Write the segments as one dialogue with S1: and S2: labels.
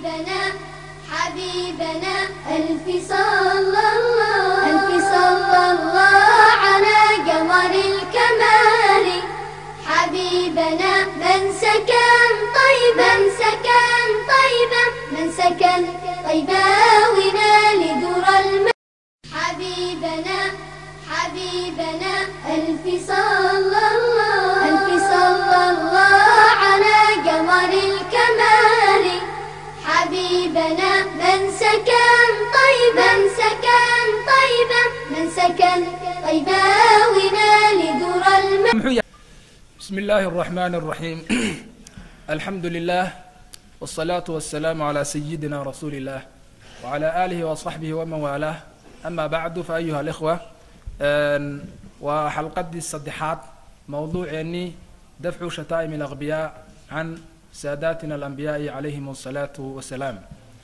S1: حبيبنا حبيبنا ألف صلى الله ألف صلى الله على قمر الكمال حبيبنا من سكن طيبا من سكن طيبا من سكن طيبا ونال در الم حبيبنا حبيبنا ألف صلى الله ألف صلى الله على قمر الكمال حبيبنا من سكن طيبا من سكن طيبا من سكن طيبا ونال در الم
S2: muxuu yahay bismi illaahi الرaxmaan الraxiim alxamdu lilah wالsalaaةu waلsalaamu عalى sayidina rasuuli اllah wعalى aalihi وصaxbihi waman waalaah ama bacdu faayuha اlإkhwa waa xalqadii saddexaad mowduuceennii dafcu shataa'im اlأqbiyaa can saadatina alanbiyaaءi calayhim الsalaaةu wasalaam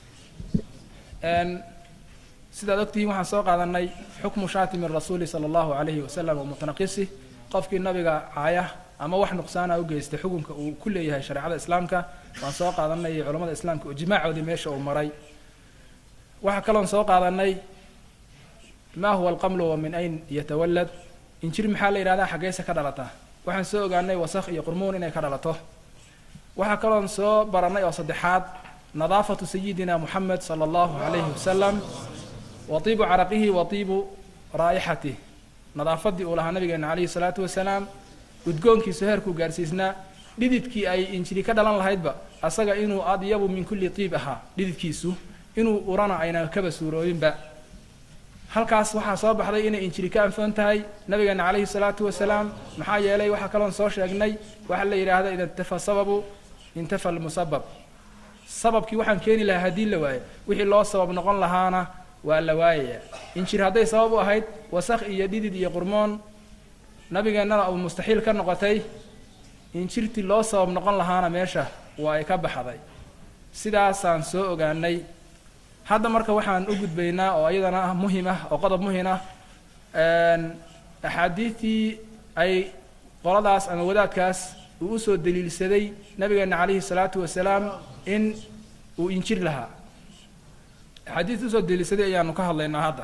S2: sidaad ogtihiin waxaan soo qaadanay xukmu shaatimi rasuuli salى اllahu عalayhi wasalam wa mutanaqisi qofkii nabiga caaya ama wax nuqsaana u geystay xukunka uu ku leeyahay shareecada islaamka waan soo qaadanay iyo culamada islaamka ijmaacoodii meesha uu maray waxaa kaloon soo qaadanay ma huwa alqamlu wa min ayn yatawalad injir maxaa la yidhahdaa xaggeyse ka dhalata waxaan soo ogaanay wasakh iyo qurmuun inay ka dhalato waxaa kaloon soo baranay oo saddexaad nadaafatu sayidina muxamed sala allahu calayhi wasalam wa tiibu caraqihi wa tiibu raa'ixatih nadaafadii uu lahaa nabigeena calayhi salaatu wasalaam udgoonkiisu heerkuu gaarsiisnaa dhididkii ay injili ka dhalan lahaydba asaga inuu adyabu min kulli tiib ahaa dhididkiisu inuu urana ayna kaba suurooyinba halkaas waxaa soo baxday inay injili ka anfoon tahay nabigeena calayhi salaatu wasalaam maxaa yeelay waxaa kaloon soo sheegnay waxaa la yidhaahda ida intafa sababu intafa almusabab sababkii waxaan keeni lahaa haddii la waayo wixii loo sabab noqon lahaana waa la waayayaa injir hadday sabab u ahayd wasakh iyo dhidid iyo qurmoon nabigeennana uu mustaxiil ka noqotay injirtii loo sabab noqon lahaana meesha waa ay ka baxday sidaasaan soo ogaanay hadda marka waxaan u gudbaynaa oo iyadana ah muhim ah oo qodob muhim ah axaadiidtii ay qoladaas ama wadaadkaas uu usoo daliilsaday nabigeena calayhi salaatu wasalaam in uu injir lahaa axaadiista usoo daliilsaday ayaanu ka hadlaynaa hadda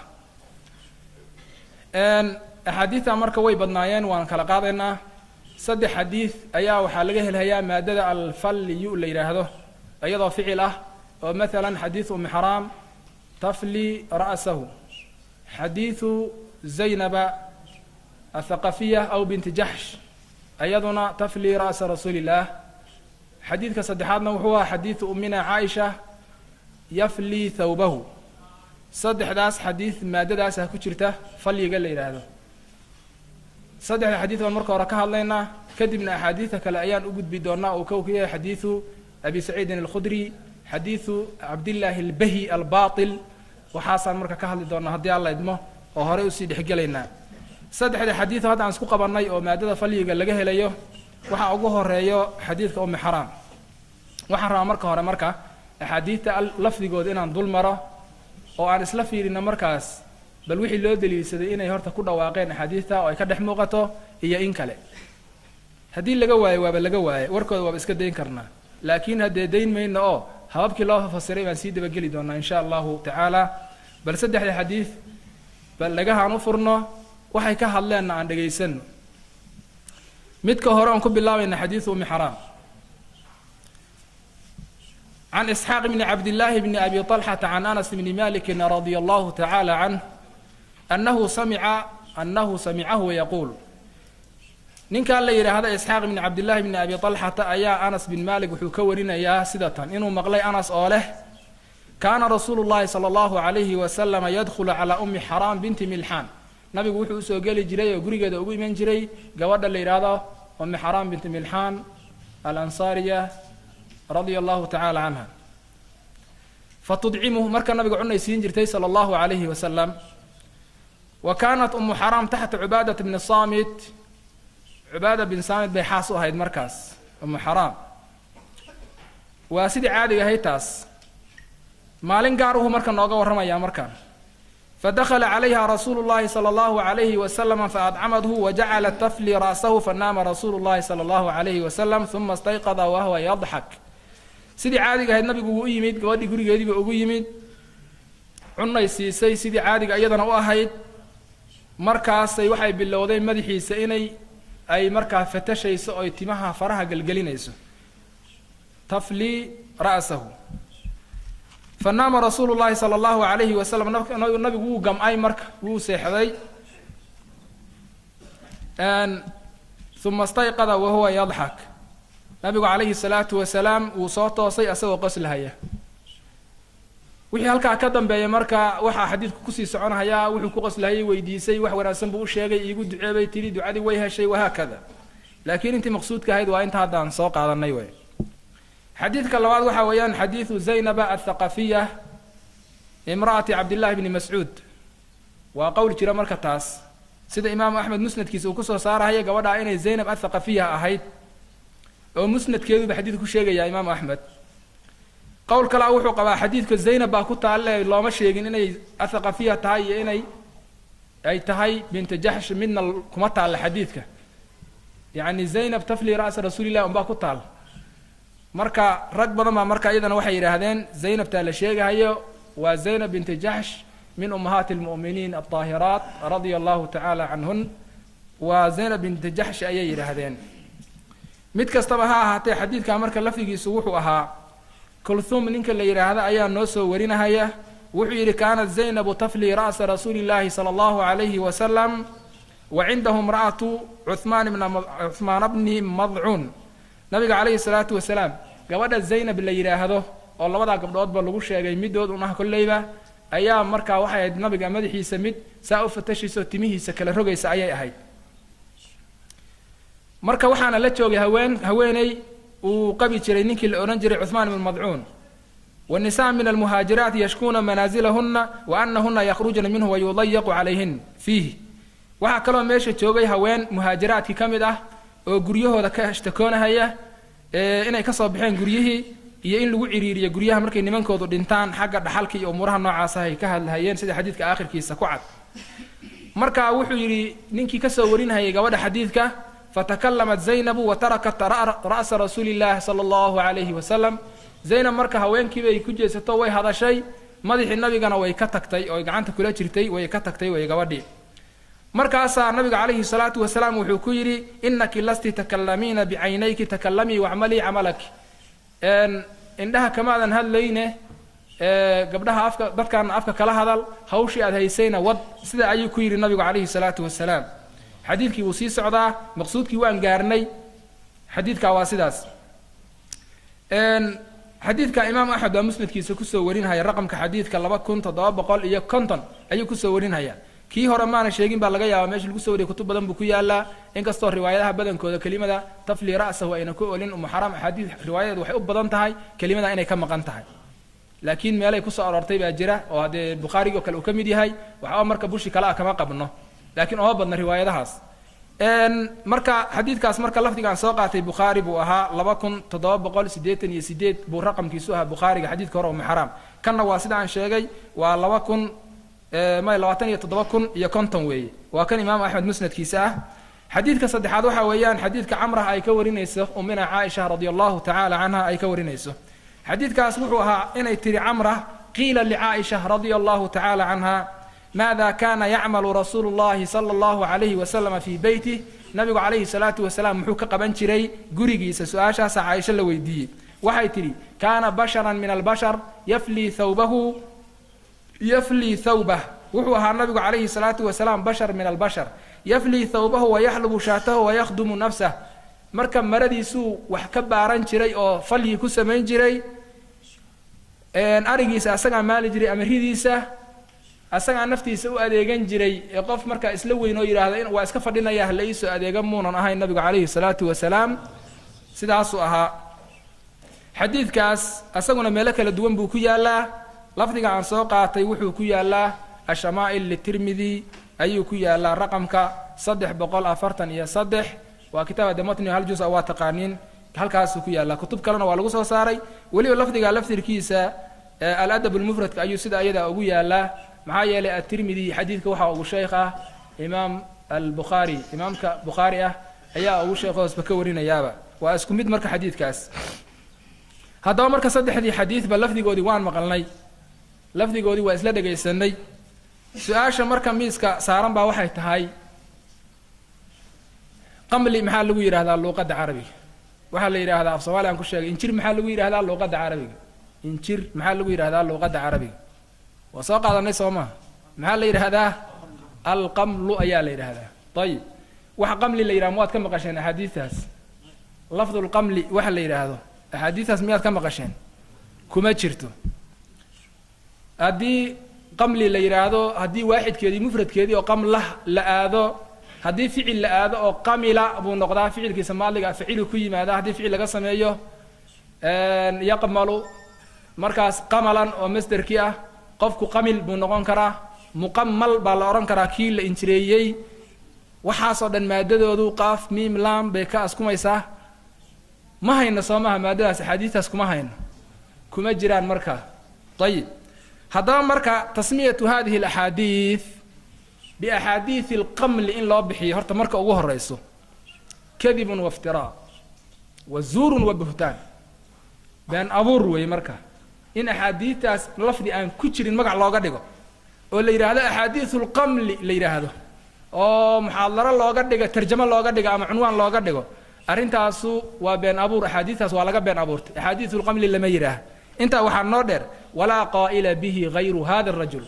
S2: axaadiidta marka way badnaayeen waan kala qaadaynaa saddex xadiid ayaa waxaa laga helhayaa maadada alfalliyu la yidhaahdo iyadoo ficil ah oo maalan xadiidu umi xaraam tafli ra'sahu xadiidu zaynaba athaqafiya aw binti jaxsh iyaduna tafli ra'sa rasuuli illaah xadiidka saddexaadna wuxuu aha xadiidu umina caaisha yafli thawbahu saddexdaas xadiid maadadaasa ku jirta falyiga la yidhaahdo saddexda xadiid baan marka hore ka hadlaynaa kadibna axaadiidta kale ayaan u gudbi doonaa uu kow ka yahay xadiidu abi saciidin alkhudri xadiidu cabdillaahi albahi albaatil waxaasaan marka ka hadli doonaa haddii alla idmo oo horey usii dhexgelaynaa saddexda xadiido hadda aan isku qabannay oo maadada falyiga laga helayo waxaa ugu horeeyo xadiidka umi xaraam waxaan rabaa marka hore marka axaadiidta lafdigooda inaan dul maro oo aan isla fiirino markaas bal wixii loo daliilsaday inay horta ku dhawaaqeen axaadiidta oo ay ka dhex muuqato iyo in kale haddii laga waayo waaba laga waaye warkooda waaba iska dayn karnaa laakiin haddee dayn mayno oo hababkii loo fasiray baan sii dabageli doonaa insha allahu tacaala bal saddexda xadiid bal dhagahaan u furno waxay ka hadleenna aan dhegaysano midka hore oon ku bilaabayna xadiidu umi xaraam can isxaaq bni cabdillaahi bni abi طalxata can anas bni maliki radia allahu tacaala canh annahu samica annahu samicahu yaquul ninkan la yidhaahda isxaaq bni cabdillahi bni abi طalxata ayaa anas bin malik wuxuu ka warinayaa sida tan inuu maqlay anas oo leh kaana rasuulu llahi sala allahu calayhi wasalama yadkhulu calaa umi xaraam binti milxaan nabigu wuxuu usoo geli jiray oo gurigeeda ugu iman jiray gabadha la yidhaahdo umi xaraam binti milxaan alansaariya radia allahu tacaala canha fatudcimuhu marka nabiga cunay siin jirtay sala allahu calayhi wasalam wa kaanat umu xaraam taxta cubaadat bni saamit cubaada bin saamit bay xaas u ahayd markaas umu xaraam waa sidii caadiga ahayd taas maalin gaar uhu marka nooga warramayaa markaan fadakla calayha rasuulu llahi sala allahu alayhi wasalama faadcamadhu wajacalat tafli ra'sahu fanaama rasuulu llahi sala allahu alayhi wasalam uma istayqada wahwa yadxak sidii caadiga ahayd nabigu wuu u yimid gabadhii gurigeediiba ugu yimid cunay siisay sidii caadiga iyadana u ahayd markaasay waxay bilowday madaxiisa inay ay markaa fatashayso oy timaha faraha gelgelinayso taflii ra'sahu fanaama rasuulu llahi sala allahu alayhi wasalam nabigu wuu gam-ay marka wuu seexday uma stayqada wahuwa yadxak nabigu calayhi salaatu wasalaam wuu soo toosay asagoo qoslahaya wixii halkaa ka dambeeya marka waxaa xadiidku kusii soconahayaa wuxuu ku qoslahayay weydiisay wax wanaagsan buu u sheegay iigu duceebay tidhi ducadii way heshay wahaakada laakiin intii maqsuudka ahayd waa inta haddaan soo qaadanay wey xadiidka labaad waxaa weeyaan xadiidu zaynaba athaqafiya imra'ati cabdillahi bni mascuud waa qowl jira marka taas sida imaamu axmed musnadkiisa uu kusoo saarahaya gabadhaa inay zaynab athaqafiya ahayd oo musnadkeeduba xadiid ku sheegaya imaamu axmed qowl kalea wuxuu qabaa xadiidka zaynab baa ku taalle looma sheegin inay athaqafiya tahay iyo inay ay tahay binta jaxsh midna kuma taalla xadiidka yacni zaynab tafli ra'sa rasuulillahi unbaa ku taal marka rag badan baa marka iyadana waxay yidhaahdeen zaynabtaa la sheegahayo waa zaynab binti jaxsh min ummahaati almu'miniin alطaahiraat radia allahu tacaala canhun waa zaynab binti jaxsh ayay yidhaahdeen mid kastaba ha ahaatee xadiidka marka lafdigiisu wuxuu ahaa kulthum ninka la yidhaahda ayaa noo soo warinahaya wuxuu yidhi kaanat zaynabu tafli ra'sa rasuuli llahi sala allahu alayhi wasalam wa cindahu imra'atu cuhmaan bna cuhmaana bni madcuun nabiga calayhi salaatu wasalaam gabadha zaynab la yidhaahdo oo labadaa gabdhoodba lagu sheegay middood un ah kolleyba ayaa markaa waxay ahayd nabiga madaxiisa mid saa u fatashaysa oo timihiisa kala rogaysa ayay ahayd marka waxaana la joogay haween haweeney uu qabi jiray ninkii la odhan jiray cuhmaan ibn madcuun والنساء من المهاجرات يشكون منازلهن وأنهن يخرجن منه ويضيق عليهن فيه waxaa kaloo meesha joogay haween muhaajiraadkii ka mid ah oo guryahooda ka ashtakoonahaya inay kasoo baxeen guryihii iyo in lagu ciriiriyo guryaha markay nimankoodu dhintaan xagga dhaxalka iyo umuuraha noocaas ah ay ka hadlahayeen sida xadiidka aakhirkiisa ku cad marka wuxuu yidhi ninkii kasoo warinhayay gabadha xadiidka fatakalamat zaynabu wa tarakat ra'sa rasuuli llahi sala allahu alayhi wasalam zaynab marka haweenkiibay ku jeesato way hadashay madaxii nabigana way ka tagtay oo gacanta kula jirtay way ka tagtay way gabadhii markaasaa nabiga calayhi salaatu wasalaam wuxuu ku yidhi inaki lasti takalamiina bicaynayki takalamii wacmalii camalaki indhaha kamaadan hadlayne gabdhaha afka dadkaana afka kala hadal hawshii aad haysayna wad sida ayuu ku yidhi nabigu calayhi salaatu wasalaam xadiidkii wuu sii socdaa maqsuudkii waan gaarnay xadiidkaa waa sidaas xadiidka imaam axmed waa musnadkiisa kusoo warinhaya raqamka xadiidka laba kun toddoba boqol iyo konton ayuu kusoo warinhaya kii hore maana sheegin baa laga yaabaa meesha lagu soo wariyay kutub badan buu ku yaalaa inkastoo riwaayadaha badankooda kelimada tafli ra'sahu ayna ku olin umuxaram axaadiid riwaayadeed waxay u badan tahay kelimada inay ka maqan tahay laakiin meelay kusoo aroortay baa jira oo haddee bukhaarigi oo kale uu ka mid yahay waxba marka bushi kale ah kama qabno laakiin ooma badna riwaayadahaas marka xadiidkaas marka lafdigaan soo qaatay bukhaari buu ahaa laba kun toddoba boqol siddeetan iyo sideed buu raqamkiisu ahaa bukhaariga xadiidka hore umuxaram kanna waa sida aan sheegay waa laba kun may labaatan iyo toddoba kun iyo konton weeye waa kan imaam axmed musnadkiisa ah xadiidka saddexaad waxaa weeyaan xadiidka camrah ay ka warinayso umina caaisha radia allahu tacaala canha ay ka warinayso xadiidkaas wuxuu ahaa inay tiri camrah qiila licaaisha radia allahu tacaala canha maada kana yacmalu rasuulu llahi sala allahu alayhi wasalama fii beytih nabigu calayhi salaatu wasalaam muxuu ka qaban jiray gurigiisa su-aashaasa caaisho la weydiiyey waxay tidhi kaana basharan min albashar yaflii thawbahu yaflii thawbah wuxuu ahaa nabigu calayhi salaatu wasalaam bashar min albashar yaflii thawbahu wayaxlubu shaatahu wayakhdumu nafsah marka maradiisuu wax ka baaran jiray oo falyii ku samayn jiray arigiisa asagaa maali jiray amaridiisa asagaa naftiisa u adeegan jiray ee qof marka isla weyn oo yidhaahda waa iska fadhinaya hala iisoo adeega muunan ahayn nabigu calayhi salaatu wasalaam sidaasuu ahaa xadiidkaas asaguna meelo kala duwan buu ku yaalaa lafdiga aan soo qaatay wuxuu ku yaalaa ashamaa'il litirmidi ayuu ku yaalaa raqamka saddex boqol afartan iyo saddex waa kitaab dematni hal juz waa taqaaniin halkaasuu ku yaalaa kutub kalena waa lagu soo saaray weliba lafdiga laftirkiisa aladab lmufradka ayuu sida ayadaa ugu yaalaa maxaa yeelay atirmidi xadiidka waxaa ugu sheekh ah imaam albukhaari imaamka bukhaari ah ayaa ugu sheekh hoosba ka warinayaaba waa isku mid marka xadiidkaas haddaba marka saddexdii xadiidba lafdigoodii waan maqalnay lafdigoodii waa isla dhegaysanay su-aasha marka miiska saaran baa waxay tahay qamli maxaa lagu yidhahdaa luuqadda carabiga waxaa la yidhahdaa af soomaali aan ku sheegay injir maxaa lagu yidhahdaa luuqadda carabiga injir maxaa lagu yidhahdaa luuqadda carabiga waa soo qaadanay soo maha maxaa la yidhahdaa alqamlu ayaa la yidhahdaa ayib waxa qamli la yidhaha mawaad ka maqasheen axaadiistaas lafdulqamli waxa la yidhaahdo axaadiistaas miyaad ka maqasheen kuma jirto haddii qamli la yidhaahdo haddii waaxidkeedii mufradkeedii oo qamlah la aado haddii ficil la aado oo qamila buu noqdaa ficilkiisa maadliga facilu ku yimaada haddii ficil laga sameeyo yaqmalu markaas qamalan oo masderkii ah qofku qamil buu noqon karaa muqamal baa la odhan karaa kii la injireeyey waxaasoo dhan maadadoodu qaaf miim lam bay ka askumaysaa ma hayno soo maha maadadaas axaadiistaas kuma hayno kuma jiraan markaa ayib haddaba marka tasmiyatu hadihi alaxaadiid biaxaadiidi alqamli in loo bixiyo horta marka ugu horeyso kadibun wa iftiraa wa zuurun wa buhtaan been abuur weeye marka in axaadiidtaas lafdi aan ku jirin magac looga dhigo oo la yidhaahdo axaadiidu lqamli la yidhaahdo oo muxaadaro looga dhigo tarjamo looga dhigo ama cunwaan looga dhigo arrintaasu waa been abuur axaadiistaas waa laga been abuurtay axaadiidu lqamli lama yidhaah intaa waxaa noo dheer walaa qaa'ila bihi hayru hada arajul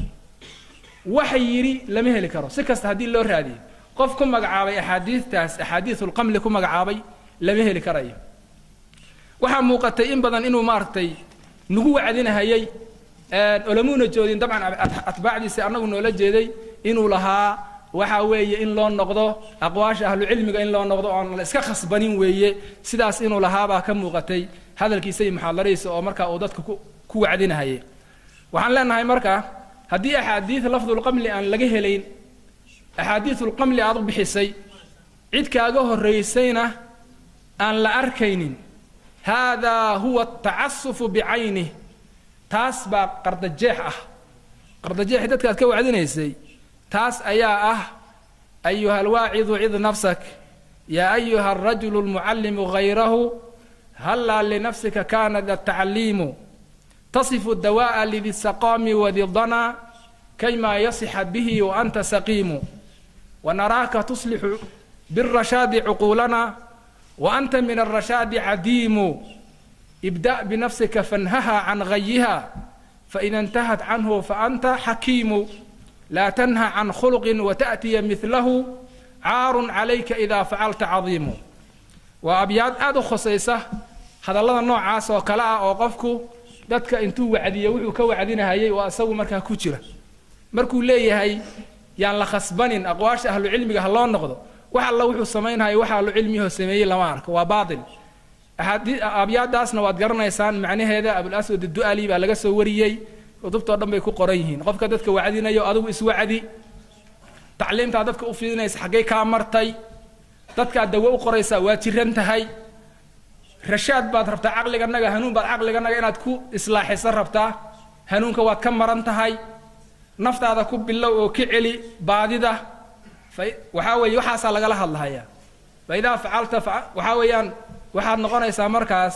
S2: waxa yidhi lama heli karo si kasta haddii loo raadiyo qof ku magacaabay axaadiistaas axaadiisulqamli ku magacaabay lama heli karayo waxaa muuqatay in badan inuu maaragtay nagu wacdinahayay olamuuna joodin dabcan atbaacdiisa annagu noola jeeday inuu lahaa waxa weeye in loo noqdo aqwaasha ahlucilmiga in loo noqdo oon la iska khasbanin weeye sidaas inuu lahaabaa ka muuqatay hadalkiisa iyo muxaadaradiisa oo markaa uu dadka ku wacdinahayay waxaan leenahay marka haddii axaadiid lafdulqamli aan laga helayn axaadiidulqamli aad u bixisay cid kaaga horraysayna aan la arkaynin haadaa huwa atacasufu bicaynih taas baa qardajeex ah qardajeexi dadkaad ka wacdinaysay taas ayaa ah ayuha alwaacidu cid nafsak yaa ayuha alrajulu almucallimu hayrahu hallaa linafsika kana da tacliimu tasifu dawaa'a lidi saqaami wadi dana kaymaa yasixa bihi wa anta saqiimu wanaraaka tuslixu birashaadi cuquulana wa anta min alrashaadi cadiimu ibda' binafsika fanhaha can gayiha faida intahat canhu faanta xakiimu laa tanha can khuluqin wata'tiya midlahu caarun calayka idaa facalta cadiimu waa abyaad aada u khosaysa hadallada noocaas oo kale ah oo qofku dadka intuu wacdiyo wuxuu ka wacdinahayay oo isagu markaa ku jira markuu leeyahay yaan la khasbanin aqwaasha ahlucilmiga ha loo noqdo wax alla wuxuu samaynhayo wax ahlucilmiyahoo sameeyey lama arko waa baatil abyaadaasna waad garanaysaan macnaheeda abulaswad du'ali baa laga soo wariyey kutubtoo dhan bay ku qoran yihiin qofka dadka wacdinayo adigu iswacdi tacliimtaa dadka u fidinaysa xaggay kaa martay dadkaad dawo u qoraysaa waa jiran tahay rashaad baad rabtaa caqliganaga hanuun baad caqliganaga inaad ku islaaxiso rabtaa hanuunka waad ka maran tahay naftaada ku bilow oo ka celi baadida fa waxaa weeye waxaasaa lagala hadlahayaa fa idaa facalta waxaa weeyaan waxaad noqonaysaa markaas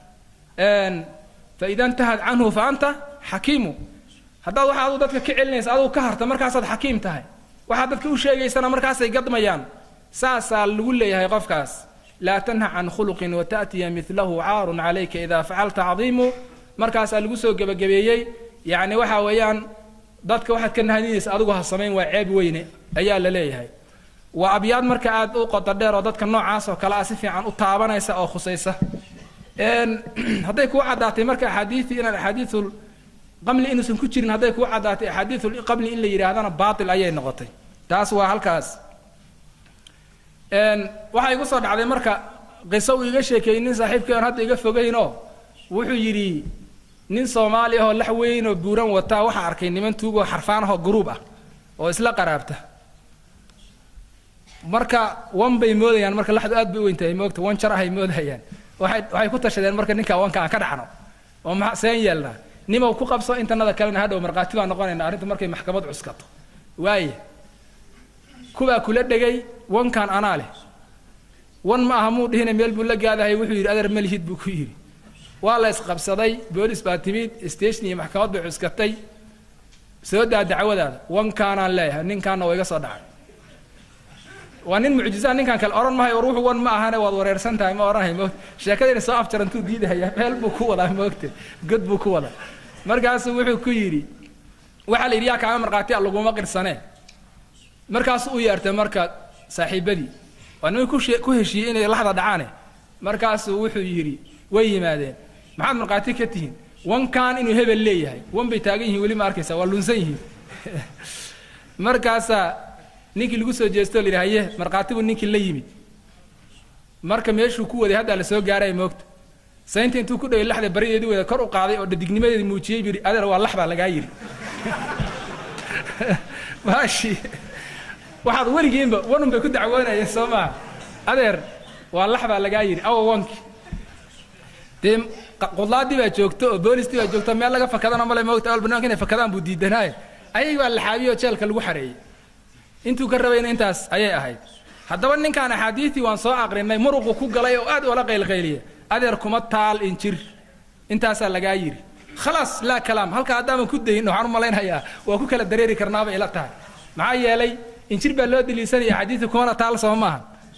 S2: fa ida intahad canhu fa anta xakiimu haddaad waxa aduu dadka ka celinaysa aduu ka harta markaasaad xakiim tahay waxaad dadka u sheegaysana markaasay gadmayaan saasaa lagu leeyahay qofkaas laa tanha can khuluqin wata'tiya midlahu caarun calayka idaa facalta cadiimu markaasaa lagu soo gebagabeeyey yacni waxa weeyaan dadka waxaad ka nahadinaysa adigu ha samayn waa ceeb weyne ayaa la leeyahay waa abyaad marka aad u qodo dheer oo dadka noocaas oo kale ah si fiican u taabanaysa oo khusaysa hadday kuu caddaatay marka axaadiidii inaan axaadiiul qamli inuusan ku jirin hadday kuu caddaatay axaadiiul qamli in la yidhaahdana baatil ayay noqotay taas waa halkaas waxaa igu soo dhacday marka qiso uu iga sheekeeyey nin saaxiibkii aan hadda iga fogaynoo wuxuu yidhi nin soomaali ahoo lax weynoo buuran wataa waxaa arkay niman tuugoo xarfaan ahoo gruub ah oo isla qaraabta marka wan bay moodayaan marka laxdu aad bay u weyntahay moogta wan jar ahay moodayaan waxay waxay ku tashadeen marka ninka wanka aan ka dhacno oo ma seen yeelnaa nimow ku qabso intanada kalena hadhow markhaati baan noqonayna arrintu markay maxkamad cuskato waaye kubaa kula dhegay wankan anaa leh wan ma aha muu dhihina meel buu la gaadahay wuxuu yidhi adeer malihid buu ku yidhi waa la isqabsaday boolis baa timid station iyo maxkamad bay cuskatay soo daa dacwadaada wankaanaan leeyahay ninkaana waa iga soo dhacay waa nin mucjizaa ninkaan kale odhan mahayo war wuxuu wan ma ahane waad wareersan tahay ma odhanahay moogta sheekadayna soo afjarantuu diidahaya meel buu ku wadaa moogta god buu ku wadaa markaasuu wuxuu ku yidhi waxaa la yidhi yaa kaama markhaati a laguma qirsanee markaasuu u yeertay marka saaxiibadii waa niman kushe ku heshiiyey inay laxda dhacaane markaasuu wuxuu yidhi way yimaadeen maxaad markhaati ka tihiin wankan inuu hebel leeyahay wan bay taagan yihiin weli ma arkaysa waa lunsan yihiin markaasaa ninkii lagu soo jeesto la yidhi haye markhaati buu ninkii la yimid marka meeshuu ku waday haddaa la soo gaaraya moogta saynta intuu ku dhaway laxda barideedii wada kor u qaaday oo dhadignimadeedii muujiyey buu yidhi adeer waa lax baa lagaa yidhi maashi waxaad weligiinba wanun bay ku dacwoonayeen soo maaha adeer waa lax baa lagaa yidhi awa wanki dee qudlaadii baa joogto oo boolistii baa joogto meel laga fakadana male moogta awal banaanka inay fakadaan buu diidanaaye ayay baa laxaabiyey oo jeelka lagu xareeyey intuu ka rabayna intaas ayay ahayd haddaba ninkaan axaadiistii waan soo aqrinay muruqu ku galay oo aad oola qaylqayliya adeer kuma taal injir intaasaa lagaa yidhi khalaas laa kalaam halkaa haddaaman ku dayin waxaan u malaynayaa waa ku kala dareeri karnaabay ila tahay maxaa yeelay injir baa loo daliisanaya axaadiistii kumana taal soo maaha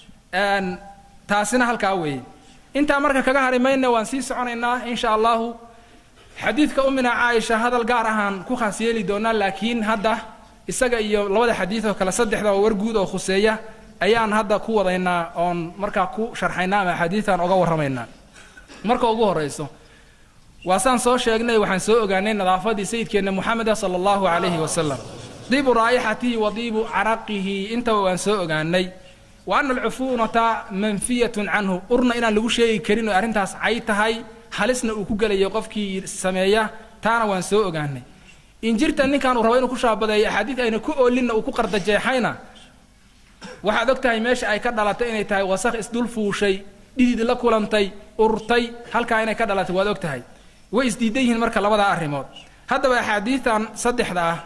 S2: taasina halkaa weeye intaa marka kaga hari mayna waan sii soconaynaa insha allahu xadiidka umina caaisha hadal gaar ahaan ku khaas yeeli doonaa laakiin hadda isaga iyo labada xadiid oo kale saddexda oo war guud oo khuseeya ayaan hadda ku wadaynaa oon markaa ku sharxaynaa ama axaadiidan oga warramaynaa marka ugu horrayso waa saan soo sheegnay waxaan soo ogaanay nadaafadii sayidkeenna moxameda sala allahu calayhi wasalam diibu raa'ixatihi wa diibu caraqihi intaba waan soo ogaanay wa ana alcufuunata manfiyatun canhu urna inaan lagu sheegi karin oo arrintaas cay tahay halisna uu ku gelayo qofkii sameeya taana waan soo ogaanay injirta ninkan uu rabo inuu ku shaabadeeyo axaadiid ayna ku oolinna uu ku qardajeexayna waxaad og tahay meesha ay ka dhalatay inay tahay wasakh isdul fuushay dhidid la kulantay urtay halkaa inay ka dhalatay waad og tahay way isdiidan yihiin marka labadaa arrimood haddaba axaadiidan saddexda ah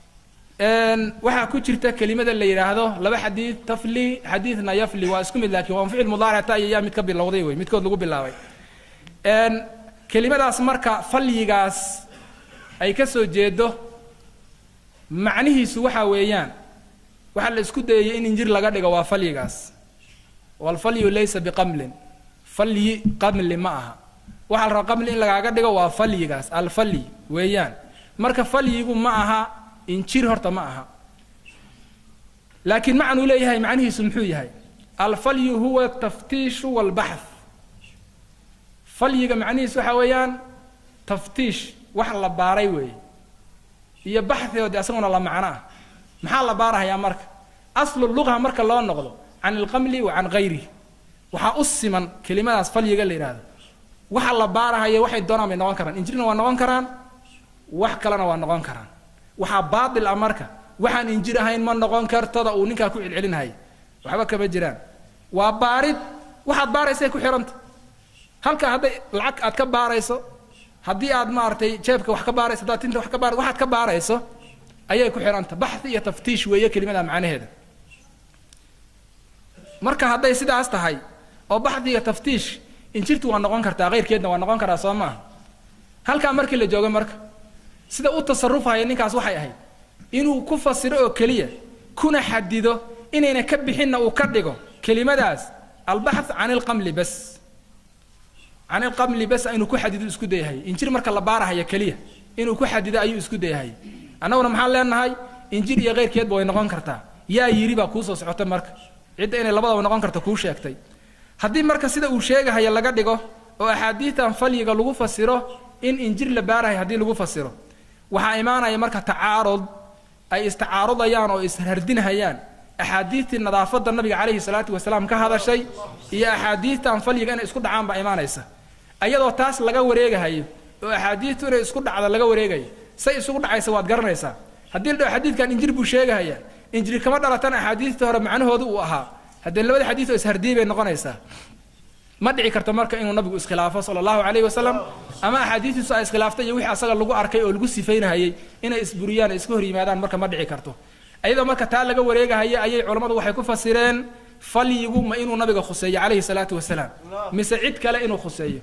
S2: waxaa ku jirta kelimada la yidhaahdo laba xadiid tafli xadiidna yafli waa isku mid laakiin waa ficil mudaaricta ayaa mid ka bilowday wey midkood lagu bilaabay kelimadaas marka falyigaas ay ka soo jeedo macnihiisu waxaa weeyaan waxaa la isku dayayay in injir laga dhigo waa falyigaas walfalyu laysa biqamlin falyi qamli ma aha waxaa la rabaa qamli in lagaaga dhigo waa falyigaas alfalyi weeyaan marka falyigu ma aha injir horta ma aha laakiin macnuu leeyahay macnihiisu muxuu yahay alfalyu huwa taftiishu walbaxth falyiga macnihiisu waxaa weeyaan taftiish wax la baaray weeye iyo baxhigoodi asaguna la macno ah maxaa la baarahayaa marka aslu luqa marka loo noqdo can ilqamli wa can gayrihi waxaa u siman kelimadaas falyiga la yidhaahdo waxa la baarahaya waxay doonaan bay noqon karaan injirna waa noqon karaan wax kalena waa noqon karaan waxaa baatil ah marka waxaan injir ahayn ma noqon kartada uu ninkaa ku celcelinahaya waxba kama jiraan waa baarid waxaad baaraysay ku xihanta halka hadday lacag aad ka baarayso haddii aad maaragtay jeebka wax ka baarayso haddaad tinta wax ka baar waxaad ka baarayso ayay ku xihanta baxhi iyo taftiish weeye kelimada macnaheeda marka hadday sidaas tahay oo baxdi iyo taftiish injirtu waa noqon kartaa keyrkeedna waa noqon karaa soo maaha halkaa markii la joogo marka sida u tasarufaya ninkaas waxay ahayd inuu ku fasiro oo keliya kuna xadido inayna ka bixinna uu ka dhigo kelimadaas albaxth can ilqamli bas can ilqamli bas inuu ku xadido isku dayahay injir marka la baarahaya keliya inuu ku xadido ayuu isku dayahay annaguna maxaan leenahay injir iyo keyrkeedba way noqon kartaa yaa yidhi baa kuu soo socota marka cidda inay labadaba noqon karto kuu sheegtay haddii marka sida uu sheegahaya laga dhigo oo axaadiidtan falyiga lagu fasiro in injir la baarahay haddii lagu fasiro waxaa imaanaya marka tacaarud ay istacaarudayaan oo ishardinhayaan axaadiidtii nadaafadda nabiga calayhi salaatu wasalaam ka hadashay iyo axaadiidtan falyiga inay isku dhacaan baa imaanaysa ayadoo taas laga wareegahayo oo axaadiidtu inay isku dhacda laga wareegayo say isugu dhacaysa waad garanaysaa haddii la dhaho xadiidkan injir buu sheegahaya injiri kama dhalatan axaadiidta hore macnahoodu uu ahaa haddee labada xadiid oo ishardiyay bay noqonaysaa ma dhici karto marka inuu nabigu iskhilaafo sala allahu calayhi wasalam ama axaadiistiisu ay iskhilaaftay iyo wixii asaga lagu arkay oo lagu sifaynahayay inay isburiyaan iska hor yimaadaan marka ma dhici karto ayadoo marka taa laga wareegahaya ayay culammadu waxay ku fasireen falyigu ma inuu nabiga khuseeyo calayhi salaatu wasalaam mise cid kale inuu khuseeyo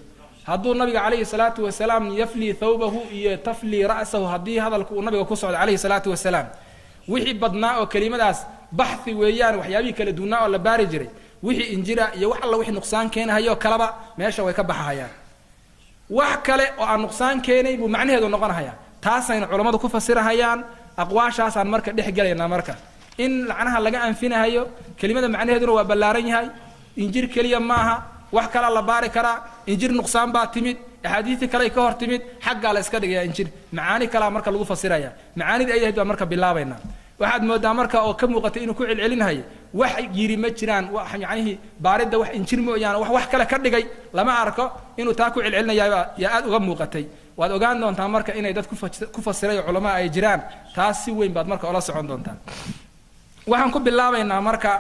S2: hadduu nabiga calayhi salaatu wasalaam yaflii thawbahu iyo taflii ra'sahu haddii hadalku uu nabiga ku socdo calayhi salaatu wasalaam wixii badnaa oo kelimadaas baxhi weeyaan waxyaabihii kala duwnaa oo la baari jiray wixii injira iyo wax alla wixii nuqsaan keenahayo kalaba meesha way ka baxahayaan wax kale oo aan nuqsaan keenay buu macnaheedu noqonahayaa taasayna culammadu ku fasirahayaan aqwaashaasaan marka dhex gelaynaa marka in lacnaha laga anfinahayo kelimada macnaheeduna waa ballaaran yahay injir keliya maaha wax kalaa la baari karaa injir nuqsaan baa timid axaadiistii kale ka hor timid xaggaa la iska dhigayaa injir macaani kalaa marka lagu fasiraya macaanidii ay ahayd baan marka bilaabaynaa waxaad moodaa marka oo ka muuqatay inuu ku celcelinahayo wax yiri ma jiraan wax yacnihii baaridda wax injir mooyaane wax wax kale ka dhigay lama arko inuu taa ku celcelinayaa yaa aad uga muuqatay waad ogaan doontaa marka inay dad ku fasiray oo culamaa ay jiraan taas si weyn baad marka ola socon doontaa waxaan ku bilaabaynaa marka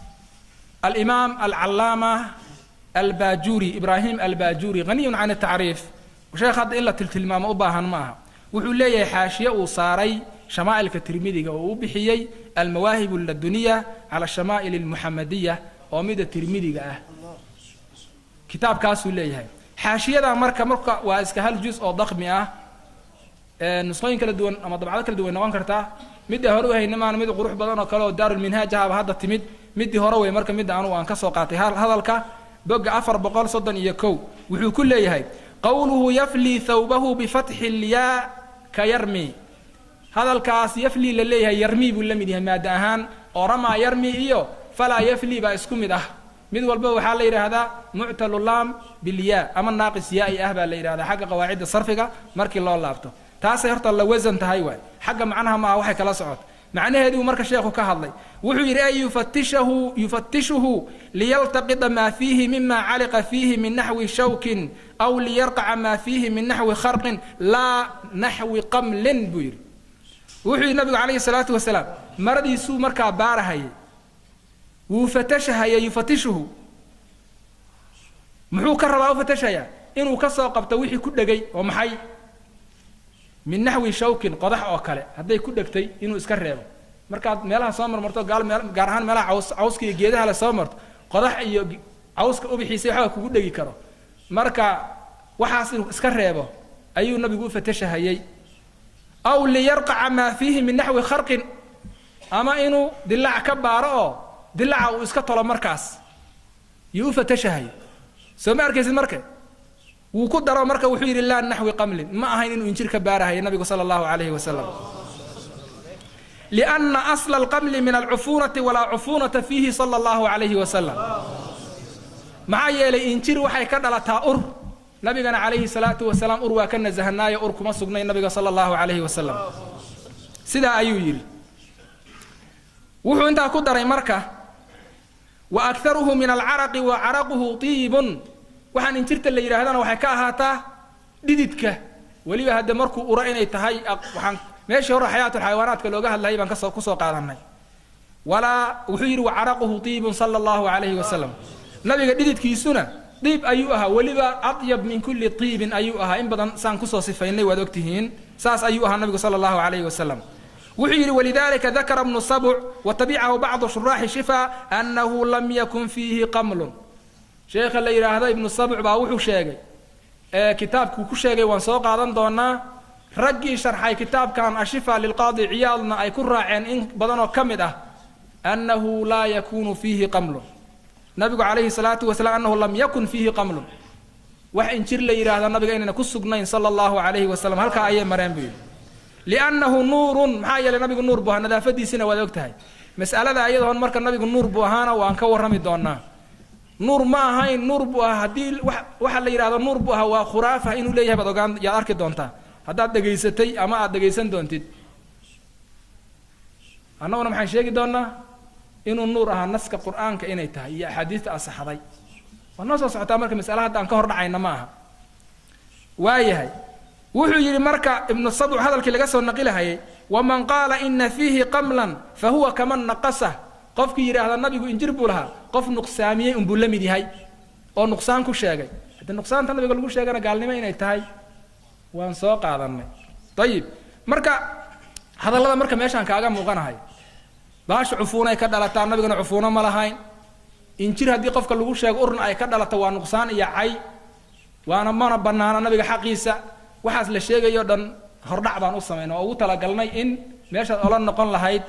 S2: alimaam alcallaama albajuri ibraahim albajuri haniyun can tacriif sheekh hadda in la tiltilmaamo u baahan ma aha wuxuu leeyahay xaashiye uu saaray shamaa'ilka tirmidiga oo u bixiyey almawaahib laduniya cala shamaa'il almuxamadiya oo mida tirmidiga ah kitaabkaasuu leeyahay xaashiyada marka marka waa iska hal juz oo dakmi ah nusqooyin kala duwan ama dabcado kala duwan noqon kartaa midda hore u hayna maan mid qurux badan oo kale oo daarulminhaaj ahaba hadda timid middii hore wey marka midda anugu aan ka soo qaatay hadalka bogga afar boqol soddon iyo kow wuxuu ku leeyahay qowluhu yaflii thawbahu bifatxi lyaa ka yarmi hadalkaas yaflii la leeyahay yarmi buu la mid yahay maada ahaan oo ramaa yarmi iyo falaa yaflii baa isku mid ah mid walba waxaa la yidhaahdaa muctalu laam bilyaa ama naaqis yaa-i ah baa la yidhahdaa xagga qawaacidda sarfiga markii loo laabto taasay horta la wasan tahay waay xagga macnaha maaha waxay kala socoto macnaheediibuu marka sheekhu ka hadlay wuxuu yidhi ay yufatishahu yufatishuhu liyaltaqida maa fiihi mima caliqa fiihi min naxwi shawkin aw liyarqaca maa fiihi min naxwi kharqin laa naxwi qamlin buu yidhi wuxuu yidhi nabigu calayhi salaatu wasalaam maradiisuu markaa baarahayay wuu fatashahaya yufatishuhu muxuu ka rabaa u fatashayaa inuu ka soo qabto wixii ku dhegay oo maxay min naxwi shawkin qodax oo kale hadday ku dhegtay inuu iska reebo markaad meelaha soo marmarto gaal meel gaar ahaan meelaha caws cawska iyo geedaha le soo marto qodax iyo cawska ubixiisa waxba kugu dhegi karo marka waxaas inuu iska reebo ayuu nabigu u fatashahayey aw liyarqaca maa fiihi min naxwi kharqin ama inuu dilaac ka baaro oo dilaaca uu iska tolo markaas yuu u fatashahay soo ma arkaysid marka wuu ku daro marka wuxuu yidhi laa naxwi qamlin ma ahayn inuu injir ka baarahayo nabigu sala allahu calayhi wasalam lianna asla alqamli min alcufuunati walaa cufuunata fiihi sala allahu calayhi wasalam maxaa yeelay injir waxay ka dhalataa ur nabigana calayhi salaatu wasalaam ur waa ka nasahanaayo ur kuma sugnay nabiga sala allahu calayhi wasalam sidaa ayuu yidhi wuxuu intaa ku daray marka wa akharuhu min alcaraqi wa caraquhu tiibun waxaan injirta la yidhaahdana waxay ka ahaataa dhididka weliba hadde markuu ura inay tahay waxaan meeshii hore xayaatulxayawaanaadka looga hadlayay baan kasoo kusoo qaadanay walaa wuxuu yidhi wa caraquhu tiibun sala allahu calayhi wasalam nabiga dhididkiisuna diib ayuu ahaa weliba adyab min kulli tiibin ayuu ahaa in badan saan kusoo sifaynay waad ogtihiin saas ayuu ahaa nabigu sala allahu calayhi wasalam wuxuu yidhi walidalika dakara bnu sabc watabicahu bacdu shuraaxi shifa annahu lam yakun fiihi qamlun sheekha la yidhaahdo ibnu sabc baa wuxuu sheegay ee kitaabkuu ku sheegay waan soo qaadan doonaa raggii sharxay kitaabkan ashifa lilqaadi ciyaadna ay ku raaceen in badanoo ka mid ah annahu laa yakunu fiihi qamlun nabigu calayhi salaatu wasalaam annahu lam yakun fiihi qamlun wax injir la yidhaahdo nabiga inayna ku sugnayn sala allahu calayhi wasalam halkaa ayay mareen buu yidhi liannahu nuurun maxaa yeelay nabigu nuur buu ahaa nadaafadiisina waad og tahay mas'alada ayadoon marka nabigu nuur buu ahaana waan ka warrami doonaa nuur ma ahayn nuur buu ahaa haddii waxa la yidhahdo nuur buu ahaa waa khuraafa inuu leeyahay baad ogaan yaad arki doontaa haddaad dhegaysatay ama aad dhegaysan doontid annaguna maxaan sheegi doonaa inuu nuur ahaa naska qur'aanka inay tahay iyo axaadiista asaxday waa noo soo socotaa marka mas'ala hadda aan ka hor dhacayna ma aha waayahay wuxuu yidhi marka ibnu sabc hadalkii laga soo naqilahayay waman qaala ina fiihi qamlan fa huwa kaman naqasa qofkii yidhaahda nabigu injir buu lahaa qof nuqsaamiyey unbuu la mid yahay oo nuqsaan ku sheegay haddii nuqsaanta nabiga lagu sheegana gaalnimo inay tahay waan soo qaadanay ayib marka hadallada marka meeshaan kaaga muuqanahay baasha cufuunay ka dhalataa nabigana cufuuno ma lahayn injir haddii qofka lagu sheego urna ay ka dhalato waa nuqsaan iyo cay waana mana banaana nabiga xaqiisa waxaas la sheegayo dhan hordhac baan u samaynay oo ugu talagalnay in meeshaad ola noqon lahayd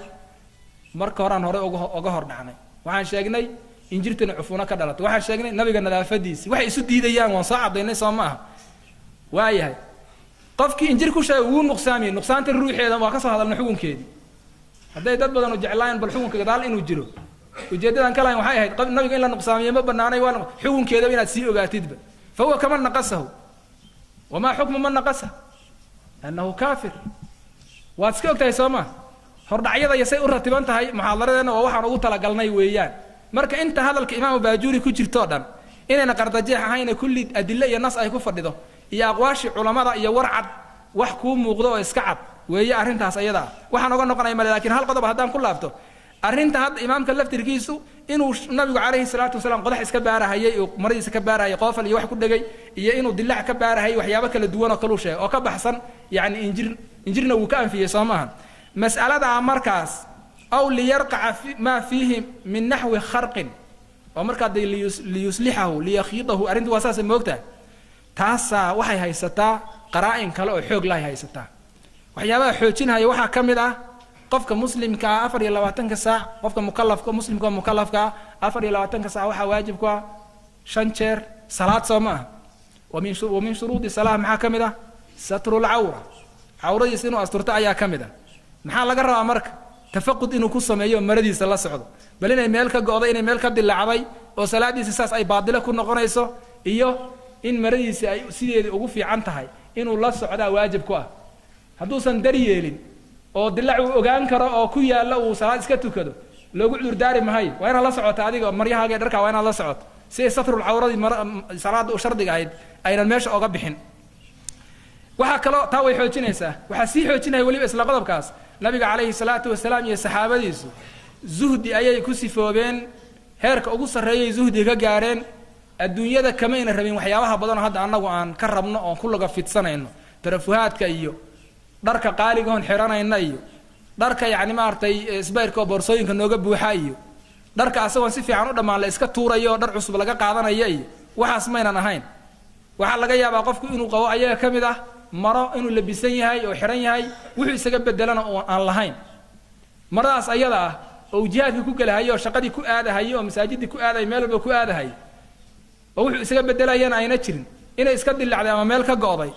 S2: marka horaan horey uga uga hordhacnay waxaan sheegnay injirtana cufuno ka dhalatay waxaan sheegnay nabiga nadaafadiisi waxay isu diidayaan waan soo cadaynay soo ma aha waayahay qofkii injir ku sheegay wuu nuqsaamiyey nuqsaanta ruuxeeda waa ka soo hadalnay xukunkeedii hadday dad badan u jeclaayeen bal xukunka gadaal inuu jiro ujeeddadan ka lahayn waxay ahayd qof nabiga in la nuqsaamiyo ma banaanay waa xukunkeedaba inaad sii ogaatidba fa huwa kama naqasahu wamaa xukmu man naqasa annahu kaafir waad iska ogtahay soo ma hordhacyada iyo say u ratiban tahay muxaadaradeenna waa waxaan ugu talagalnay weeyaan marka inta hadalka imaamu baajuuri ku jirtoo dhan inayna qardajeex ahayna kulli adille iyo nas ay ku fadhido iyo aqwaashii culammada iyo warcad wax kuu muuqdo oo iska cad weeye arrintaas ayada ah waxaan oga noqonaya male lakiin hal qodob haddaan ku laabto arrinta hadda imaamka laftirkiisu inuu nabigu calayhi salaatu wasalaam qodax iska baarahayay oo maradiisa ka baarahayay qoofal iyo wax ku dhegay iyo inuu dilac ka baarahayay waxyaabo kala duwan oo kaluu sheegay oo ka baxsan yacni injir injirna wuu ka anfiyey soo maaha mas'aladaa markaas aw liyarqaca maa fiihi min naxwi kharqin oo markaa de liyuslixahu liyakhiidahu arrintu waa saasay moogtahay taasaa waxay haysataa qaraa-in kale oo xoog lahay haysataa waxyaabaha xoojinhaya waxaa ka mid ah qofka muslimka ah afar iyo labaatanka saac qofka mukalafka muslimka oo mukalafka ah afar iyo labaatanka saac waxaa waajib ku ah shan jeer salaad soo ma ah wamin wa min shuruudi salaah maxaa ka mid ah satrulcawra cawradiisa inuu asturto ayaa ka mid ah maxaa laga rabaa marka tafaqud inuu ku sameeyo maradiisa la socdo bal inay meel ka go'day inay meel ka dilaacday oo salaadiisa saas ay baadilo ku noqonayso iyo in maradiisa ay sideedii ugu fiican tahay inuu la socdaa waajib ku ah hadduusan dar yeelin oo dilac uu ogaan karo oo ku yaalla uu salaad iska tukado loogu cudurdaari mahayo waa inaad la socota adiga maryahaaga dharkaa waa inaad la socoto si ay satrul cawradii mar salaada u shardiga ahayd aynan meesha oga bixin waxaa kaloo taa way xoojinaysaa waxaa sii xoojinaya weliba isla qodobkaas nabiga calayhi salaatu wasalaam iyo saxaabadiisu zuhdi ayay ku sifoobeen heerka ugu sarreeyay zuhdi ka gaareen adduunyada kamayna rabin waxyaabaha badanoo hadda annagu aan ka rabno oon ku laga fidsanayno tarafuhaadka iyo dharka qaaligahoon xiranayna iyo dharka yacni maaragtay sbayrka oo boorsooyinka nooga buuxa iyo dharka asagoon si fiican u dhammaan la iska tuurayo oo dhar cusub laga qaadanaya iyo waxaas maynan ahayn waxaa laga yaabaa qofku inuu qabo ayaga ka mid ah maro inuu labisan yahay oo xiran yahay wuxuu isaga bedelana oo aan lahayn maradaas ayada ah oo jihaadka ku gelahayo oo shaqadii ku aadahayo oo masaajidii ku aadahay meel walba ku aadahay oo wuxuu isaga bedelayana ayna jirin inay iska dilacday ama meel ka go'day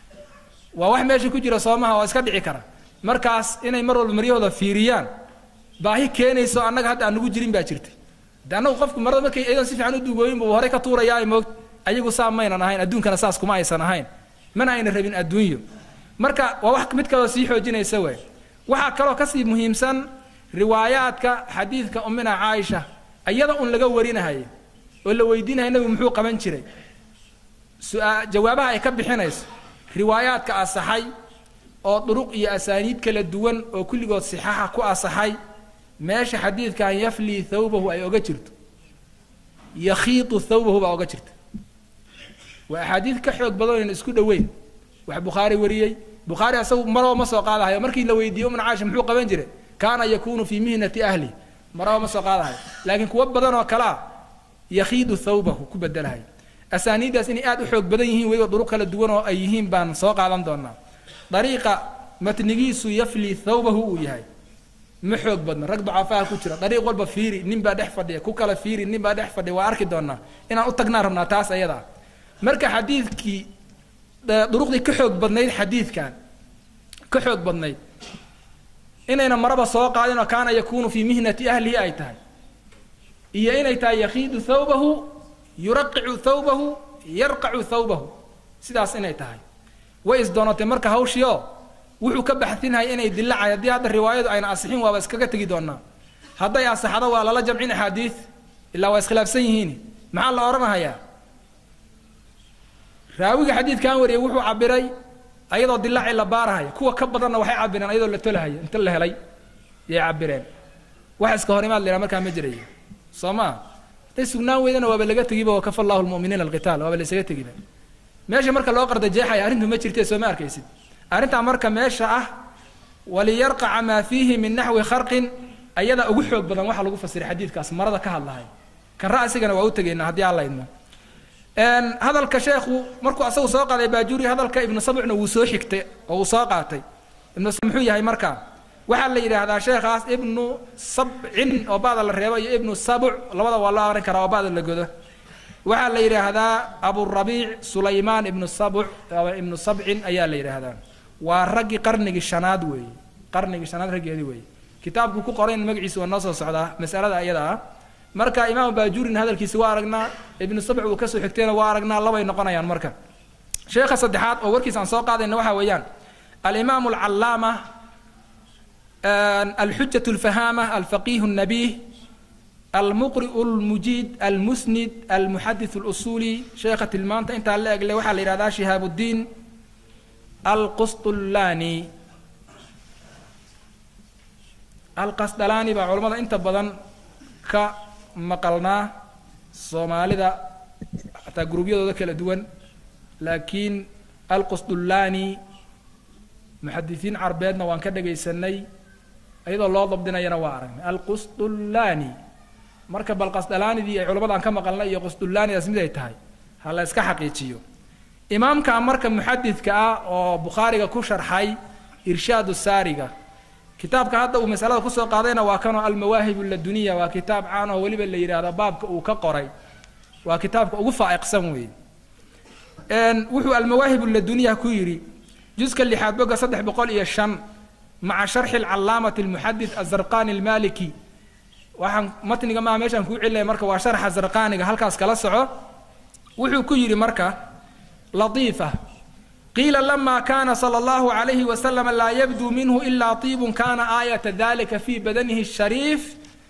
S2: waa wax meesha ku jira soomaha oo iska dhici kara markaas inay mar walba maryahooda fiiriyaan baahi keenayso annaga hadda aan nugu jirin baa jirta de annagu qofku marada markay iyadan si fiican u duugooyin buu horey ka tuurayaa ay moogta ayagu saa maynan ahayn adduunkana saas kuma aysan ahayn mana ayna rabin adduunyo marka waa wax mid kaloo sii xoojinaysa wey waxaa kaloo kasii muhiimsan riwaayaadka xadiidka ummina caaisha iyada un laga warinahayo oo la weydiinaya nabigu muxuu qaban jiray su-aa jawaabaha ay ka bixinayso riwaayaadka asaxay oo duruq iyo asaaniid kala duwan oo kulligood sixaaxa ku asaxay meesha xadiidkan yaflii thawbahu ay oga jirto yakhiitu thawbahu baa oga jirta waa axaadiid ka xoog badan oynan isku dhoweyn wax bukhaari wariyey bukhaari asagu maraba ma soo qaadahayo markii la weydiiyey umna caasha muxuu qaban jiray kaana yakunu fii mihnati ahli maraba ma soo qaadahayo laakiin kuwo badan oo kale ah yakhiidu thawbahu ku bedelahayo asaaniiddaas inay aad u xoog badan yihiin weliba duruq kala duwan oo ay yihiin baan soo qaadan doonaa dariiqa matnigiisu yafli thawbahu uu yahay ma xoog badna rag dacaafaha ku jira dariiq walba fiiri nin baa dhex fadhiya ku kala fiiri nin baa dhex fadhiya waa arki doonaa inaan u tagnaan rabnaa taas ayada marka xadiidkii duruqdii ka xoog badnayd xadiidkan ka xoog badnayd inayna maraba soo qaadin oo kaana yakunu fii mihnati ahlihi ay tahay iyo inay tahay yakhiidu thawbahu yuraqicu thawbahu yarqacu thawbahu sidaas inay tahay way isdoonatay marka hawshii oo wuxuu ka baxsinhay inay dilacay haddii hadda riwaayadu ayna asixin waaba iskaga tegi doonaa hadday asaxdo waa lala jamcin axaadiid ilaa waa iskhilaafsan yihiin maxaa la odhanahayaa raawiga xadiidkan wariyay wuxuu cabiray ayadoo dilaaci la baarahaya kuwa ka badanna waxay cabireen ayadoo la tolahaya inta la helay yay cabireen wax iska hor imaad la yidhaha markaa ma jirayo soo maa hadday sugnaan weydana waaba laga tegiba wakafa allahu lmu'miniina alqitaal waaba la isaga tegiba meesha marka loo qardajeexaya arrintu ma jirte soo ma arkaysid arrintaa marka meesha ah waliyarqaca maa fiihi min naxwi kharqin ayadaa ugu xoog badan waxa lagu fasiray xadiidkaas marada ka hadlahay kan ra'sigana waa u tegaynaa haddii alla idmo hadalka sheekhu markuu asagu soo qaaday baajuri hadalka ibnu sabcna wuu soo xigtay oo uu soo qaatay ibnu muxuu yahay markaa waxaa la yidhaahdaa sheekhaas ibnu sabcin oo ba'da la reebo iyo ibnu sabuc labada waa loo aqrin karaa oo ba'da la godo waxaa la yidhaahdaa aburabiic sulaymaan ibnu sabuc ibnu sabcin ayaa la yidhaahdaa waa raggii qarnigii shanaad weeye qarnigii shanaad raggeedii weeye kitaabku ku qorayn magaciisa waa noo soo socdaa masalada iyada ah marka imaam baajurin hadalkiisi waa aragnaa ibnu sabc uu kasoo xigtayna waa aragnaa labay noqonayaan marka sheekha saddexaad oo warkiisa aan soo qaadayna waxaa weeyaan alimaam alcallaama alxujat alfahaama alfaqiih الnabiih almuqri'u lmujiid almusnid almuxadith اlusuli sheekha tilmaanta intaa la egle waxaa la yihahdaa shihaab الdiin alqusطullani alqasdalaani baa culamada inta badan ka maqalnaa soomaalida xataa gurubyadooda kala duwan laakiin alqusdullaani muxadisiin carbeedna waan ka dhagaysanay iyadoo loo dabdinayana waa aragnay alqusdullaani marka bal qasdalaanidii ay culammadaan ka maqalnay iyo qusdullaanidaas mid ay tahay ha la iska xaqiijiyo imaamka marka muxadidka ah oo bukhaariga ku sharxay irshaadu saariga kitaabka hadda uu masalada kusoo qaadayna waa kanoo almawaahib laduniya waa kitaab caan oo weliba la yidhaahdo baabka uu ka qoray waa kitaabka ugu faa'iqsan weeye wuxuu almawaahib laduniya ku yidhi juska lixaad boga saddex boqol iyo shan maca sharxi alcalaamati almuxadid azarqani almaliki waxaan matniga maa meeshaan kuu celinaya marka waa sharxa zarqaniga halkaas kala soco wuxuu ku yidhi marka latiifa qiila lama kana slى اllahu عalayhi waslm laa yabduu minhu ila طiib kana aayata dalika fi badanihi الshariif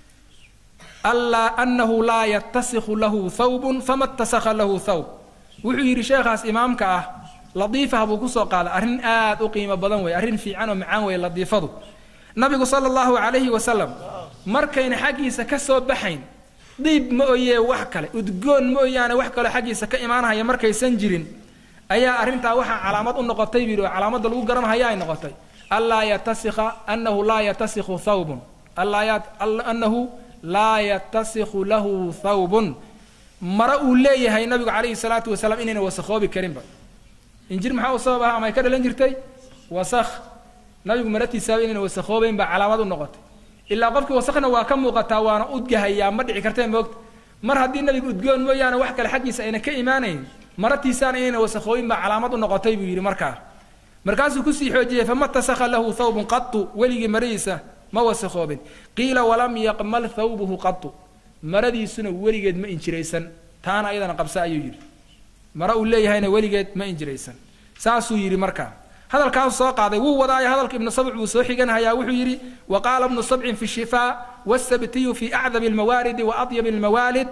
S2: alaa anahu laa yatasikhu lahu thawb fama اtasakha lahu thawb wuxuu yidhi sheekhaas imaamka ah latiifah buu kusoo qaaday arrin aad u qiimo badan wey arrin fiican oo macaan wey latiifadu nabigu salى اllahu عalayhi wasalam markayna xaggiisa ka soo baxayn diib ma oyee wax kale udgoon ma oyaane wax kaloo xaggiisa ka imaanhaya markaysan jirin ayaa arrintaa waxaa calaamad u noqotay buu yidhi oo calaamadda lagu garanhaya ay noqotay anlaa yatasikha anahu laa yatasikhu thawbun anahu laa yatasikhu lahu thawbun mare uu leeyahay nabigu calayhi salaatu wasalaam inayna wasakhoobi karinba injir maxaa u sabab aha ama ay ka dhalan jirtay wasakh nabigu maratiisaaba inayna wasakhoobayn baa calaamad u noqotay ilaa qofkii wasakhna waa ka muuqataa waana udgahayaa ma dhici kartee moogta mar haddii nabigu udgoon mooyaane wax kale xaggiisa ayna ka imaanayn maratiisaan inayna wasakhooyin baa calaamad u noqotay buu yidhi markaa markaasuu kusii xoojiyey fama tasakha lahu thawbun qatu weligii maradiisa ma wasakhoobin qiila walam yaqmal thawbuhu qatu maradiisuna weligeed ma injiraysan taana ayadana qabsa ayuu yidhi mare uu leeyahayna weligeed ma injiraysan saasuu yidhi markaa hadalkaasu soo qaaday wuu wadaayo hadalka ibnu sabc buu soo xiganhayaa wuxuu yidhi wa qaala ibnu sabcin fi shifaa wasabtiyu fi acdabi almawaaridi wa adyabi almawaalid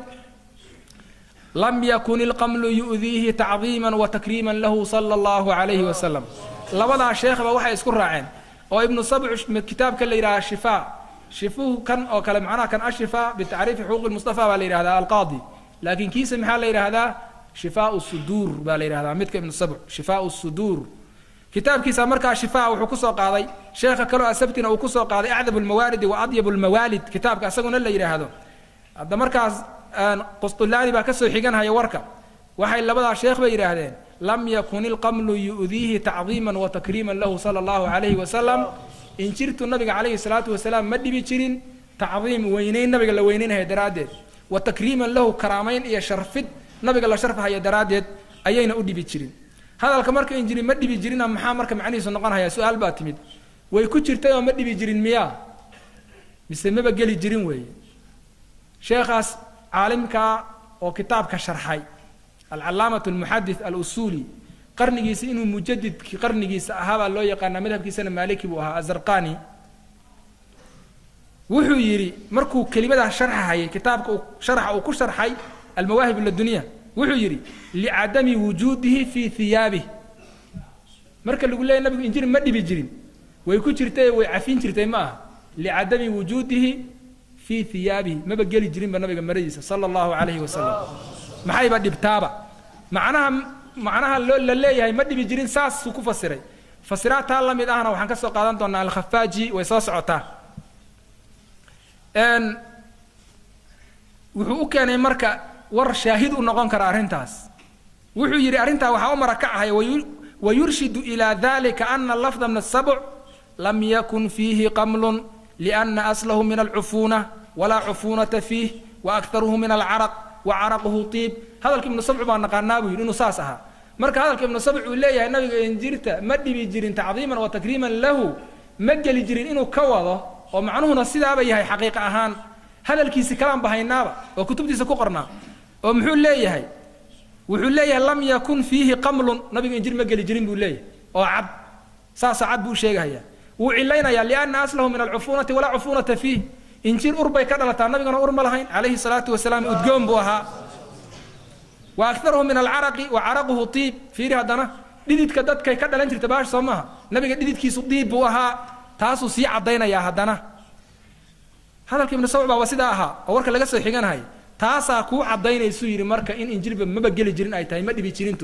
S2: lam yakun ilqamlu yu'diihi tacdiima watakriima lahu sala allahu calayhi wasalam labadaa sheekhba waxay isku raaceen oo ibnu sabc kitaabka la yidhaha shifaa shifuhu kan oo kale macnaha kan ashifaa bitacriifi xuquuqi mustafa baa la yidhahdaa alqaadi laakiin kiisa maxaa la yidhaahdaa shifaau suduur baa la yidhahdaa midka ibnu sabc shifaau suduur kitaabkiisa markaa shifaa wuxuu kusoo qaaday sheekha kaloo asabtina uu kusoo qaaday acdab lmawaaridi wa adyab lmawaalid kitaabka isaguna la yidhaahdo hadda markaas qusطulaani baa kasoo xiganhaya warka waxay labadaa sheekh bay yidhaahdeen lam yakun ilqamlu yu'diihi tacdiima watakriima lahu sala allahu calayhi wasalam injirtu nabiga calayhi salaatu wasalaam ma dhibi jirin tacdiim weynayn nabiga la weynaynhaya daraaddeed wa takriiman lahu karaamayn iyo sharfid nabiga la sharfahaya daraaddeed ayayna u dhibi jirin hadalka marka injiri ma dhibi jirina maxaa marka macnihiisu noqon haya su-aal baa timid way ku jirtay oo ma dhibi jirin miyaa mise maba geli jirin weeye sheekhaas caalimkaa oo kitaabka sharxay alcalaamat almuxadith alusuuli qarnigiisa inuu mujadidkii qarnigiisa ahaabaa loo yaqaanaa madhabkiisana maaliki buu ahaa azarqani wuxuu yidhi markuu kelimadaa sharxahayay kitaabka uu sharxa uu ku sharxay almawaahib ladunya wuxuu yidhi licadami wujuudihi fii hiyaabih marka lagu leeyay nabigu injiri ma dhibi jirin way ku jirtay way cafin jirtay ma aha licadami wujuudihi fii hiyaabihi maba geli jirinba nabiga maradiisa sala allahu calayhi wasalam maxayba dhibtaaba macnaha macnaha loo la leeyahay ma dhibi jirin saasuu ku fasiray fasiraad taa la mid ahna waxaan ka soo qaadan doonaa alkhafaaji way soo socotaa wuxuu u keenay marka war shaahid u noqon kara arrintaas wuxuu yidhi arrintaa waxaa u marakacahaya wayurshidu ilaa dalika ana lafda min asabc lam yakun fiihi qamlun liana aslahu min alcufuuna walaa cufuunata fiih wa aktaruhu min alcaraq wa caraquhu tiib hadalka ibnu sabc baa naqaanaa buu yidhi inuu saas ahaa marka hadalka ibnu sabc uu leeyahay nabiga injirta ma dhibi jirin tacdiiman wa takriiman lahu ma geli jirin inuu ka wado oo macnuhuna sidaaba yahay xaqiiqa ahaan hadalkiisi kalaan bahaynaaba oo kutubtiisa ku qornaa oo muxuu leeyahay wuxuu leeyahay lam yakun fiihi qamlun nabiga injir ma geli jirin buu leeyahay oo cad saasoo cad buu sheegahaya wuu cilaynayaa liana aslahu min alcufuunati walaa cufuunata fiih injir ur bay ka dhalataa nabigana ur ma lahayn calayhi salaatu wasalaam udgoon buu ahaa wa aktaruhu min alcaraqi wa caraquhu tiib fiiri haddana dhididka dadkay ka dhalan jirta baash soo maaha nabiga dhididkiisu diib buu ahaa taasuu sii caddaynayaa haddana hadalka ibnu sabc baa waa sidaa ahaa oo warka laga soo xiganahay taasaa kuu caddaynaysu yidhi marka in injirba maba geli jirin ay tahay ma dhibi jirintu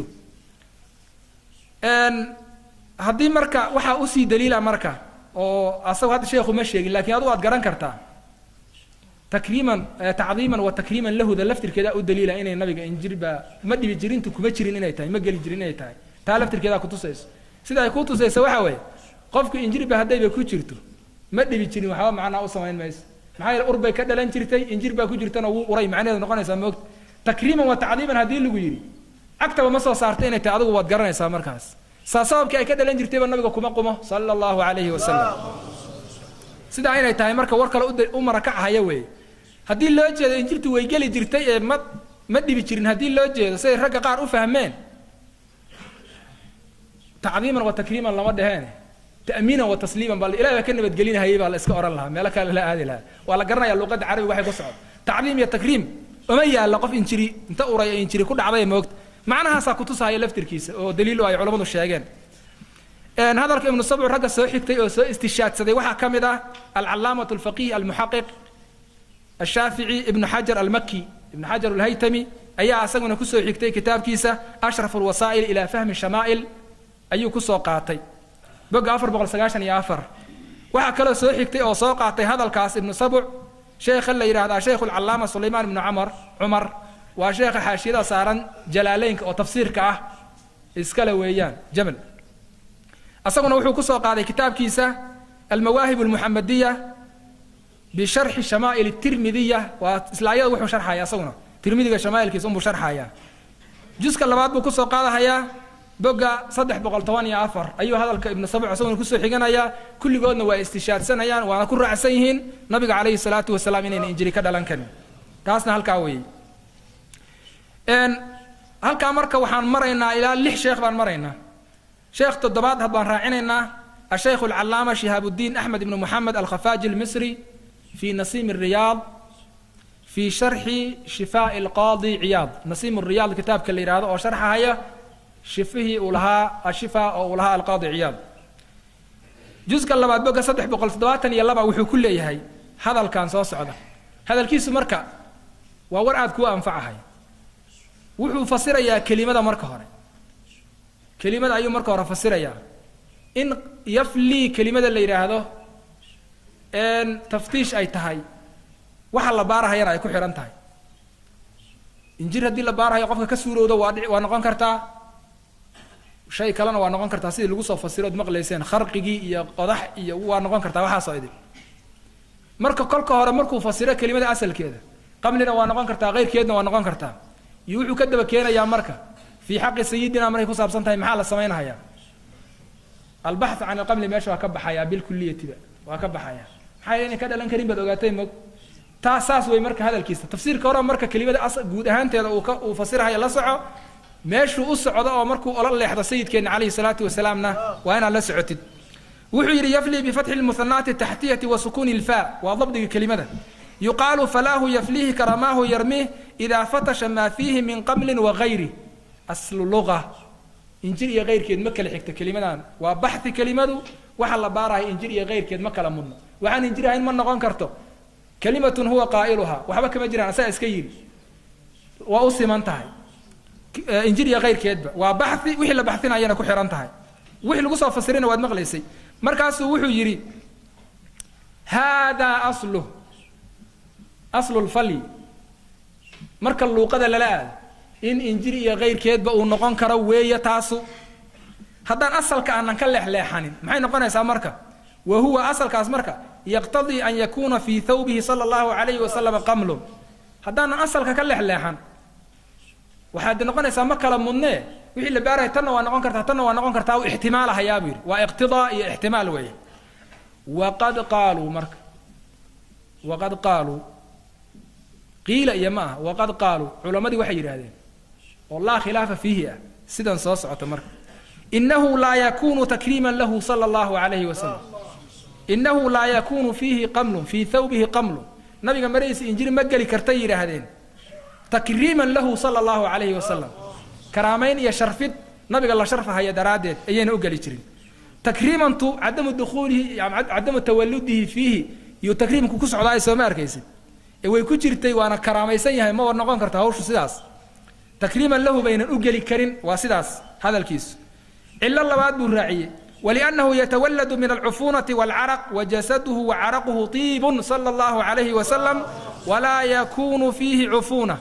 S2: haddii marka waxaa usii daliila marka oo asagu hadda sheekhu ma sheegin lakiin adugu aad garan kartaa takriiman tacdiiman wa takriiman lahuda laftirkeedaa u daliila inay nabiga injirba ma dhibi jirintu kuma jirin inay tahay ma geli jirin inay tahay taa laftirkeedaa kutusayso sida ay ku tusayso waxa weeye qofku injirba haddayba ku jirto ma dhibi jirin waxba macnaa u samayn mayso maxaa yeele ur bay ka dhalan jirtay injir baa ku jirtana wuu uray macnaheedu noqonaysaa moogta takriiman wa tacdiiman haddii lagu yidhi cagtaba ma soo saarta inay tahay adigu waad garanaysaa markaas saa sababkii ay ka dhalan jirtayba nabiga kuma qumo sala allahu calayhi wasalam sidaa inay tahay marka war kale u marakacahaya weeye haddii loo jeedo injirtu way geli jirtay ee ma ma dhibi jirin haddii loo jeedo siday ragga qaar u fahmeen tacdiiman wa takriiman lama dheheen ta'miinan wa tasliiman baa ilahi baa ka nabadgelinahayay baa la iska ohan lahaa meelo kale la aadi lahaa waa la garanaya luqadda carabiga waxay ku socdo tacdiim iyo takriim uma yaalla qof injiri inta uray ee injiri ku dhacday moogta macnahaasaa kutusahaya laftirkiisa oo daliilu ay culammadu sheegeen hadalka ibnu sabcu ragga soo xigtay oo soo istishaadsaday waxaa ka mid ah alcalaamatu alfaqih almuxaqiq ashaafici ibnu xajar almaki ibnu xajar alhaytami ayaa asaguna kusoo xigtay kitaabkiisa ashraf alwasaa'il ilaa fahmi shamaa'il ayuu kusoo qaatay boga afar boqol sagaashan iyo afar waxaa kaloo soo xigtay oo soo qaatay hadalkaas ibnu sabc sheekha la yidhahdaa sheikhu alcalaama sulaymaan ibnu camar cumar waa sheekha xaashiyada saaran jalaaleynka oo tafsiirka ah iskale weeyaan jamal asaguna wuxuu kusoo qaaday kitaabkiisa almawaahib almuxamadiya bisharxi shamaa'il tirmidiya waa islaayada wuxuu sharxaya asaguna tirmidiga shamaa'ilkiisa unbuu sharxaya juska labaad buu kusoo qaadahayaa boga saddex boqol toban iyo afar ayuu hadalka ibnu sabc isaguna kusoo xiganayaa kulligoodna waa istishaadsanayaan waana ku raacsan yihiin nabiga calayhi salaatu wasalaam inayna injiri ka dhalan karin taasna halkaa weeye halkaa marka waxaan maraynaa ilaa lix sheekh baan maraynaa sheekh toddobaad had baan raacinaynaa الشيخ العلامة شهاب الدين أحمد بن محمد الخفاجي المصري في نسيم الرياض في شرح شفاء القاضي عياض نسيم الرياض كتاب كاللي هذا أو شرحها هي شفه ولها الشفاء أو لها القاضي عياض جزء كلا بعد بقى صدح بقول صدوات يلا بقى وحو كل هي هذا الكان صوص عدا هذا الكيس مركا وورعد كوا أنفعها وحو فسر يا كلمة مركا هوري كلمة أيو مركا هورا فسر يا إن يفلي كلمة اللي يراهدو إن تفتيش أي تهاي waxa la baarahayana ay ku xihan tahay injir haddii la baarahayo qofka ka suurowda waa dhici waa noqon kartaa shay kalena waa noqon kartaa sidii lagu soo fasiro od maqlayseen kharqigii iyo qodax iyo waa noqon kartaa waxaasoo idin marka kolka hore markuu fasiro kelimada asalkeeda qamlina waa noqon kartaa keyrkeedna waa noqon kartaa iyo wuxuu ka daba keenayaa marka fii xaqi sayidina markay ku saabsan tahay maxaa la samaynahayaa albaxth can alqamli meesha waa ka baxayaa bilkuliyatiba waa ka baxayaa maxaa yeele inay ka dhalan karin baad ogaatay mog taa saas way marka hadalkiisa tafsiirka hore marka kelimada as guud ahaanteeda uu ka uu fasirahayo la soco meeshuu u socdo oo markuu ola leexdo sayidkeena calayhi salaatu wasalaamna waa inaad la socotid wuxuu yidhi yafli bifatxi lmuhanaati taxtiyati wa sukuuni ilfaa waa dabdiga kelimada yuqaalu falaahu yaflihi karamaahu yarmih idaa fatasha maa fiihi min qamlin wagayri aslu luga injir iyo keyrkeed ma kala xigta kelimadan waa baxi kelimadu waxa la baarahay injir iyo keyrkeed ma kala mudno waxaan injir ahayn ma noqon karto kalimatun huwa qaa'iluhaa waxba kama jiraan asaa iska yidhi waa u siman tahay injir iyo keyrkeedba waa baxi wixii la baxinayana ku xihan tahay wixii lagu soo fasirina waad maqlaysay markaasuu wuxuu yidhi haadaa asluh aslu lfalyi marka luuqada lala aado in injir iyo kayrkeedba uu noqon karo weeye taasu haddaan asalka aanan ka leexleexanin maxay noqonaysaa marka wa huwa asalkaas marka yaqtadii an yakuuna fii thawbihi sala allahu calayhi wasalama qamlun haddaanan asalka ka leexleexan waxaad noqonaysaa ma kala mudnee wixii la baaraya tanna waa noqon kartaa tanna waa noqon kartaa u ixtimaalahayaa buu yidhi waa iqtidaa iyo ixtimaal weeye waqad qaaluu marka waqad qaaluu qiila iyo ma aha waqad qaaluu culammadii waxay yidhaahdeen oo laa khilaafa fiihi ah sidan soo socota marka inahu laa yakunu takriiman lahu sala allahu calayhi wasalam inahu laa yakunu fiihi qamlun fii thawbihi qamlun nabiga maradiisa injiri ma geli kartay yidhaahdeen takriiman lahu sala allahu calayhi wasalam karaamayn iyo sharfid nabiga la sharfahaya daraaddeed ayayna u geli jirin takriimantu cadamu dukhuulihi cadamu tawaludihi fiihi iyo takriimku ku socdaa soo ma arkaysid ee way ku jirtay waana karaamaysan yahay ma war noqon karta hawshu sidaas takriiman lahu baynan u geli karin waa sidaas hadalkiisu cilo labaad buu raaciyey waliannahu yatawalladu min alcufuunati waalcaraq wajasaduhu wacaraquhu tiibun sala allahu calayhi wasalam walaa yakunu fiihi cufuuna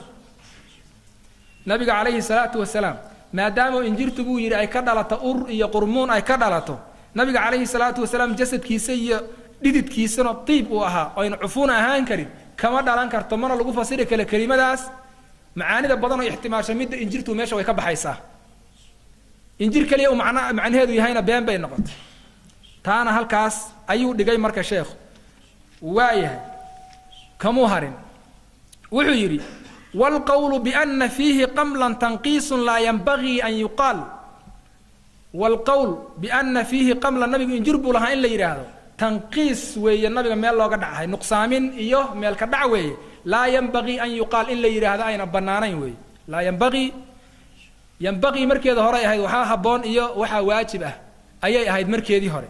S2: nabiga calayhi salaatu wasalaam maadaama injirtu buu yidhi ay ka dhalato ur iyo qurmuun ay ka dhalato nabiga calayhi salaatu wasalaam jasadkiisa iyo dhididkiisana tiib uu ahaa aynu cufuun ahaan karin kama dhalan karto mana lagu fasiri kale kelimadaas macaanida badan oo ixtimaasha midda injirtu meesha way ka baxaysaa injir keliya uu macna macnaheedu yahayna been bay noqotay taana halkaas ayuu dhigay marka sheekhu waayahay kamuu harin wuxuu yidhi waalqowlu biana fiihi qamlan tanqiisun laa yanbagii an yuqaal waalqowl biana fiihi qamlan nabigu injir buu lahaa in la yidhaahdo tanqiis weeye nabiga meel looga dhacahay nuqsaamin iyo meel ka dhac weeye laa yanbagii an yuqaal in la yidhaahdo ayna bannaanayn weeye laa yanbagii yanbaqii markeeda horey ahayd waxaa habboon iyo waxaa waajib ah ayay ahayd markeedii hore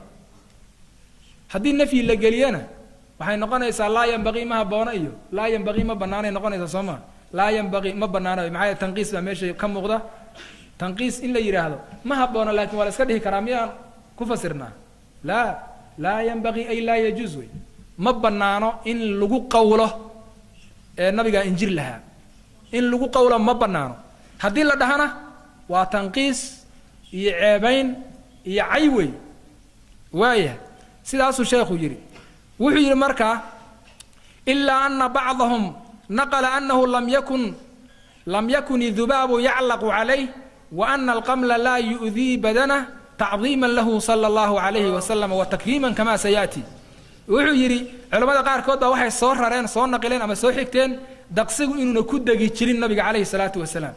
S2: haddii nafyi la geliyana waxay noqonaysaa laa yanbaqii ma haboono iyo laa yanbaqii ma bannaanay noqonaysaa soo maa laa yanbaqii ma bannaano maxaa yeele tanqiis baa meesha ka muuqda tanqiis in la yidhaahdo ma haboono laakiin waa la iska dhihi karaa miyaan ku fasirnaa laa laa yanbaqii ay laa yajuuz wey ma bannaano in lagu qawlo ee nabigaa injir lahaa in lagu qawlo ma bannaano haddii la dhahana waa tanqiis iyo ceebayn iyo cay wey waayahay sidaasuu sheekhu yidhi wuxuu yidhi markaa ilaa ana bacdahum naqla anahu lam yakun lam yakun idubaabu yaclaqu calayh wa ana alqamla laa yu'dii badanah tacdiiman lahu sala allahu calayhi wasalam wa takriiman kama sayaati wuxuu yidhi culammada qaarkood baa waxay soo rareen soo naqileen ama soo xigteen daqsigu inuuna ku degi jirin nabiga calayhi salaatu wasalaam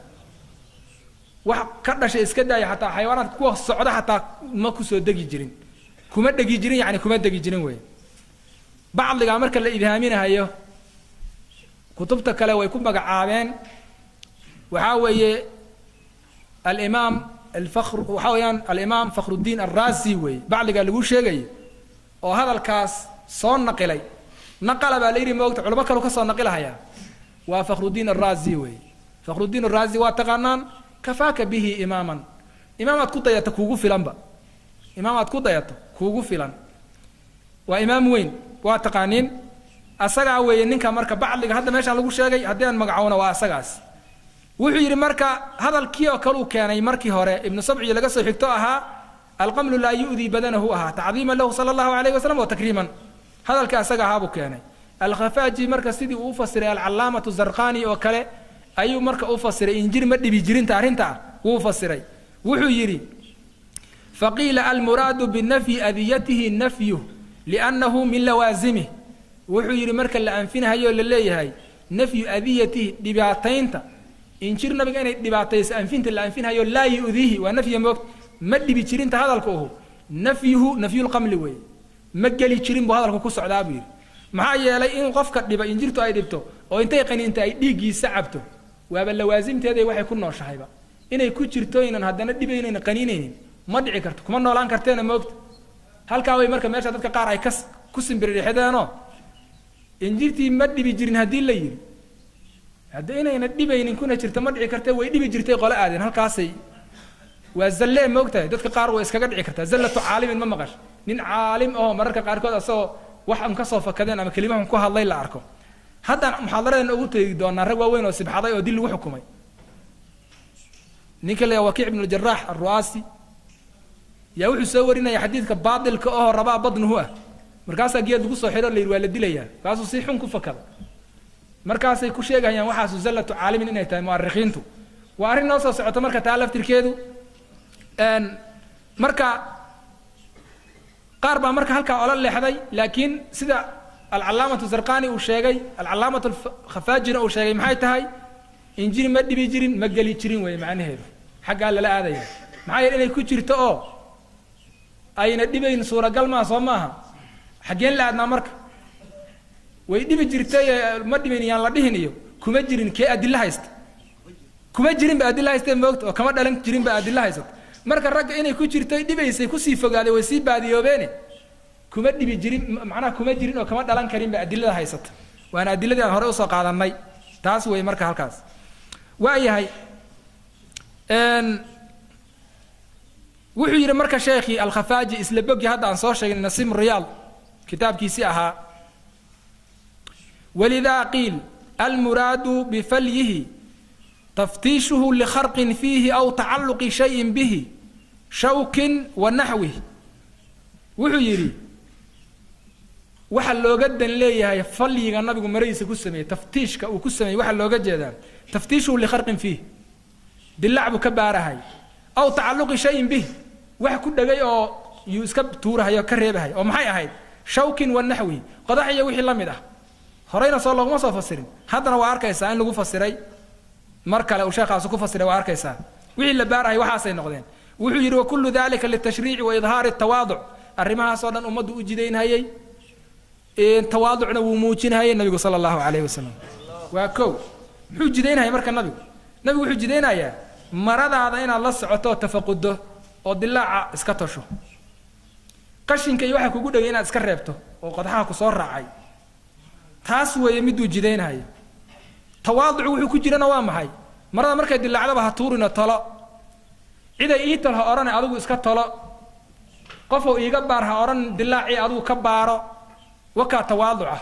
S2: wax ka dhashay iska daaya xataa xayawaanaadka kuwa socda xataa ma kusoo degi jirin kuma dhegi jirin yani kuma degi jirin wey bacdigaa marka la idhaaminahayo kutubta kale way ku magacaabeen waxaa weeye alimaam alfakr waxaa weeyaan alimaam fakhrudiin alraasi weeye bacdigaa lagu sheegayo oo hadalkaas soo naqilay naqala baa la yidhi moogta culamo kalu ka soo naqilahaya waa fakhrudiin alraasi weeye fakhrudiin alraasi waa taqaanaan kafaaka bihi imaaman imaam aad ku dayato kuugu filanba imaam aad ku dayato kuugu filan waa imaam weyn waa taqaaniin asagaa weeye ninka marka bacdiga hadda meeshaan lagu sheegay haddii aan magacowna waa asagaas wuxuu yidhi marka hadalkii oo kale uu keenay markii hore ibnu sabci laga soo xigto ahaa alqamlu laa yu'dii badanahu ahaa tacdiiman lahu sala allahu alayhi wasalam wa takriiman hadalkii asaga ahaa buu keenay alkhafaaji marka sidii uu u fasiray alcalaamatu zarqani oo kale ayuu marka u fasiray injir ma dhibi jirinta arrinta ah wuu fasiray wuxuu yidhi faqiila almuraadu binafyi adiyatihi nafyuh liannahu min lawaasimih wuxuu yidhi marka la anfinahayo la leeyahay nafyu adiyatihi dhibaataynta injir nabiga inay dhibaatayso anfinta la anfinhayo laa yu'diihi waa nafya moogta ma dhibi jirinta hadalka uhu nafyuhu nafyulqamli weeye ma geli jirin buu hadalku ku socdaa buu yidhi maxaa yeelay in qofka dhiba injirtu ay dhibto oo intay qaniinta ay dhiiggiisa cabto waaba lawaasimteeday waxay ku nooshahayba inay ku jirto inan haddana dhibaynayna qaniinaynin ma dhici karto kuma noolaan karteena moogta halkaa way marka meesha dadka qaar ay kas ku simbiririxdeenoo injirtii ma dhibi jirin haddii la yidhi hadda inayna dhibaynin kuna jirta ma dhici kartee way dhibi jirtay qole aadeen halkaasay waa zallee moogtahay dadka qaar way iskaga dhici kartaa zallatu caalimin ma maqash nin caalim ahoo mararka qaarkood asagoo wax un kasoo fakadeen ama kelimahun ku hadlay la arko haddaan muxaadaradeena ugu tegi doonaa rag waaweyn oo sibxaday oo dil lagu xukumay ninka la wakiic ibnu jaraax alru'aasi yaa wuxuu soo warinaya xadiidka baatilka oo rabaa badnuhu ah markaasaa geed lagu soo xidho la yidhi waa la dilayaa kaasuu si xun ku fakada markaasay ku sheegayaan waxaasu zallatu caalimin inay tahay mu'arikhiintu waa arrin noo soo socoto marka taa laftirkeedu marka qaar baa marka halkaa ola leexday laakiin sida alcalaamatu zarqani uu sheegay alcalaamatu khafaajina uu sheegay maxay tahay injiri ma dhibi jirin ma geli jirin weeye macnaheedu xaggaa lala aadaya maxaa yeele inay ku jirto oo ayna dhibayn suuragal maa soo maaha xaggeen la aadnaa marka way dhibi jirtay ma dhibayn yaan la dhihin iyo kuma jirin kee adilla haysta kuma jirin ba adilla haysta moogta oo kama dhalan jirin ba adilla haysata marka ragga inay ku jirtay dhibaysay kusii fogaaday way sii baadiyoobeene kuma dhibi jirin macnaha kuma jirin oo kama dhalan karin ba adilada haysata waana adiladii aan hore usoo qaadanay taas wey marka halkaas waayahay wuxuu yidhi marka sheekhii alkhafaaji isla bogi hadda aan soo sheegnay nasiim riyaal kitaabkiisii ahaa walidaa qiil almuraadu bifalyihi taftiishuhu likharqin fiihi aw tacalluqi shayin bihi shawkin wa naxwih wuxuu yidhi waxa looga dan leeyahay falyiga nabigu maradiisa ku sameeyey taftiishka uu ku sameeyey waxaa looga jeedaa taftiishuhu likharqin fiih dilac buu ka baarahay aw tacalluqi shayin bih wax ku dhegay oo yuu iska tuurahay oo ka reebahay oo maxay ahayd shawkin wa naxwi qodax iyo wixii la mid ah horeyna soo looguma soo fasirin haddana waa arkaysaa in lagu fasiray mar kale uu sheekhaasi ku fasiray waa arkaysaa wixii la baarahay waxaasay noqdeen wuxuu yidhi wakullu dalika litashriici wa idhaari tawaaduc arrimahaasoo dhan ummaddu u jidaynhayay tawaaducna wuu muujinhayay nabigu sala allahu calayhi wasalam waa kow muxuu jidaynhaya marka nabigu nabigu wuxuu jidaynayaa maradaada inaad la socoto oo tafaqudo oo dilaaca iska tosho qashinka iyo waxa kugu dhegay inaad iska reebto oo qodxaha ku soo raacay taas weeye miduu jidaynhayo tawaaducu wuxuu ku jirana waa maxay marada markay dilaacdaba ha tuurina tolo ciday ii tol ha odhane adigu iska tolo qofou iiga baar ha odhan dilaacii adigu ka baaro wakaa tawaaduca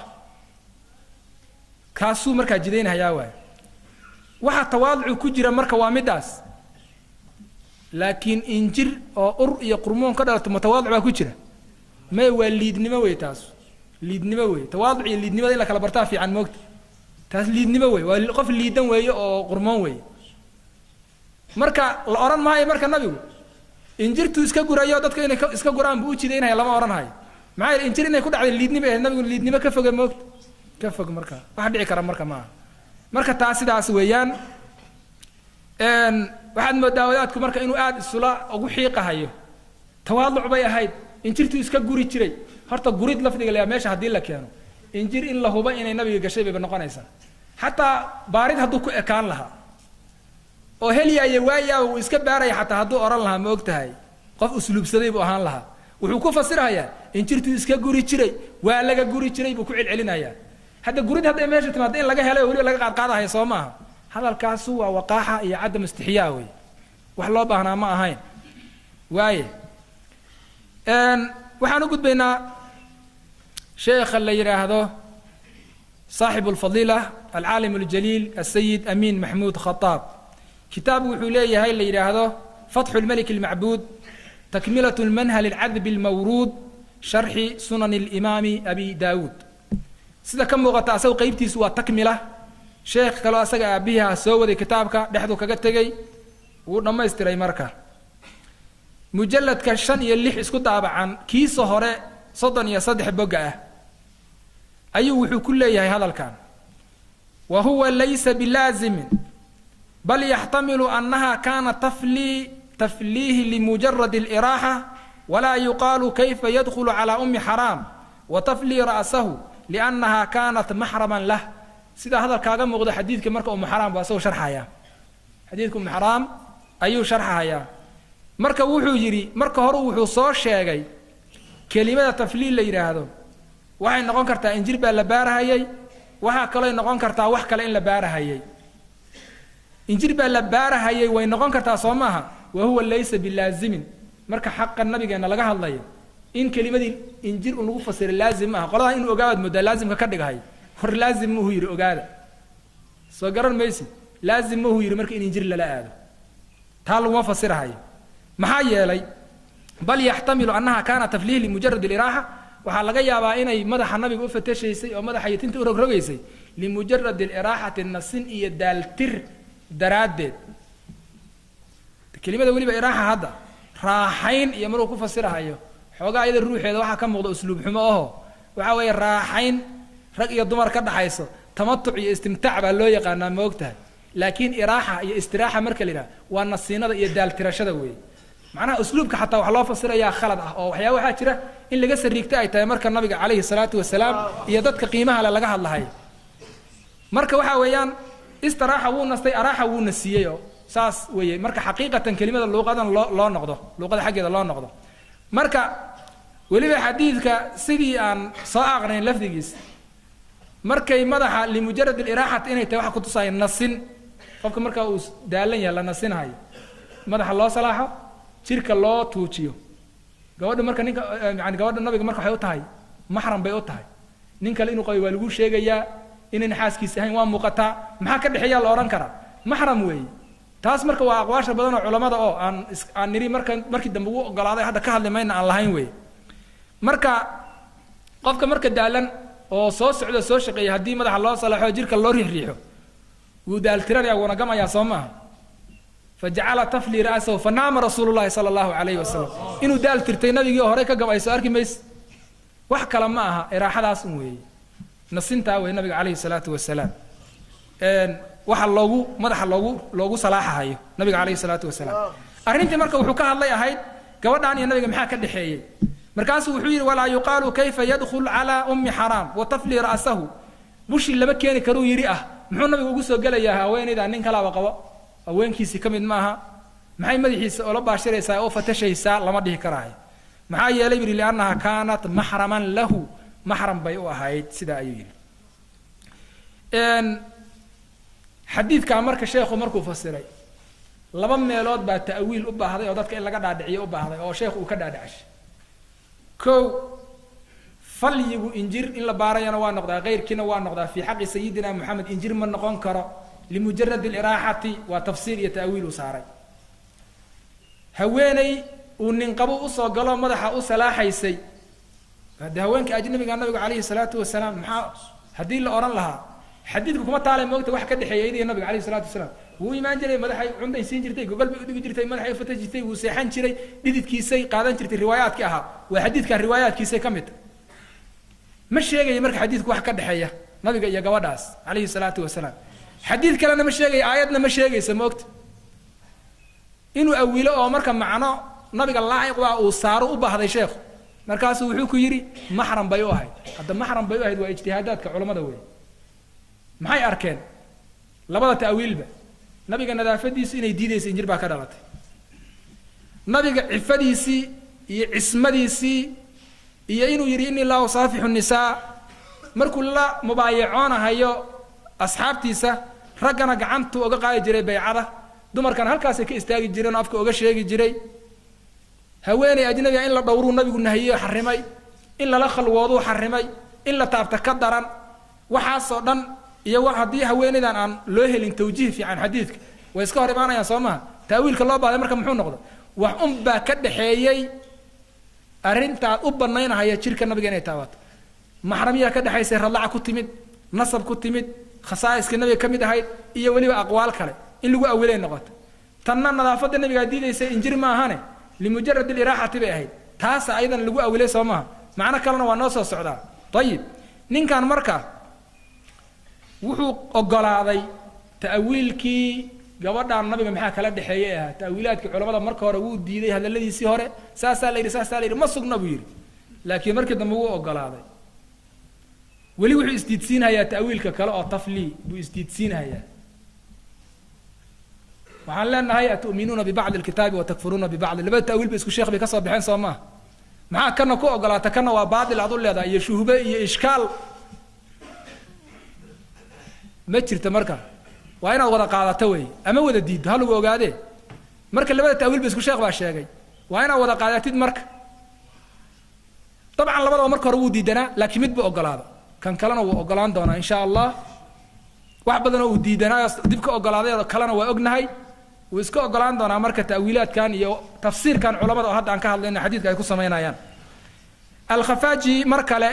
S2: kaasuu markaa jidaynhayaa waay waxa tawaaducu ku jira marka waa middaas laakiin injir oo ur iyo qurmoon ka dhalato ma tawaaduc baa ku jira may waa liidnimo wey taas liidnimo wey tawaaduc iyo liidnimada in la kala bartaa fiican moogta taas liidnimo wey waa qof liidan weeye oo qurmoon weeye marka la odhan maayo marka nabigu injirtuu iska gurayo dadka inay iska guraan buu u jidaynaya lama odhan hayo maxaa yeele injir inay ku dhacday liidnimo ahayd nabigu liidnimo ka foge moogta ka fog marka wax dhici kara marka maaha marka taas sidaas weeyaan waxaad moodaa wadaadku marka inuu aada isula ugu xiiqahayo tawaaduc bay ahayd injirtuu iska guri jiray horta gurid lafdiga la meesha haddii la keeno injir in la huba inay nabiga gashay bayba noqonaysaa xataa baarid hadduu ku ekaan lahaa oo helyaaya waayaa uu iska baaraya xataa hadduu odhan lahaa ma og tahay qof usluubsaday buu ahaan lahaa wuxuu ku fasirahayaa injirtuu iska guri jiray waa laga guri jiray buu ku celcelinayaa hadda gurid hadday meesha timaado in laga helay oo weliba laga qaadqaadahayo soo maaha hadalkaasu waa waqaaxa iyo cadam istixyaa wey wax loo baahnaa ma ahayn waaye waxaan u gudbaynaa sheekha la yidhaahdo صاحب الفضيلة العالم الجليل السيد أمين محمود خطاب كتاب وحوليه هاي اللي يراهده فتح الملك المعبود تكملة المنهل العذب المورود شرح سنن الإمام أبي داود sida ka muuqata asagu qaybtiisu waa takmila sheekh kaloo asaga aabihiha soo waday kitaabka dhexdu kaga tegey wuu dhammaystiray marka mujalladka shan iyo lix isku daabacan kiisa hore soddon iyo saddex bogga ah ayuu wuxuu ku leeyahay hadalkan wa huwa laysa bilaazimin bal yaxtamilu annaha kaana taflii tafliihi limujaradi aliraaxa walaa yuqaalu kayfa yadkhulu calaa ummi xaraam wa taflii ra'sahu liannaha kaanat maxraman lah sidaa hadalkaaga muuqda xadiidka marka umu xaraam baa isagoo sharxaya xadiidka umu xaraam ayuu sharxahayaa marka wuxuu yidhi marka hore wuxuu soo sheegay kelimada tafliil la yidhaahdo waxay noqon kartaa injir baa la baarahayay waxaa kalooy noqon kartaa wax kale in la baarahayay injir baa la baarahayay way noqon kartaa soo maaha wa huwa laysa bilaazimin marka xaqa nabigeenna laga hadlayo in kelimadii injir uu lagu fasiray laazim maaha qoladaa inuu ogaabaad moodaa laazimka ka dhigahay hor laazim muhu yidhi ogaada soo garan maysid laazim muhu yidhi marka in injir lala aado taa laguma fasirahayo maxaa yeelay bal yaxtamilu annaha kaana tafliih limujarad iliraaxa waxaa laga yaabaa inay madaxa nabiga u fatashaysay oo madaxa iyo tinta u rogrogaysay limujarad iliraaxati nasin iyo daaltir daraaddeed kelimada weliba iraaxa hadda raaxayn iyo maruu ku fasirahayo xoogaa iyada ruuxeeda waxaa ka muuqda usluub xumo aho waxaa weeye raaxayn rag iyo dumar ka dhaxayso tamatuc iyo istimtaac baa loo yaqaanaa ma og tahay laakiin iraaxa iyo istiraaxa marka la yidhaha waa nasiinada iyo daaltirashada weeye macnaha usluubka xataa wax loo fasirayaa khalad ah oo waxyaa waxaa jira in laga sariigta ay tahay marka nabiga calayhi salaatu wasalaam iyo dadka qiimaha le laga hadlahayo marka waxaa weeyaan istiraaxa wuu nastay araaxa wuu nasiiyey oo saas weeye marka xaqiiqatan kelimada luuqadan loo loo noqdo luuqada xaggeeda loo noqdo marka weliba xadiidka sidii aan soo aqnayn lafdigiis markay madaxa limujarad iliraaxati inay tahay waxa kutusaya nasin qofka marka uu daalan yahay la nasinahayo madaxa loo salaaxo jirka loo tuujiyo gabadha marka ninka yani gabadha nabiga marka waxay u tahay maxram bay u tahay nin kale inuu qabay waa lagu sheegayaa inayna xaaskiisa ahayn waa muuqataa maxaa ka dhexeeyaa la odhan karaa maxram weeye taas marka waa aqwaasha badan oo culammada oo aan is aan niri marka markii dambe ugu ogolaaday hadda ka hadli mayna aan lahayn weeye marka qofka marka daalan oo soo socda soo shaqeeya haddii madaxa loo salaxo jirka loo riixriixo wuu daaltiranaya wuuna gamayaa soo maaha fajacala tafli ra'sahu fanaama rasuulu llahi sala allahu calayhi wasalam inuu daal tirtay nabigii horey ka gabayso arki mayse wax kale ma aha iraaxadaas un weeye nasintaa wey nabiga calayhi salaatu wasalaam waxa loogu madaxa loogu loogu salaaxahayo nabiga calayhi salaatu wasalaam arrintii marka wuxuu ka hadlay ahayd gabadhaan iyo nabiga maxaa ka dhexeeyey markaasuu wuxuu yidhi walaa yuqaalu kayfa yadkhul calaa ummi xaraam wa tafli ra'sahu bushii lama keeni karuu yidhi ah muxuu nabiga ugu soo gelayaa haweenayda nin kalaaba qabo haweenkiisii ka mid maaha maxay madaxiisa oola baashiraysaa oo fatashaysaa lama dhihi karaayo maxaa yeelay yidhi liannaha kaanat maxraman lahu maxram bay u ahayd sidaa ayuu yidhi xadiidkaa marka sheekhu markuu fasiray laba meelood baa ta'wiil u baahday oo dadka in laga dhaadhiciyo u baahday oo sheekhu uu ka dhaadhicshay kow falyigu injir in la baarayana waa noqdaa keyrkiina waa noqdaa fii xaqi sayidina moxamed injir ma noqon karo limujarad aliraaxati waa tafsiir iyo ta'wiil uu saaray haweeney uu ninqabo usoo galo madaxa u salaaxaysay haddee haweenka ajnabiga nabigu calayhi salaatu wasalaam maxaa haddii la odhan lahaa xadiidku kuma taalay moogta wax ka dhexeeya iyadiyo nabiga calayhi salatu wasalaam wuu imaan jiray madaxay cunday siin jirtay gogol bay udhigi jirtay madaxay ufata jirtay wuu seexan jiray dhididkiisay qaadan jirtay riwaayaadkii ahaa waa xadiidkan riwaayaadkiisay ka mid ma sheegaya marka xadiidku wax ka dhexeeya nabiga iyo gabadhaas calayhi salaatu wasalaam xadiid kalena ma sheegaya aayadna ma sheegaysa moogta inuu awilo oo marka macno nabiga laaciqbaa uu saaro u baahday sheekhu markaasuu wuxuu ku yidhi maxram bay u ahayd hadda maxram bay u ahayd waa ijtihaadaadka culammada wey maxay arkeen labada ta'wiilba nabiga nadaafadiisu inay diidaysa injir baa ka dhalatay nabiga cifadiisii iyo cismadiisii iyo inuu yidhi inii laa usaafixu nisaa markuu la mubaayacoonahayo asxaabtiisa raggana gacantuu oga qaadi jiray baycada dumarkana halkaasay ka istaagi jireen oo afka oga sheegi jiray haweeney ajnabiga in la dhowruu nabigu nahiyo xarimay in lala khalwooduu xarimay in la taabta ka daran waxaasoo dhan iyo wa haddii haweeneydan aan loo helin tawjiih fiican xadiidka way iska hor imaanayaan soo maha taawiilka loo baahday marka muxuu noqda wax un baa ka dhexeeyey arrintaad u banaynahaya jirka nabiga inay taabato maxramiyaa ka dhexaysay radlaca ku timid nasab ku timid khasaa'iska nabiga ka mid ahayd iyo weliba aqwaal kale in lagu awilay noqoto tanna nadaafadda nabigaa diidaysay injir maahane limujarad aliraaxati bay ahayd taasa ayadan lagu awilay soo maaha macno kalena waa noo soo socdaa ayib ninkan marka wuxuu ogolaaday ta'wiilkii gabadhaan nabiga maxaa kala dhexeeyey ahaa ta'wiilaadkii culamada marka hore wuu diiday hadalladiisii hore saasaa la yidhi saasaa la yidhi ma sugna buu yidhi laakiin markii dambe wuu ogolaaday weli wuxuu isdiidsiinhayaa ta'wiilka kale oo taflii buu isdiidsiinhayaa waxaan leenahay atu'minuuna bibacdi alkitaabi watakfuruuna bibacdi labada ta'wiil ba isku sheekh bay ka soo baxeen soo maaha maxaa kana ku ogolaata kana waa baatil aad u leedahay iyo shuhbe iyo ishkaal ma jirta marka waa inaad wada qaadato wey ama wada diiddo ha lagu ogaadee marka labada ta'wiil ba isku sheekh baa sheegay waa inaad wada qaadatid marka dabcan labadaba marka hore wuu diidanaa laakiin mid buu ogolaada kan kalena wuu ogolaan doonaa insha allah wax badanoo uu diidanaayo dib ka ogolaaday kalena waa ognahay wuu iska ogolaan doonaa marka ta'wiilaadkan iyo tafsiirkan culamada oo hadda aan ka hadlayno xadiidka ay ku samaynayaan alkhafaaji mar kale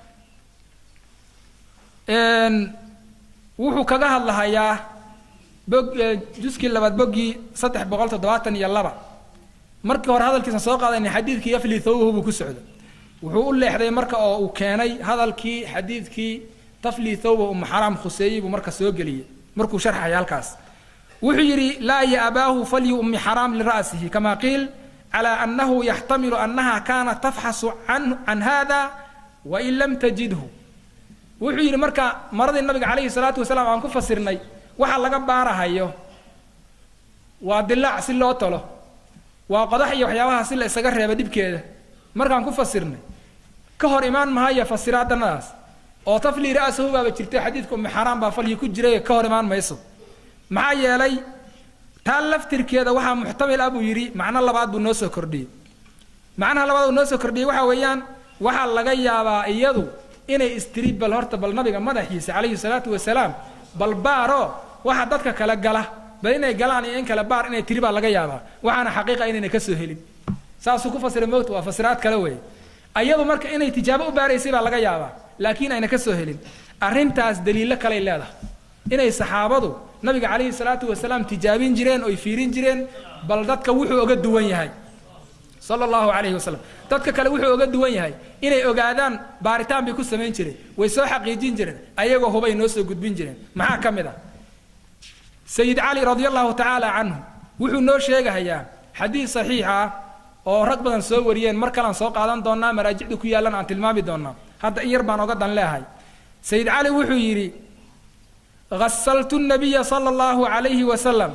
S2: wuxuu kaga hadlahayaa bog juskii labaad boggii saddex boqol toddobaatan iyo laba markii hore hadalkiisa soo qaadayna xadiidkii yafli thawbahu buu ku socda wuxuu u leexday marka oo uu keenay hadalkii xadiidkii tafli thawba umu xaraam khuseeyey buu marka soo geliyey markuu sharxaya halkaas wuxuu yidhi laa ya abaahu falyu ummi xaraam lira'sihi kama qiil calaa annahu yaxtamilu annaha kaanat tafxasu can can hada wain lam tajidhu wuxuu yidhi marka maradii nabiga calayhi salaatu wasalaam aan ku fasirnay waxa laga baarahayo waa dilaac si loo talo waa qodax iyo waxyaabaha si la isaga reeba dhibkeeda markaan ku fasirnay ka hor imaan mahaya fasiraadanadaas oo tafli ra'sahu baaba jirtay xadiidka ummi xaraam baa falyi ku jiray ka hor imaan mayso maxaa yeelay taa laftirkeeda waxaa muxtamil ah buu yidhi macno labaad buu noo soo kordhiyey macnaha labaad uu noo soo kordhiyey waxa weeyaan waxaa laga yaabaa iyadu inay istiri bal horta bal nabiga madaxiisa calayhi salaatu wasalaam bal baaro waxa dadka kale gala bal inay galaan iyo in kale baar inay tiri baa laga yaabaa waxaana xaqiiqa inayna ka soo helin saasuu ku fasiray moogta waa fasiraad kale weeye ayadu marka inay tijaabo u baaraysay baa laga yaabaa laakiin ayna ka soo helin arrintaas daliilo kaley leedahay inay saxaabadu nabiga calayhi salaatu wasalaam tijaabin jireen oy fiirin jireen bal dadka wuxuu oga duwan yahay sala allahu calayhi wasalam dadka kale wuxuu oga duwan yahay inay ogaadaan baaritaan bay ku samayn jireen way soo xaqiijin jireen ayagoo hubay noo soo gudbin jireen maxaa ka mid ah sayid cali radia allahu tacaala canhu wuxuu noo sheegahayaa xadiid saxiix ah oo rag badan soo wariyeen mar kalean soo qaadan doonaa maraajicda ku yaallan aan tilmaami doonaa hadda in yar baan oga dan leehay sayid cali wuxuu yidhi ghasaltu nabiya sala allahu calayhi wasalam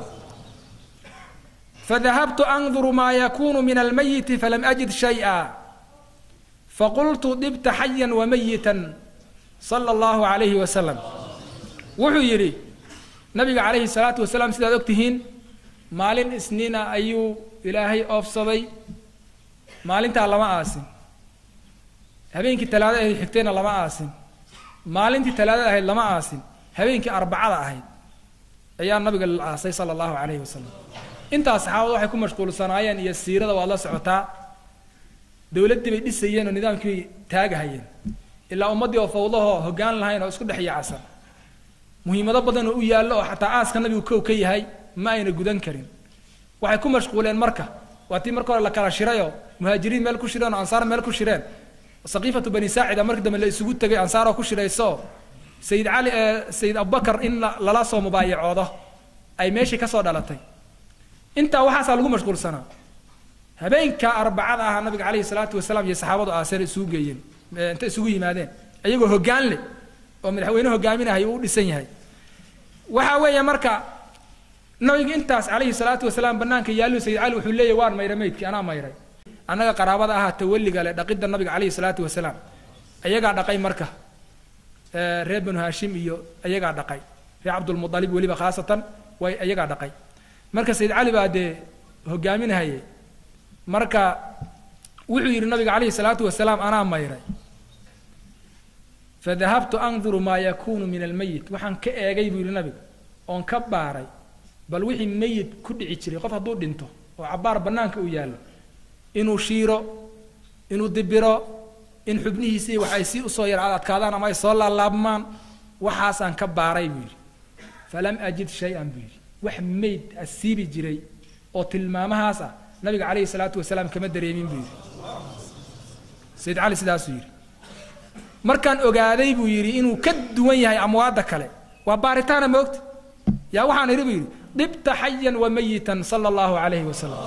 S2: فذهبت أنظر ما يكون من الميت فلم أجد شيئا فقلت طبت حيا وميتا صلى الله عليه وسلم wuxuu yidhi nabiga calayhi salaatu wasalaam sidaad og tihiin maalin isniina ayuu ilaahay oofsaday maalintaa lama aasin habeenkii talaada ahayd xigtayna lama aasin maalintii talaadada ahayd lama aasin habeenkii arbacada ahayd ayaa nabiga la aasay sala allahu calayhi wasalam intaas saxaabada waxay ku mashquulsanaayeen iyo siirada waad la socotaa dowladdii bay dhisayeen oo nidaamkii bay taagahayeen ilaa ummaddii oo fawdahoo hoggaan lahayn oo isku dhex yaacasan muhiimado badan oo u yaallo oo xataa aaska nabigu kow ka yahay ma ayna gudan karin waxay ku mashquuleen marka waa tii marka hore la kala shirayoo muhaajiriin meel ku shireen oo ansaar meel ku shireen saqiifatu bani saacida markii dambe la isugu tegay ansaaroo ku shirayso sayid cali sayid abubakar in lala soo mubaayacoodo ay meeshii ka soo dhalatay intaa waxaasaa lagu mashquulsanaa habeenka arbacada ah nabiga calayhi salaatu wasalaam iyo saxaabadu aaseen isugu geeyeen inta isugu yimaadeen ayagoo hoggaan leh oo madaxweyne hogaaminahay uu u dhisan yahay waxa weeye marka nabiga intaas calayhi salaatu wasalaam banaanka yaallu sayid cali wuxuu leeyahy waan mayray maydkii anaa mayray annaga qaraabada ahaa tawalliga leh dhaqidda nabiga calayhi salaatu wasalaam ayagaa dhaqay marka reer banu haashim iyo ayagaa dhaqay reer cabdulmualib weliba khaasatan way ayagaa dhaqay marka sayid cali baa dee hogaaminahaye marka wuxuu yidhi nabiga calayhi salaatu wasalaam anaa mayray fadahabtu anduru maa yakunu min almeyit waxaan ka eegay buu yidhi nabiga oon ka baaray bal wixii meyit ku dhici jiray qof hadduu dhinto oo cabbaar bannaanka uu yaallo inuu shiiro inuu dibiro in xubnihiisii wax ay sii usoo yar adkaadaan ama ay soo laalaabmaan waxaasaan ka baaray buu yidhi falam ajid shay-an buu yidhi wax meyd asiibi jiray oo tilmaamahaas ah nabiga calayhi salaatu wasalaam kama dareemin buu yidhi sayid cali sidaasuu yidhi markaan ogaaday buu yidhi inuu ka duwan yahay amwaadda kale waa baaritaana moogta yaa waxaan idhi buu yidhi dhibta xayan wa mayitan sala allahu calayhi wasalam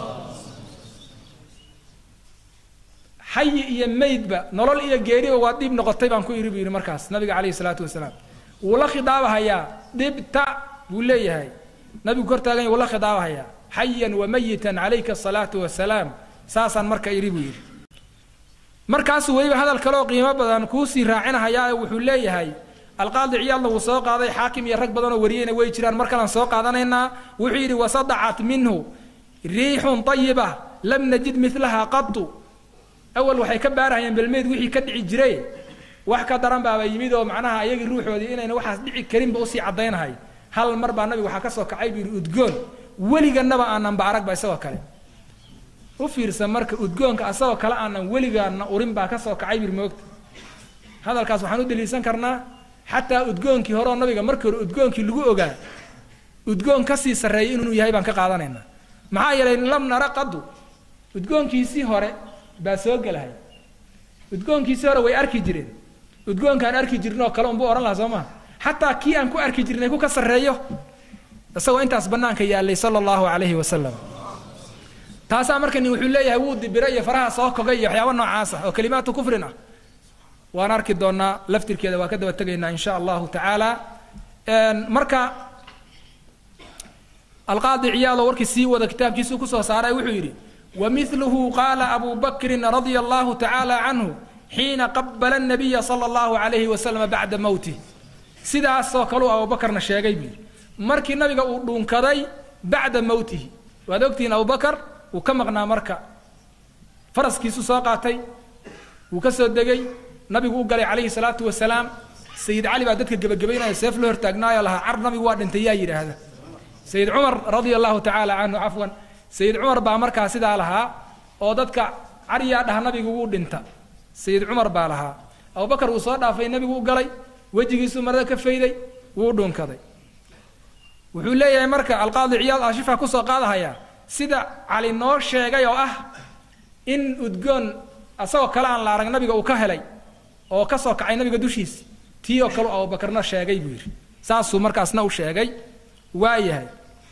S2: xayi iyo meydba nolol iyo geeriba waa dhiib noqotay baan ku idhi buu yidhi markaas nabiga calayhi salaatu wasalaam wuu la khidaabahayaa dhibta buu leeyahay nabigu kor taagan wuu la khidaabahayaa xayan wa mayitan calayka asalaatu wasalaam saasaan marka idhi buu yidhi markaasuu weliba hadal kaleoo qiimo badan kuusii raacinahayaa wuxuu leeyahay alqaadi ciyaadna wuu soo qaaday xaakim iyo rag badanoo wariyeyna way jiraan mar kalaan soo qaadanaynaa wuxuu yidhi wasadacat minhu riixun ayiba lam najid milaha qatu awal waxay ka baarahayeen belmeyd wixii ka dhici jiray wax ka daran baaba yimid oo macnaha ayagii ruuxoodii inayna waxaas dhici karinba usii caddaynahay hal mar baa nabiga waxaa ka soo kacay buu yidhi udgoon weliganaba aananba aragba isagoo kale u fiirsan marka udgoonka asagoo kale aanan weligaana urin baa ka soo kacay bir moogta hadalkaas waxaan u daliilsan karnaa xataa udgoonkii hore oo nabiga markii hore udgoonkii lagu ogaa udgoon kasii sarreeyay inuu yahay baan ka qaadanaynaa maxaa yeelay lam nara qadu udgoonkiisii hore baa soo gelahay udgoonkiisii hore way arki jireen udgoonkaan arki jirin oo kale unbuu odhan lahaa soo maha xataa kii aan ku arki jirnay ku ka sarreeyo isagoo intaas bannaanka yaallay sala allahu calayhi wasalam taasaa marka nin wuxuu leeyahay wuu dibira iyo faraha soo kogay iyo waxyaaba noocaas ah oo kalimaatu kufrin ah waan arki doonaa laftirkeeda waa ka daba tegaynaa in sha allahu tacaala marka alqaadi ciyaadoo warkii sii wada kitaabkiisuu kusoo saaray wuxuu yidhi wamiluhu qaala abu bakrin radia allahu tacaala canhu xiina qabala nabiya sala allahu calayhi wasalama bacda mowtih sidaasoo kaleu abubakarna sheegay buu yidhi markii nabiga uu dhuunkaday bacda mowtihi waad ogtihiin abubakar wuu ka maqnaa marka faraskiisuu soo qaatay wuu ka soo degay nabigu u galay calayhi salaatu wasalaam sayid cali baa dadka gebagabaynaya seef la hortaagnaayo lahaa car nabigu waa dhintay yaa yidhaahda sayid cumar radia allahu tacaala canhu cafwan sayid cumar baa markaa sidaa lahaa oo dadka caryaa dhaha nabigu wuu dhinta sayid cumar baa lahaa abubakar wuu soo dhaafay nabigu u galay wejigiisuu marada ka fayday wuu dhunkaday wuxuu leeyahay marka alqaadi ciyaad ashifa kusoo qaadahayaa sida cali noo sheegay oo ah in udgoon asagoo kale aan la arag nabiga uu ka helay oo ka soo kacay nabiga dushiisa tii oo kale abubakarna sheegay buu yidhi saasuu markaasna u sheegay waa yahay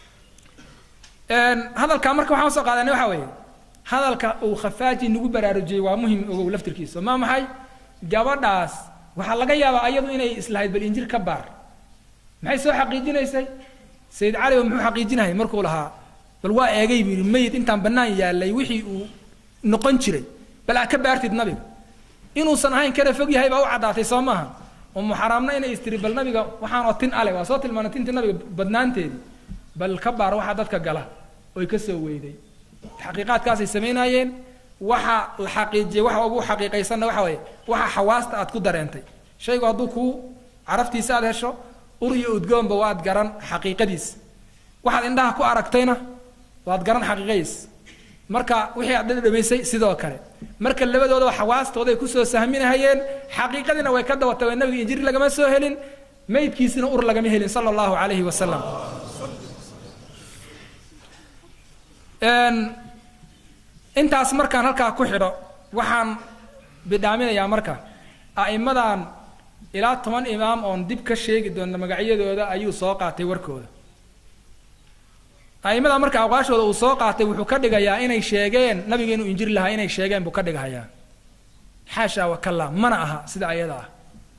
S2: hadalkaa marka waxaan usoo qaadanay waxaa weeye hadalka uu khafaaji nagu baraarujiyey waa muhim ogow laftirkiisa ma maxay gabadhaas waxaa laga yaabaa ayadu inay islahayd bal injir ka baar maxay soo xaqiijinaysay sayid cali ba muxuu xaqiijinahay markuu lahaa bal waa eegay buu yidhi mayid intaan bannaan yaallay wixii uu noqon jiray bal aa ka baartid nabiga inuusan ahayn kana fog yahay baa u caddaatay soo maaha umu xaraamna inay istiri bal nabiga waxaanoo tin ale waa soo tilmaanay tintii nabiga badnaanteedii bal ka baar waxaa dadka gala oy ka soo weyday xaqiiqaadkaasay samaynayeen waxa la xaqiijiyey waxa ugu xaqiiqaysanna waxa weeye waxa xawaasta aad ku dareentay shaygu hadduu kuu caraftiisa aad hesho ur iyo udgoonba waad garan xaqiiqadiisa waxaad indhaha ku aragtayna waad garan xaqiiqadiisa marka wixii aad dhadhamaysay sidoo kale marka labadoodaba xawaastooday kusoo sahminahayeen xaqiiqadiina way ka daba tageen nabiga injiri lagama soo helin maydkiisina ur lagama helin sala allahu calayhi wasalam intaas markaan halkaa ku xidho waxaan bidhaaminayaa marka a'immadan ilaa toban imaam oon dib ka sheegi doona magacyadooda ayuu soo qaatay warkooda a'immada marka aqwaashooda uu soo qaatay wuxuu ka dhigayaa inay sheegeen nabiga inuu injiri lahaa inay sheegeen buu ka dhigahayaa xaasha wakalla mana aha sida ayada ah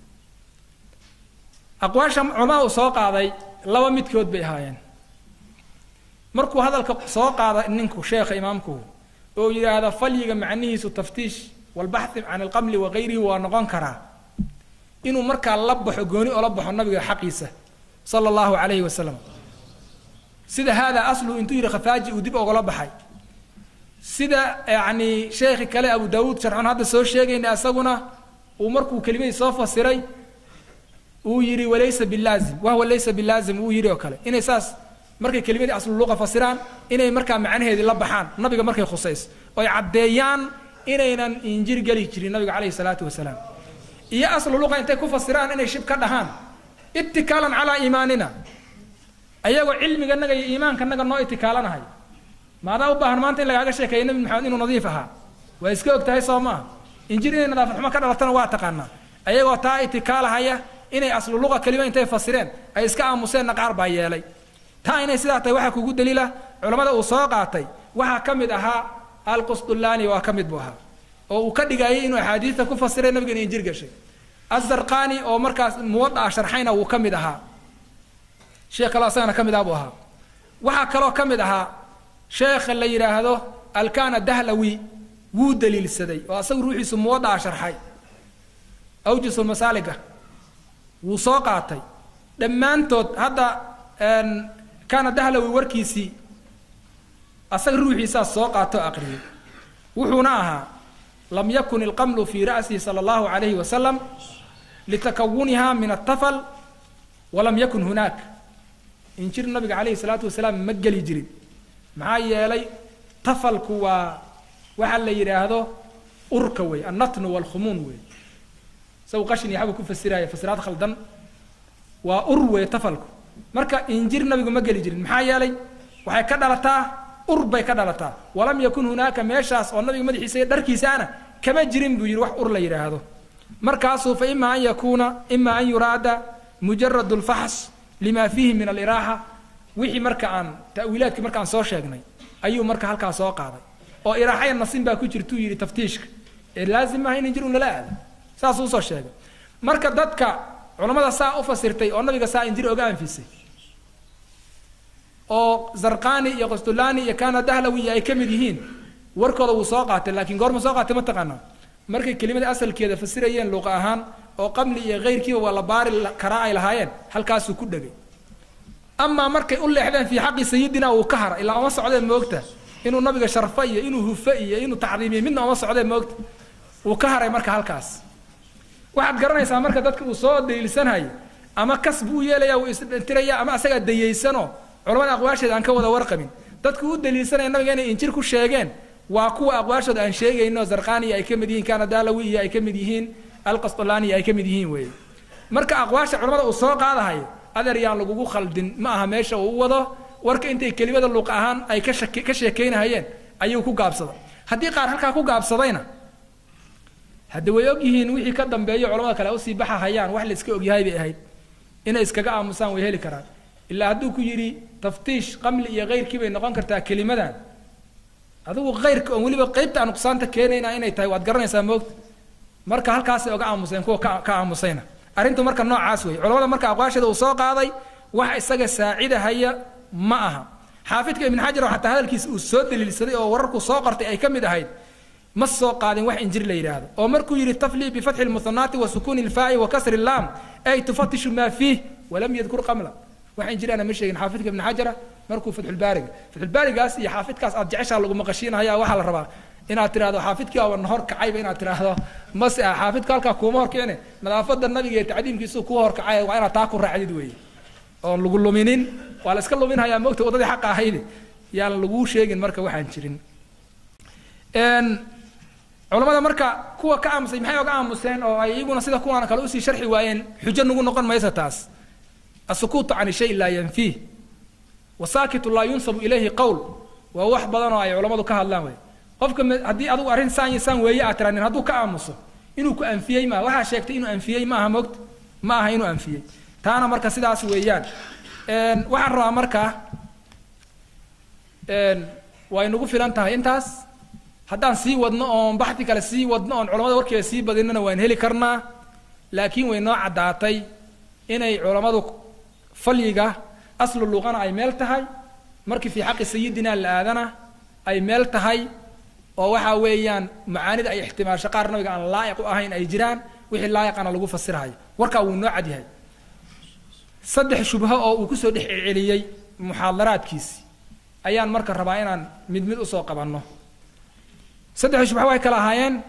S2: aqwaasha culamada uu soo qaaday laba midkood bay ahaayeen markuu hadalka soo qaada ninku sheekha imaamku oo yidhaahda falyiga macnihiisu taftiish walbaxthi can alqamli wakayrihi waa noqon karaa inuu markaa la baxo gooni oo la baxo nabiga xaqiisa sala allahu calayhi wasalam sida haadaa asluhu intuu yidhi khafaaji uu dib ogala baxay sida yacni sheekhi kale abu daawuud sharxon hadda soo sheegayna isaguna uu markuu kelimadii soo fasiray uu yidhi walaysa bilaazim wahwa laysa bilaazim uu yidhi oo kale inay saas markay kelimadii asluluqa fasiraan inay markaa macnaheedii la baxaan nabiga markay khusayso oy caddeeyaan inaynan injir geli jirin nabiga calayhi salaatu wasalaam iyo asluluqa intay ku fasiraan inay shib ka dhahaan itikaalan calaa iimaanina ayagoo cilmiganaga iyo iimaankanaga noo itikaalanahay maadaa u baahan maanta in lagaaga sheekeeyo nabi maxamed inuu nadiif ahaa waa iska og tahay soo maaha injir inay nadaafad xumo ka dhalatana waa taqaanaa ayagoo taa itikaalahaya inay asluluqa kelima intay fasireen ay iska aamuseenna qaar baa yeelay taa inay sidaa tahay waxaa kugu daliila culammada uu soo qaatay waxaa ka mid ahaa alqusdullaani waa ka mid buu ahaa oo uu ka dhigayay inuu axaadiista ku fasiray nabiga in injir gashay azarqani oo markaas muwada'a sharxayna wuu ka mid ahaa sheekh kaloo asagana ka mid ah buu ahaa waxaa kaloo ka mid ahaa sheekha la yidhaahdo alkana dahlawi wuu daliilsaday oo asagu ruuxiisu muwada'a sharxay awjusulmasaaliga wuu soo qaatay dhammaantood hadda kana dahlawi warkiisii asaga ruuxiisaa soo qaato o aqriyay wuxuuna ahaa lam yakun ilqamlu fii ra'sihi sala allahu calayhi wasalam litakawuniha min altafal walam yakun hunaak injir nabiga calayhi salaatu wasalaam ma geli jirin maxaa yeelay tafalku waa waxaa la yidhaahdo urka wey annatnu waalkhumuun wey isagu qashin iyo xabu ku fasiraya fasiraad khaldan waa ur wey tafalku marka injir nabigu ma geli jirin maxaa yeelay waxay ka dhalataa ur bay ka dhalataa walam yakun hunaaka meeshaas oo nabiga madaxiisa iyo dharkiisaana kama jirin buu yidhi wax ur la yidhaahdo markaasuu fa ima an yakuuna ima an yuraada mujarad lfaxs lima fiihi min aliraaxa wixii marka aan ta'wiilaadkii markaan soo sheegnay ayuu marka halkaa soo qaaday oo iraaxaya nasin baa ku jirtuu yidhi taftiishka ee laazim maaha in injir un lala aado saasuu usoo sheegay marka dadka culammada saa u fasirtay oo nabiga saa injir oga anfisay oo zarqani iyo qostulani iyo kana dahlawi ay ka mid yihiin warkooda wuu soo qaatay laakiin goorma soo qaatay ma taqaanaa markay kelimada asalkeeda fasirayeen luuqa ahaan oo qamli iyo keyrkiiba waa la baari karaa ay lahaayeen halkaasuu ku dhegay amaa markay u leexdeen fii xaqi sayidina uu ka hara ilaa uma socdeen moogta inuu nabiga sharfo iyo inuu hufo iyo inuu tacdiimiyo midna uma socdeen moogta uu ka haray marka halkaas waxaad garanaysaa marka dadka uu soo daliilsanhayo ama kas buu yeelaya uu isdhintiraya ama asagaa dayaysanoo culamada aqwaasheeda aan ka wada warqabin dadku u daliilsanaya nabiga inay injir ku sheegeen waa kuwa aqwaashooda aan sheegayno zarqaniya ay ka mid yihiin kana dalawi iyo ay ka mid yihiin alqastolaniya ay ka mid yihiin weeye marka aqwaasha culamada uu soo qaadahayo adeer yaan lagugu khaldin ma aha meesha uu u wado warka intay kelimada luuq ahaan ay ka shak ka sheekaynahayeen ayuu ku gaabsaday haddii qaar halkaa ku gaabsadayna hadda way og yihiin wixii ka dambeeyo culamada kale usii baxahayaan wax la iska ogyahay bay ahayd inay iskaga aamusaan way heli karaan ilaa hadduu ku yidhi taftiish qamli iyo keyrkii bay noqon kartaa kelimadan adigu keyrka oon weliba qeybta aan nuqsaanta keenayna inay tahay waad garanaysaa moogta marka halkaasay oga aamuseen kuwa ka ka aamusayna arrintu marka noocaas wey culamada marka aqwaasheeda uu soo qaaday wax isaga saacidahaya ma aha xaafidka ibn xajar oo xataa hadalkiisa uu soo daliilsaday oo wararku soo qortay ay ka mid ahayd ma soo qaadin wax injir la yidhaahdo oo markuu yidhi tafli bifatxi lmuhanaati wa sukuuni lfaa'i wa kasri laam ay tufatishu maa fiih walam yadkur qamla wax injir ana ma sheegin xaafidka ibn xajara markuu fatxulbaariga fatxulbaarigaas iyo xaafidkaas aad jeceshaa lagu maqashiinaya waxaa la rabaa inaad tirahdo xaafidkii aa nahor kacayba inaad tirahdo mase ah xaafidka halkaa kuuma horkicine nadaafada nabiga iyo tacdiimkiisu kuwa horkacay waa inaad taa ku raacdid weeye oon lagu luminin waa la iska luminhayaa mogta waddadii xaqa ahayde yaan laguu sheegin marka waxaan jirin culamada marka kuwa ka aamusay maxay oga aamuseen oo ay iyaguna sida kuwaana kale usii sharxi waayeen xujo nagu noqon maysa taas asukuutu can shay laa yanfiih wasaakitu laa yunsabu ilayhi qowl waa wax badan oo ay culammadu ka hadlaan wey qofka haddii adigu arrin saan iyo saan weeye aad tiranin hadduu ka aamuso inuu ku anfiyey maaha waxaa sheegtay inuu anfiyey maaha mogta ma aha inuu anfiyey taana marka sidaas weeyaan waxaan rabaa marka way nagu filan tahay intaas haddaan sii wadno oon baxdi kale sii wadno oon culamada warkeeda sii badinana waan heli karnaa laakiin way noo caddaatay inay culammadu falyiga aslu luqana ay meel tahay markii fii xaqi sayidina la aadana ay meel tahay oo waxaa weeyaan macaanida ay ixtimaasho qaar nabiga aan laa'iq u ahayn ay jiraan wixii laa'iqana lagu fasirhayo warkaa wuu noo cad yahay saddex shubho oo uu kusoo dhex celceliyey muxaadaraadkiisi ayaan marka rabaa inaan mid mid usoo qabanno saddexda shubho waxay kala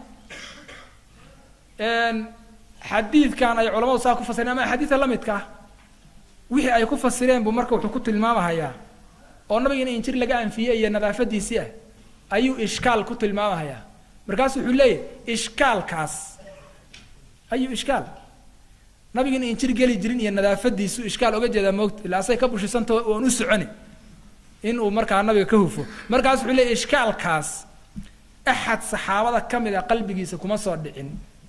S2: ahaayeen xadiidkan ay culamadu saa ku fasireen ama axaadiida la midka ah wixii ay ku fasireen buu marka wuxuu ku tilmaamahayaa oo nabiga in injir laga anfiyey iyo nadaafadiisii ah ayuu ishkaal ku tilmaamahayaa markaasu wuxuu leeyahy ishkaalkaas ayuu ishkaal nabiga in injir geli jirin iyo nadaafadiisu ishkaal oga jeedaa moogta ilaa asay ka bushisanta oon u soconi in uu markaa nabiga ka hufo markaas wuxuu leeyahy ishkaalkaas axad saxaabada ka mid a qalbigiisa kuma soo dhicin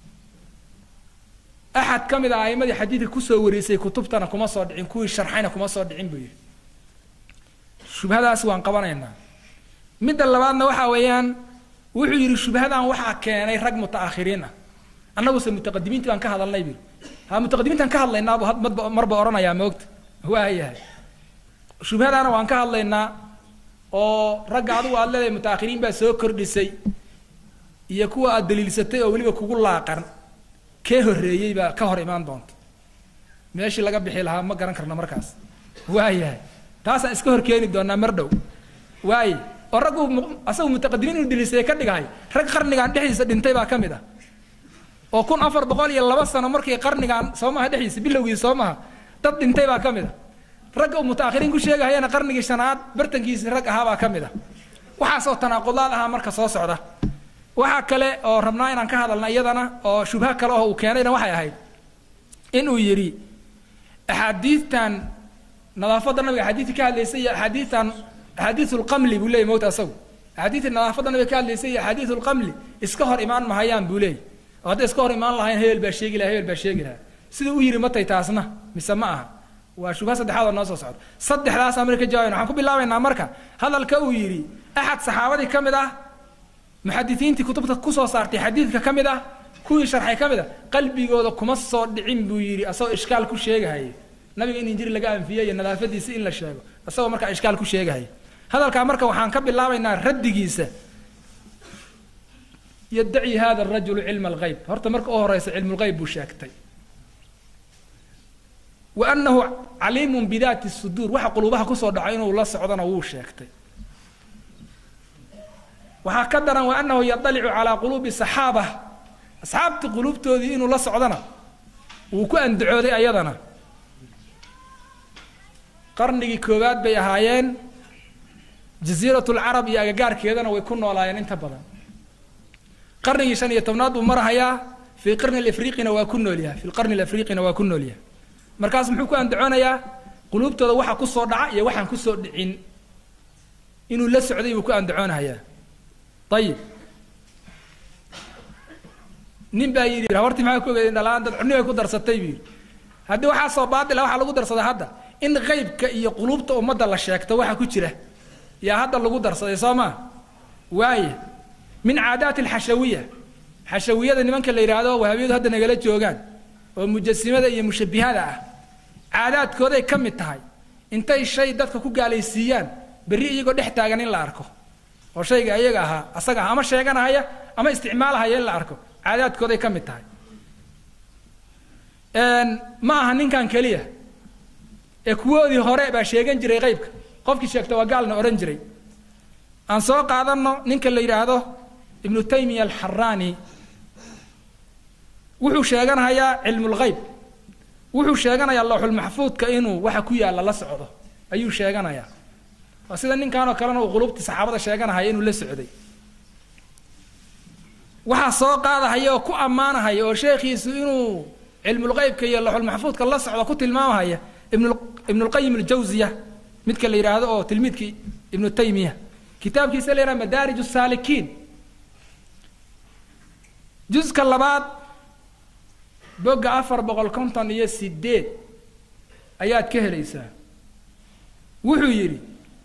S2: axad ka mid a a'imadii xadiidka kusoo wareysay kutubtana kuma soo dhicin kuwii sharxayna kuma soo dhicin buu yidhi shubhadaas waan qabanaynaa midda labaadna waxaa weeyaan wuxuu yidhi shubhadan waxaa keenay rag muta'akhiriin ah annaguse mutaqadimiintii baan ka hadalnay buu ha mutaqadimiintaan ka hadlaynaabu madba marba odhanayaa moogta waayahay shubhadaana waan ka hadlaynaa oo ragga adigu aad leedahay mutaakhiriin baa soo kordhisay iyo kuwa aad daliilsatay oo weliba kugu laaqan kee horreeyey baa ka hor imaan doonta meeshii laga bixi lahaa ma garan karna markaas waayahay taasaan iska hor keeni doonaa mar dhow waaye oo raggu asagu mutaqadimiin inuu daliilsaday ka dhigahay rag qarnigan dhexdiisa dhintay baa ka mid ah oo kun afar boqol iyo laba sano markii qarnigan soo maha dhexdiisa bilowgiisa soo maha dad dhintay baa ka mid ah ragga uu mutaakhiriin ku sheegahayana qarnigii shanaad bartankiisii rag ahaabaa ka mid ah waxaasoo tanaaqudaad ahaa marka soo socda waxaa kale oo rabnaa inaan ka hadalna iyadana oo shubha kale oo uu keenayna waxay ahayd inuu yidhi axaadiidtan nadaafadda nabiga axaadiidtii ka hadlaysay iyo axaadiidtan axaadiisu lqamli buu leeyay mowta asagu axaadiidtii nadaafadda nabiga ka hadlaysay iyo axaadiisu lqamli iska hor imaan mahayaan buu leeyay oo hadday iska hor imaan lahayn hebel baa sheegi laha hebel baa sheegi lahaa siduu u yidhi matay taasna mise ma aha waa shubha saddexaad oo noo soo socda saddexdaasaan marka ka jawaabayna waxaan ku bilaabaynaa marka hadalka uu yidhi axad saxaabadii ka mid ah muxadisiintii kutubta kusoo saartay xadiidka ka mid ah kuwii sharxay ka mid ah qalbigooda kuma soo dhicin buu yidhi asagoo ishkaal ku sheegahayay nabiga in injiri laga anfiyey iyo nadaafadiisa in la sheego isagoo markaa ishkaal ku sheegahaya hadalkaa marka waxaan ka bilaabaynaa raddigiisa yaddaci hada arajulu cilma alghayb horta marka u horeysa cilmulghayb buu sheegtay wa annahu caliimun bidaati suduur waxa quluubaha kusoo dhaco inuu la socdona wuu sheegtay waxaa ka daran wa annahu yadalicu calaa quluubi saxaaba asxaabtii quluubtoodii inuu la socdona wuu ku andacooday ayadana qarnigii koowaad bay ahaayeen jasiirat lcarab iyo agagaarkeedana way ku noolaayeen inta badan qarnigii shan iyo tobnaad buu marahayaa fii qarni alafriiqina waa ku noolyahay fi lqarni alafriiqina waa ku noolyahay markaas muxuu ku andacoonayaa quluubtooda waxa kusoo dhaca iyo waxaan kusoo dhicin inuu la socday buu ku andacoonahayaa ayib nin baa yidhi habartii maxaa ku ogeedeen dhalaan dad cunni bay ku darsatay buu yidhi haddii waxaasoo baatila waxaa lagu darsaday hadda in qeybka iyo quluubta ummadda la sheegto waxa ku jira yaa hadda lagu darsaday soo maa waaya min caadaati alxashawiya xashawiyada nimanka la yidhaahdo wahabiyadu hadda nagala joogaan oo mujasimada iyo mushabihada ah caadaadkooday ka mid tahay intay shay dadka ku gaalaysiiyaan berri iyagoo dhex taagan in la arko oo shayga iyaga ahaa asaga ah ama sheeganahaya ama isticmaalahaya in la arko caadaadkooday ka mid tahay ma aha ninkan keliya ee kuwoodii hore baa sheegan jiray qeybka qofkii sheegta waa gaalna odhan jiray aan soo qaadanno ninka la yidhaahdo ibnu taymiya alxaraani wuxuu sheeganayaa cilmulghayb wuxuu sheeganayaa lawxulmaxfuudka inuu waxa ku yaalla la socdo ayuu sheeganayaa waa sida ninkanoo kalena uu qulubtii saxaabada sheeganahaya inuu la socday waxaa soo qaadahaya oo ku ammaanahaya oo sheekhiisu inuu cilmulqeybka iyo laxulmaxfuudka la socdo ku tilmaamahaya ibn ibnulqayim aljawziya midka la yidhaahdo oo tilmiidkii ibnu taymiya kitaabkiisa la yidhaha madaarij saalikiin juska labaad bogga afar boqol konton iyo sideed ayaad ka helaysaa wuxuu yidhi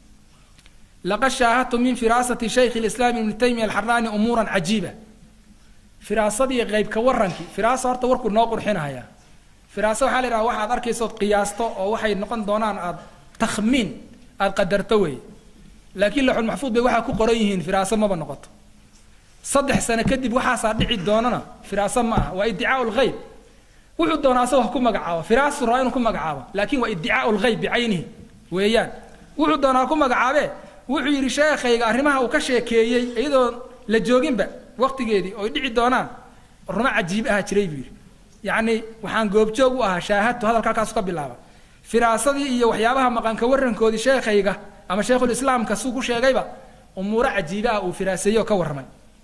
S2: laqad shaahadtu min firaasati shaykh اlislaam ibni taymiya alxaraani umuuran cajiiba firaasadii qeybka warankii firaasa horta warkuu noo qurxinaya firaasa waxaa la yidhaha waxaad arkaysood qiyaasto oo waxay noqon doonaan aada takhmiin aada qadarto wey laakiin laxulmaxfuud bay waxaa ku qoran yihiin firaaso maba noqoto saddex sano kadib waxaasaa dhici doonana firaaso ma aha waa iddicaau lghayb wuxuu doonaa asagoo ha ku magacaabo firaasu raa inuu ku magacaabo laakiin waa iddicaau lghayb bicaynihi weeyaan wuxuu doonaa ku magacaabe wuxuu yidhi sheekhayga arrimaha uu ka sheekeeyey iyadoo la jooginba waqtigeedii oy dhici doonaan rumo cajiib aha jiray buu yidhi yacni waxaan goobjoog u ahaa shaahadtu hadalka halkaasu ka bilaaba firaasadii iyo waxyaabaha maqanka warankoodii sheekhayga ama sheekhulislaamka suu ku sheegayba umuuro cajiiba ah uu firaaseeyey oo ka warramay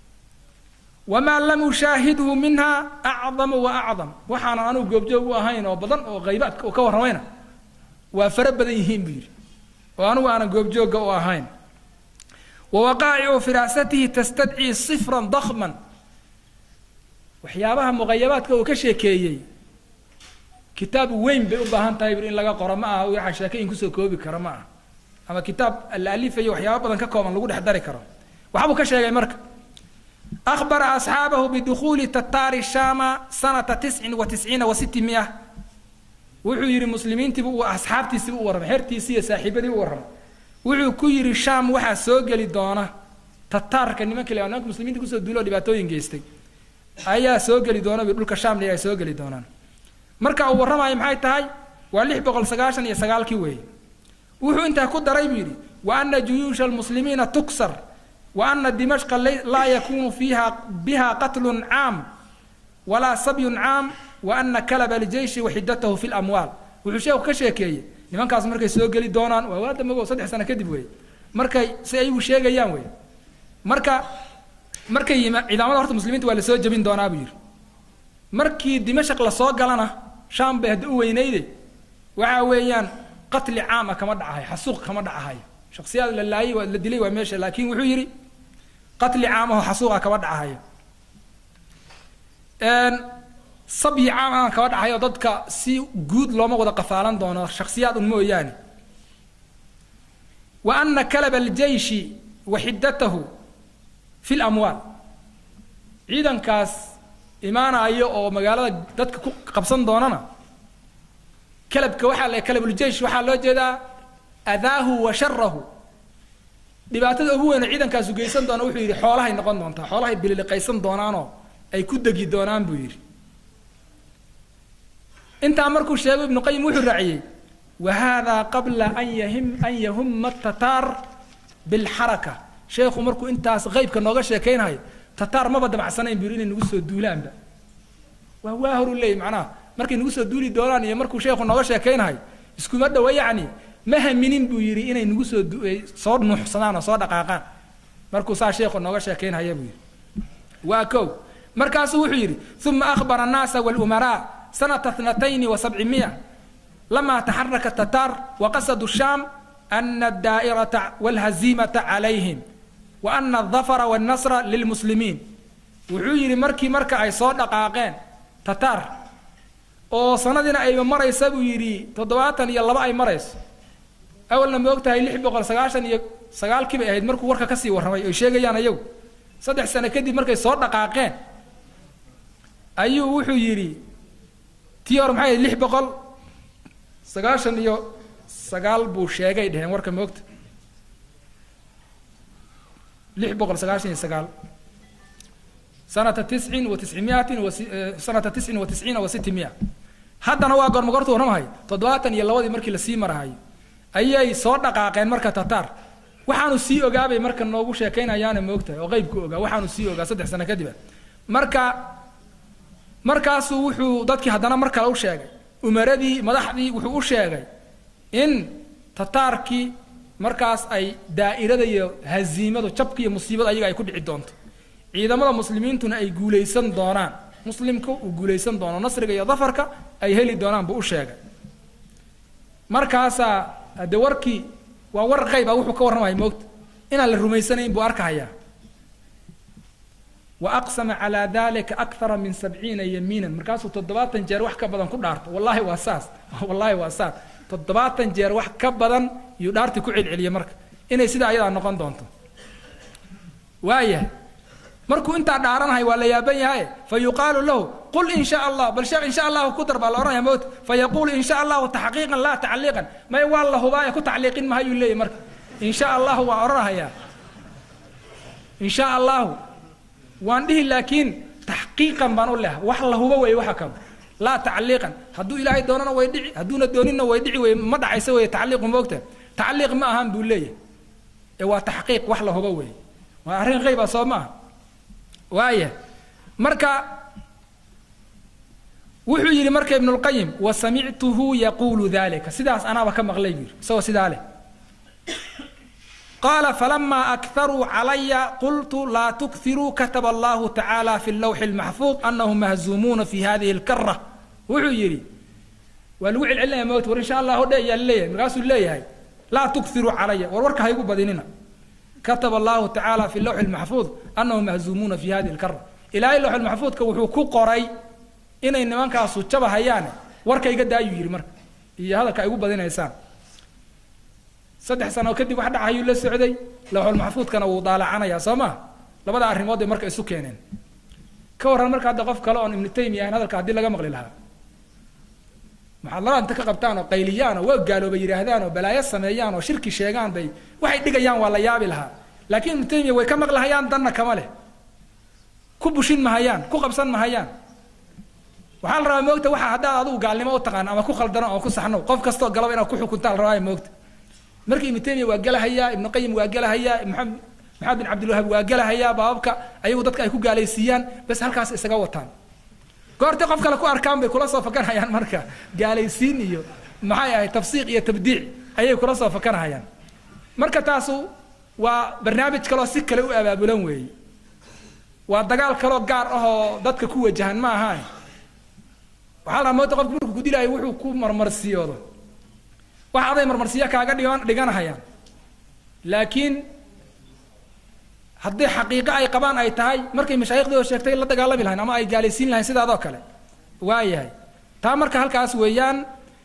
S2: wamaa lam ushaahidhu minha acdamu wa acdam waxaanan anugu goobjoog u ahayn oo badan oo qaybaadka uu ka warramayna waa fara badan yihiin buu yidhi oo anugu aanan goobjoogga u ahayn wa waqaa'icu firaasatihi tastadcii sifran dakman waxyaabaha muqayabaadka uu ka sheekeeyey kitaab weyn bay u baahan tahay in laga qoro ma aha waxa sheekeyin kusoo koobi karo ma aha ama kitaab la alifayo waxyaaba badan ka kooban lagu dhex dari karo waxbuu ka sheegay marka أخبر أصحابه بدخول تتار الشام سنة تسع وتسعين وستمائة wuxuu yidhi muslimiintiibu uu asxaabtiisiibu u warramay xertiisii iyo saaxiibadii u warramay wuxuu ku yidhi shaam waxaa soo geli doona tataarka nimanka la nimanka muslimiinta kusoo duuloo dhibaatooyin geystay ayaa soo geli doona bi dhulka shaam ay soo geli doonaan marka uu warramayo maxay tahay waa lix boqol sagaashan iyo sagaalkii weeye wuxuu intaa ku daray buu yidhi wa ana juyuusha almuslimiina tuksar wa ana dimashqa laa yakunu fiiha biha qatlun caam walaa sabyun caam wa ana kalaba aljeyshi waxidatahu fi lamwaal wuxuu sheekhu ka sheekeeyey nimankaas markay soo geli doonaan waa waa dambe saddex sano kadib wey markay si ayagu sheegayaan wey marka markay yima ciidamada horta muslimiinta waa lasoo jebin doonaa buu yidhi markii dimashaq lasoo galana shaam bay hadda u weynayde waxa weeyaan qatli caama kama dhacahay xasuuq kama dhacahay shaksiyaad la laayay waa la dilay waa meesha laakiin wuxuu yidhi qatli caamaho xasuuqa kama dhacahayo sabyi caamahan kama dhacayo dadka si guud looma wada qafaalan doono shaksiyaad un mooyaane wa ana kalaba aljeyshi wa xiddatahu fi lamwaal ciidankaas imaanayo oo magaalada dadka ku qabsan doonana kalabka waxaa la kalabuljeish waxaa loo jeedaa adaahu wa sharahu dhibaatada ugu weyn oo ciidankaasu geysan doona wuxuu yidhi xoolahay noqon doontaa xoolahay bililiqaysan doonaanoo ay ku degi doonaan buu yidhi intaa markuu sheego ibnu qayim wuxuu raaciyey wa haadaa qabla an yahim an yahuma tataar bilxaraka sheekhu markuu intaas qeybka nooga sheekaynayo tataar maba damacsanayn buu yidhi inay nagu soo duulaanba waa waa horu leeyay macnaha markay nagu soo duuli doonaan iyo markuu sheekhu nooga sheekaynayo iskuma dhowa yacni ma haminin buu yidhi inay nagu soo soo nuuxsadaan oo soo dhaqaaqaan markuu saa sheekhu nooga sheekaynhaya buu yidhi waa kow markaasuu wuxuu yidhi uma akhbara annaasa walumaraa sanata thnatayni wa sabcimiya lamaa taxaraka tataar waqasadu shaam ana addaa'irata walhaziimata calayhim wa ana aldafara wannasra lilmuslimiin wuxuu yidhi markii marka ay soo dhaqaaqeen tataar oo sanadiina ayba maraysa buu yidhi toddobaatan iyo laba ay marayso awalna ma og tahay lix boqol sagaashan iyo sagaalkii bay ahayd markuu warka kasii warramay oy sheegayaan ayagu saddex sano kadib markay soo dhaqaaqeen ayuu wuxuu yidhi tii hore maxay ahayd lix boqol sagaashan iyo sagaal buu sheegay dheheen warka ma ogta lix boqol sagaashan iyo sagaal sanata tiscin wa tiscimiatin wa sanata tiscin wa tisciina wa siti mia haddana waa goorma goortu warramahay toddobaatan iyo labadii markii lasii marahayo ayay soo dhaqaaqeen marka tataar waxaanu sii ogaabay marka noogu sheekaynayaana moogtahay oo qeybku ogaa waxaanu sii ogaa saddex sano kadiba marka markaasuu wuxuu dadkii haddana mar kale u sheegay umaradii madaxdii wuxuu u sheegay in tataarkii markaas ay daa'irada iyo haziimadu jabka iyo musiibada ayaga ay ku dhici doonto ciidamada muslimiintuna ay guulaysan doonaan muslimku uu guulaysan doono nasriga iyo dafarka ay heli doonaan buu u sheegay markaasaa haddee warkii waa war qayba wuxuu ka warramaya moogta inaan la rumaysanayn buu arkahayaa wa aqsama calaa dalika akthara min sabciina yamiinan markaasuu toddobaatan jeer wax ka badan ku dhaarto wallahi waa saas wallahi waa saas toddobaatan jeer wax ka badan yuu dhaartii ku celceliyey marka inay sidaa ayadaa noqon doonto waayahay markuu intaa dhaaranahay waa la yaaban yahay fa yuqaalu lahu qul in sha allah bal sheekh in sha allahu ku dar baa la odhanaya mowt fa yaquulu in sha allahu taxqiiqan laa tacliiqan may waa la hubaaye ku tacliiqin mahayuu leeyahy marka in sha allahu waa odhanahayaa in sha allahu waan dhihi laakiin taxqiiqan baan u leha wax la hubo weeye waxa kale laa tacliiqan hadduu ilaahay doonana way dhici hadduuna doonina way dhici weye ma dhacaysa weye tacliiqu moogta tacliiq ma ahan buu leeyahay ee waa taxqiiq wax la hubo weeye waa arrin qayba soo ma aha waaya marka wuxuu yidhi marka ibnulqayim wa samictuhu yaquulu dalika sidaas anaaba ka maqlay buu yidhi isagoo sidaa leh qaala falamaa akharuu calaya qultu laa tukiruu kataba allahu tacaala fi lawxi اlmaxfuud anahum mahzuumuuna fi hadihi اlkara wuxuu yidhi waa lagu celcelinaya mowt war insha allahu dhe ayaa laleeyahay markaasuu leeyahay laa tukiruu calaya war warka haygu badinina kataba allahu tacaala fi lawxi اlmaxfuud anahum mahzuumuuna fi hadihi اlkara ilaahay lawxi lmaxfuudka wuxuu ku qoray inay nimankaasu jaba hayaane warka iga daayuu yidhi marka iyo hadalka ay ugu badinaysaan saddex sano kadib wax dhacayuu la socday lawxulmaxfuudkana wuu daalacanayaa soo maa labada arrimood bay marka isu keeneen ka warran marka hadda qof kale oon ibnu taymiya ahayn hadalka haddii laga maqli lahaa muxaadarada inta ka qabtaan oo qayliyaan oo waa gaalooba yidhaahdaan oo balaayo sameeyaan oo shirki sheegaan bay waxay dhigayaan waa la yaabi lahaa laakiin ibnu taymiya way ka maqlahayaan danna kama leh ku bushin mahayaan ku qabsan mahayaan waxaa la rabaa moogta waxa haddaad adigu gaalnimo u taqaan ama ku khaldano oo ku saxno qof kastoo galaba inaad ku xukuntaa la rabaa moogta marka ibnu taymiya waa gelahayaa ibnu qayim waa gelahayaa maxamed maxamed bin cabdilwahaab waa gelahayaa baababka ayagu dadka ay ku gaalaysiiyaan bas halkaas isaga wataan goortay qof kale ku arkaan bay kula soo fakanayaan marka gaalaysiin iyo maxay ahayd tafsiiq iyo tabdiic ayay kula soo fakanahayaan marka taasu waa barnaamij kaloo si kale u abaabulan weeye waa dagaal kaloo gaar ah oo dadka ku wajahan ma ahaan waxaa la moota qofku markuu ku dilaayo wuxuu ku marmarsiyoodo wax aday marmarsiyo kaaga dhigan dhiganahayaan laakiin haddii xaqiiqo ay qabaan ay tahay markay mashaayikhdi oo sheegtay la dagaalami lahayn ama ay gaalaysiin lahayn sidaadoo kale waayahay taa marka halkaas weeyaan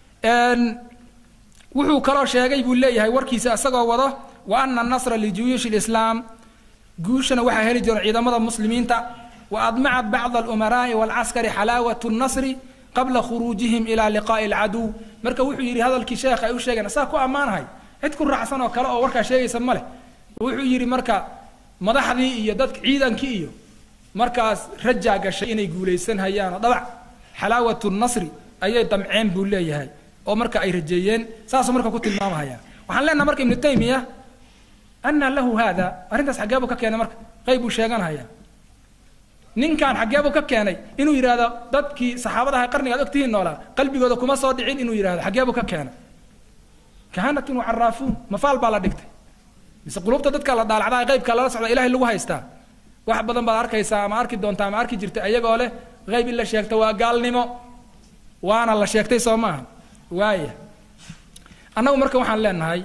S2: wuxuu kaloo sheegay buu leeyahay warkiisa isagoo wado wa ana nasra lijuyuushi lislaam guushana waxaa heli jiro ciidamada muslimiinta wa admacat bacd alumaraa'i waalcaskari xalaawat nasri qabla khuruujihim ilaa liqaa'i alcaduw marka wuxuu yidhi hadalkii sheekha ay u sheegeen saa ku ammaanahay cid ku raacsan oo kale oo warkaa sheegaysa ma leh wuxuu yidhi marka madaxdii iyo dadka ciidankii iyo markaas rajaa gashay inay guulaysan hayaan oo dhabac xalaawatu nasri ayay damceen buu leeyahay oo marka ay rajeeyeen saasuu marka ku tilmaamahaya waxaan leenaha marka ibnu taymiya anna lahu haada arrintaas xaggee buu ka keenay marka qayb buu sheeganahaya ninkan xaggee buu ka keenay inuu yidhaahdo dadkii saxaabadaha qarniga ad ogtihiin noolaa qalbigooda kuma soo dhicin inuu yidhahdo xaggee buu ka keenay kahanatun wacaraafuun mafaal baa la dhigtay mise qulubta dadka la dhaalacdaa qaybka lala socda ilahay lagu haystaa wax badan baad arkaysaa ama arki doontaa ama arki jirta iyagoo leh qayb in la sheegto waa gaalnimo waana la sheegtay soo maaha waaya annagu marka waxaan leenahay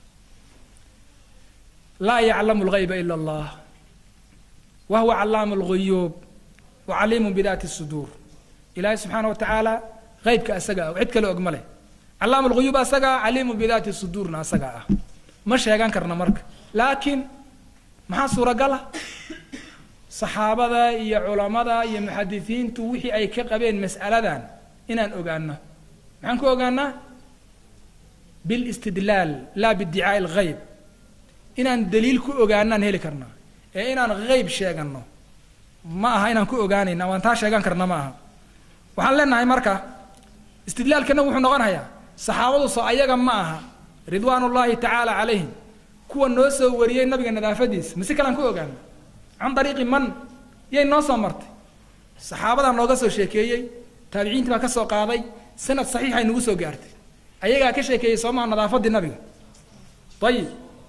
S2: laa yaclamu lgayba ila allah wa huwa callaamu lguyuub wa caliimu bidaati suduur ilaahay subxaana wa tacaala qaybka asaga ah cid kale og ma leh callaamu lguyuub asagaa caliimu bidaati suduurna asagaa ah ma sheegan karna marka laakiin maxaa suuragala saxaabada iyo culammada iyo muxadisiintu wixii ay ka qabeen mas'aladan inaan ogaano maxaan ku ogaanaa bilistidlaal laa biddicaa'i alghayb inaan daliil ku ogaanaan heli karnaa ee inaan hayb sheeganno ma aha inaan ku ogaanayna waan taa sheegan karna ma aha waxaan leenahay marka istidlaalkana wuxuu noqonayaa saxaabadu soo ayaga ma aha ridwaan ullaahi tacaala calayhim kuwa noo soo wariyey nabiga nadaafadiisa mase kalaan ku ogaana can dariiqi man yay noo soo martay saxaabadaa nooga soo sheekeeyey taabiciintii baa ka soo qaaday sanad saxiixay nagu soo gaartay ayagaa ka sheekeeyey soomaha nadaafaddii nabiga ayib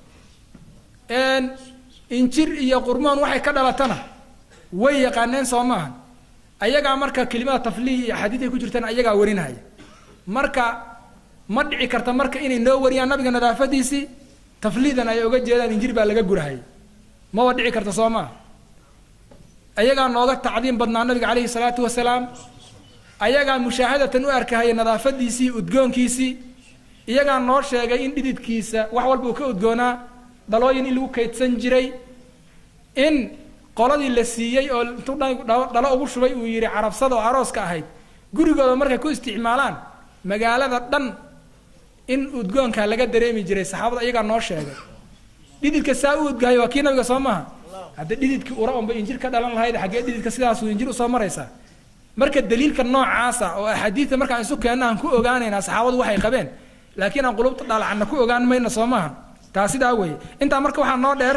S2: injir iyo qurmoon waxay ka dhalatana way yaqaaneen soo maaha ayagaa marka kelimada tafliih iyo axaadiiday ku jirtaan ayagaa warinahaya marka ma dhici karta marka inay noo wariyaan nabiga nadaafadiisii tafliidan ay oga jeedaan injir baa laga gurahayay maba dhici karta soo maa ayagaa nooga tacdiim badnaa nabiga calayhi salaatu wasalaam ayagaa mushaahadatan u arkahaya nadaafadiisii udgoonkiisii iyagaa noo sheegay in dhididkiisa wax walba uu ka udgoonaa dhalooyin in lagu kaydsan jiray in qoladii la siiyey oo intuu dhalo ugu shubay uu yidhi carabsada oo arooska ahayd gurigooda markay ku isticmaalaan magaalada dhan in udgoonka laga dareemi jiray saxaabada iyagaa noo sheegay dhididka saa u udgahay waa kii nabiga soo maaha hadda dhididkii ura unba injir ka dhalan lahayd xaggee dhididka sidaasuu injir usoo maraysaa marka daliilka noocaasa oo axaadiidta markaan isu keenna aan ku ogaanaynaa saxaabadu waxay qabeen laakiin aan qulubta dhaalacana ku ogaan mayna soo maaha taa sidaa weeye intaa marka waxaa noo dheer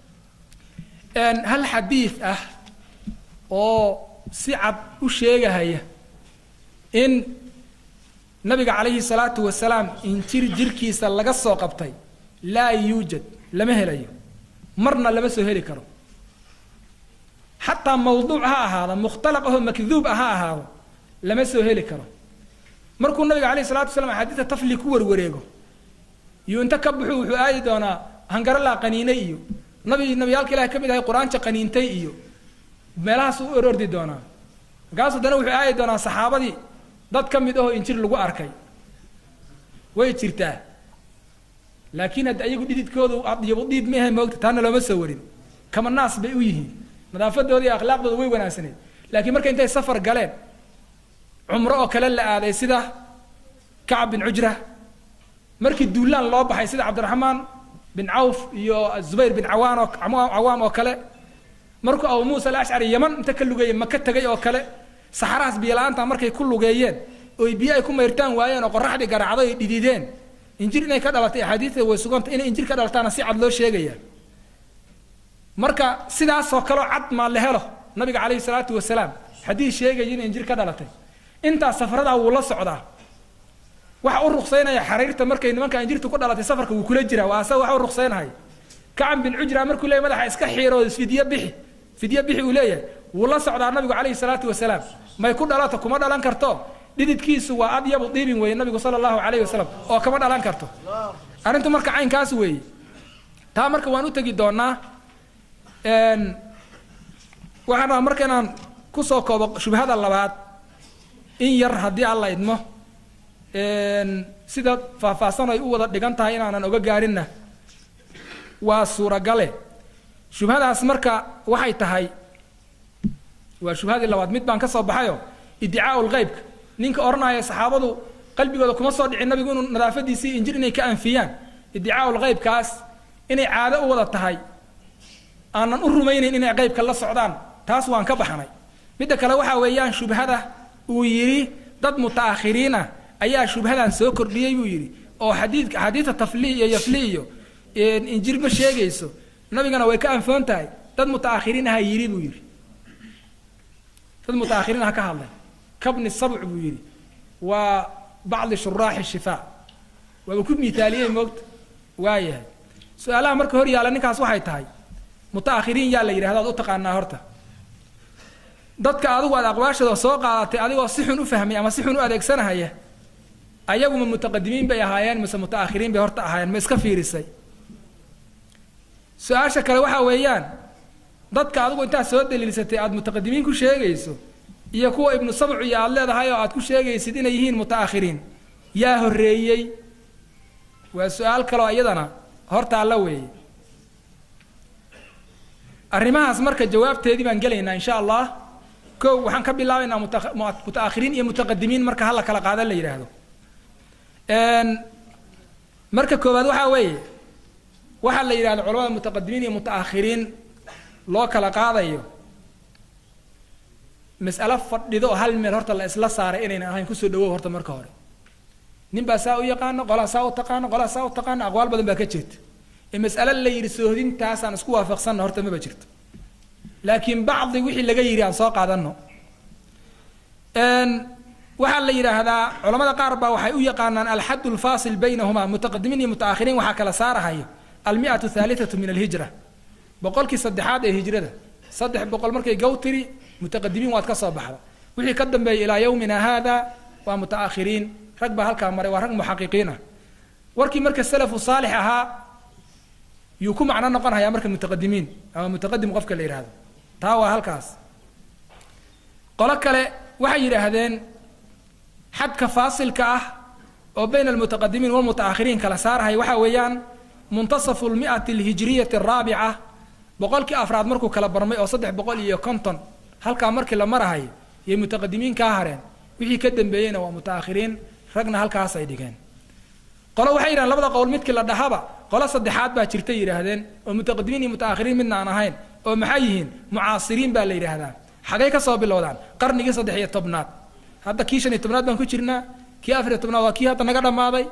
S2: hal xadiid ah oo si cad u sheegahaya in nabiga calayhi salaatu wasalaam injir jirkiisa laga soo qabtay laa yuujad lama helayo marna lama soo heli karo xataa mawduuc ha ahaado mukhtalaq ahoo makduub ah ha ahaado lama soo heli karo markuu nabiga calayhi salatu wasalaam axaadiista tafli ku warwareego iyo inta ka buxu wuxuu aadi doonaa hangaralaa qaniinay iyo nabi nabiyaalka ilahay ka mid ahay qur-aanka qaniintay iyo meelahaas u orordi doonaa markaas haddana wuxuu aadi doonaa saxaabadii dad ka mid ahoo injir lagu arkay way jirtaa laakiin hadda ayagu dhididkoodu adyabu dhiid ma ahay moogta taana looma soo warin kama naas bay u yihiin nadaafadooda iyo akhlaaqdooda way wanaagsaneed laakiin marka intay safar galeen cumro oo kale la aaday sida kacab bin cujra markii duulaan loo baxay sida cabdiraxmaan bin cawf iyo zubayr bin cawaan oo cawaam oo kale markuu abu muusa alashcari yaman inta ka lugeeyey maka tegay oo kale saxarahaas biyola-aanta markay ku lugeeyeen oy biyo ay ku mayrtaan waayeen oo qoraxdii garaacdo ay dhidideen injir inay ka dhalatay axaadiista way suganta inay injir ka dhalataana si cad loo sheegaya marka sidaasoo kaleo cad maa la helo nabiga calayhi salaatu wasalaam xadiis sheegaya inay injir ka dhalatay intaas safaradaa wuu la socdaa waxa u ruqsaynaya xariirta markay nimanka injirtu ku dhalatay safarka wuu kula jiraa waa asaga waxa u ruqsaynaya kacab bin cujra markuu leeyahy madaxa iska xiiro fidyo bixi fidyo bixi uu leeyahay wuu la socdaa nabigu calayhi salaatu wasalaam may ku dhalato kuma dhalan karto dhididkiisu waa adyabu diibin weeye nabigu sala allahu calayhi wasalam oo kama dhalan karto arrintu marka caynkaas weeye taa marka waan u tegi doonaa waxaan rabaa marka inaan kusoo koobo shubhada labaad in yar haddii alla idmo sida faahfaahsan ay u wada dhigan tahay inaanan oga gaarinna waa suuragale shubhadaas marka waxay tahay waa shubhadii labaad mid baan ka soo baxayo iddicaau lqeybka ninka odhanaya saxaabadu qalbigooda kuma soo dhicin nabigu inuu nadaafadiisii injir inay ka anfiyaan iddicaau lqeybkaas inay caado u wada tahay aanan u rumaynayn inay qeybka la socdaan taas waan ka baxnay midda kale waxaa weeyaan shubhada uu yidhi dad mutaakhiriin ah ayaa shubhadan soo kordhiyey buu yidhi oo xadiidka xadiidta tafli iyo yafli iyo injir ma sheegayso nabigana way ka anfoon tahay dad mutaakhiriin aha yidhi buu yidhi dad mutaakhiriin aha ka hadlay kabni sabc buu yidhi waa bacdi shuraaxi shifaa waaba ku miitaaliyey moogta waayahay su-aalaha marka hor yaalla ninkaas waxay tahay mutaakhiriin yaa la yidhahda ad u taqaanaa horta dadka adigu aad aqwaashooda soo qaadatay adigoo si xun u fahmay ama si xun u adeegsanahaya ayaguma mutaqadimiin bay ahaayeen mise mutaakhiriin bay horta ahaayeen ma iska fiirisay su-aasha kale waxaa weeyaan dadka adigu intaad soo daliilsatay aada mutaqadimiin ku sheegayso iyo kuwa ibnu sabcu iyo aada leedahay oo aad ku sheegaysid inay yihiin mutaakhiriin yaa horreeyey waa su-aal kaloo iyadana hortaalla weeye arrimahaas marka jawaabteedii baan gelaynaa insha allah kow waxaan ka bilaabaynaa mutaakhiriin iyo mutaqadimiin marka hala kala qaadan la yidhaahdo marka koowaad waxaa weeye waxaa la yidhahdo culamada mutaqadimiin iyo mutaakhiriin loo kala qaadayo mas'alo fadhido oo hal meel horta la isla saaray inaynan ahayn kusoo dhawow horta marka hore nin baa saa u yaqaano qolaa saa u taqaano qolaa saa u taqaano aqwaal badan baa ka jirta ee mas'alo la yidhi soohdintaasaan isku waafaqsanna horta maba jirto laakiin bacdi wixii laga yidhi aan soo qaadano waxaa la yidhaahdaa culamada qaar baa waxay u yaqaanaan alxad lfaasil baynahuma mutaqadimiin iyo mutaakhiriin waxaa kala saarahayo almiatu thaalitatu min alhijra boqolkii saddexaad ee hijrada saddex boqol markay gow tiri mutaqadimiin waad ka soo baxda wixii ka dambeeyay ilaa yowmina haada waa mutaakhiriin rag baa halkaa maray waa rag muxaqiqiin ah warkii marka salafu saalix ahaa yuu ku macno noqon hayaa marka mutaqadimiin ama mutaqadim qofka la yidhahdo taa waa halkaas qolo kale waxay yidhaahdeen xadka faasilka ah oo bayna almutaqadimiin walmutaakhiriin kala saarahay waxaa weeyaan muntasafu lmi'ati alhijriyati araabica boqolkii afraad markuu kala barmay oo saddex boqol iyo konton halkaa markii la marahay yay mutaqadimiin kaa hareen wixii ka dambeeyeyna waa mutaakhiriin ragna halkaasay dhigeen qolo waxay yidhahdeen labada qowl midkii la dhahaba qolo saddexaad baa jirtay yidhaahdeen oo mutaqadimiin iyo mutaakhiriin midna aan ahayn oo maxay yihiin mucaasiriin baa la yidhaahdaa xagay ka soo bilowdaan qarnigii saddex iyo tobnaad hadda kii shan iyo tobnaad baan ku jirnaa kii afar iyo tobnaad waa kii hadda naga dhammaaday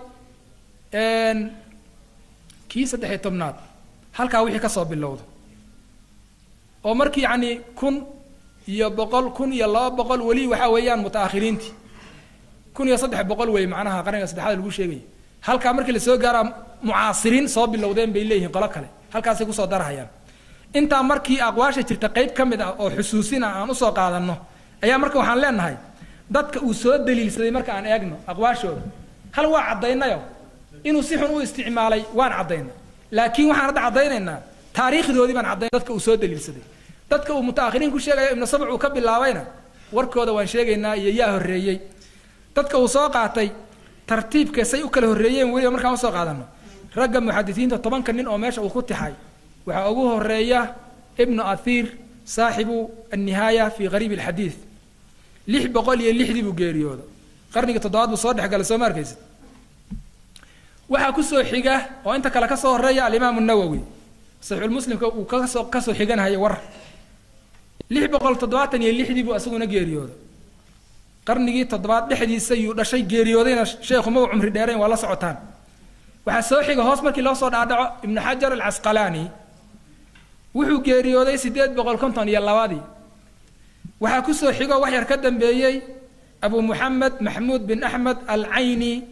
S2: kii saddex iyo tobnaad halkaa wixii ka soo bilowdo oo markii yacni kun iyo boqol kun iyo laba boqol weli waxaa weeyaan mutaakhiriintii kun iyo saddex boqol wey macnaha qarniga saddexaad lagu sheegaya halkaa markii lasoo gaaraa mucaasiriin soo bilowdeen bay leeyihiin qolo kale halkaasay kusoo darahayaan intaa markii aqwaasha jirta qeyb ka mid ah oo xusuusin ah aan usoo qaadanno ayaa marka waxaan leenahay dadka uu soo daliilsaday marka aan eegno aqwaashooda hal waa caddaynayo inuu si xun u isticmaalay waan caddaynay laakiin waxaan hadda caddaynaynaa taariikhdoodii baan caddayn dadka uu soo daliilsaday dadka uu mutaakhiriin ku sheegayo ibnu sabc uu ka bilaabayna warkooda waan sheegaynaa iyo yaa horreeyey dadka uu soo qaatay tartiibka say u kala horreeyeen weliba markaan usoo qaadano ragga muxadisiinta tobanka nin oo meesha uu ku tixay waxaa ugu horeeya ibnu athiir saaxibu annihaaya fi qariib alxadiid lix boqol iyo lixdii buu geeriyooda qarnigii toddobaad buu soo dhexgalay soo ma arkaysid waxaa kusoo xiga oo inta kale kasoo horeeya alimaamu nawowi saxiixulmuslimka uu kasoo kasoo xiganhaya war lix boqol toddobaatan iyo lixdii buu isaguna geeriyooda qarnigii toddobaad dhexdiisa yuu dhashay geeriyoodayna sheekhu ma u cumri dheerayn waa la socotaan waxaa soo xiga hoos markii loo soo dhaadhaco ibnu xajar alcasqalaani wuxuu geeriyooday siddeed boqol konton iyo labadii waxaa kusoo xigo wax yar ka dambeeyey abu muxamed maxmuud bin axmed alcayni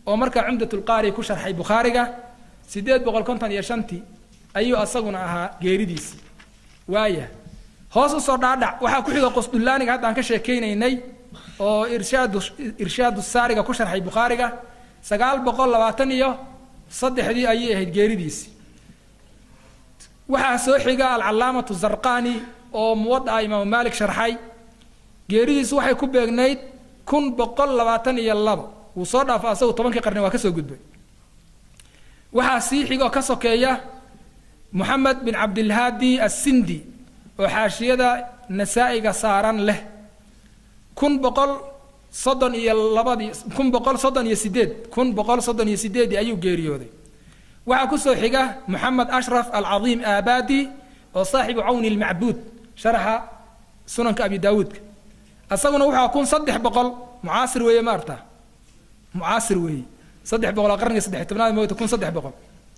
S2: oo markaa cumdatulqaari ku sharxay bukhaariga siddeed boqol konton iyo shantii ayuu asaguna ahaa geeridiisii waaya hoos usoo dhaadhac waxaa ku xiga qosdullaaniga hadda aan ka sheekeynaynay oo irshaadu irshaadu saariga ku sharxay bukhaariga sagaal boqol labaatan iyo saddexdii ayay ahayd geeridiisii waxaa soo xiga alcalaamatu zarqani oo muwadaca imaamu maalik sharxay geeridiisu waxay ku beegnayd kun boqol labaatan iyo labo wuu soo dhaafa asagu tobankii qarni waa ka soo gudbay waxaa sii xiga oo ka sokeeya moxamed bin cabdilhaadi assindi oo xaashiyada nasaa-iga saaran leh kun boqol soddon iyo labadii kun boqol soddon iyo sideed kun boqol soddon iyo sideedii ayuu geeriyooday waxaa kusoo xiga moxamed ashraf alcadiim aabadi oo saaxibu cawni lmacbuud sharaxa sunanka abi daawuudka isaguna wuxuu kun saddex boqol mucaasir weeye ma arta mucaasir weeye saddex boqol oo qarniga saddex tobnaad moogta kun saddex boqol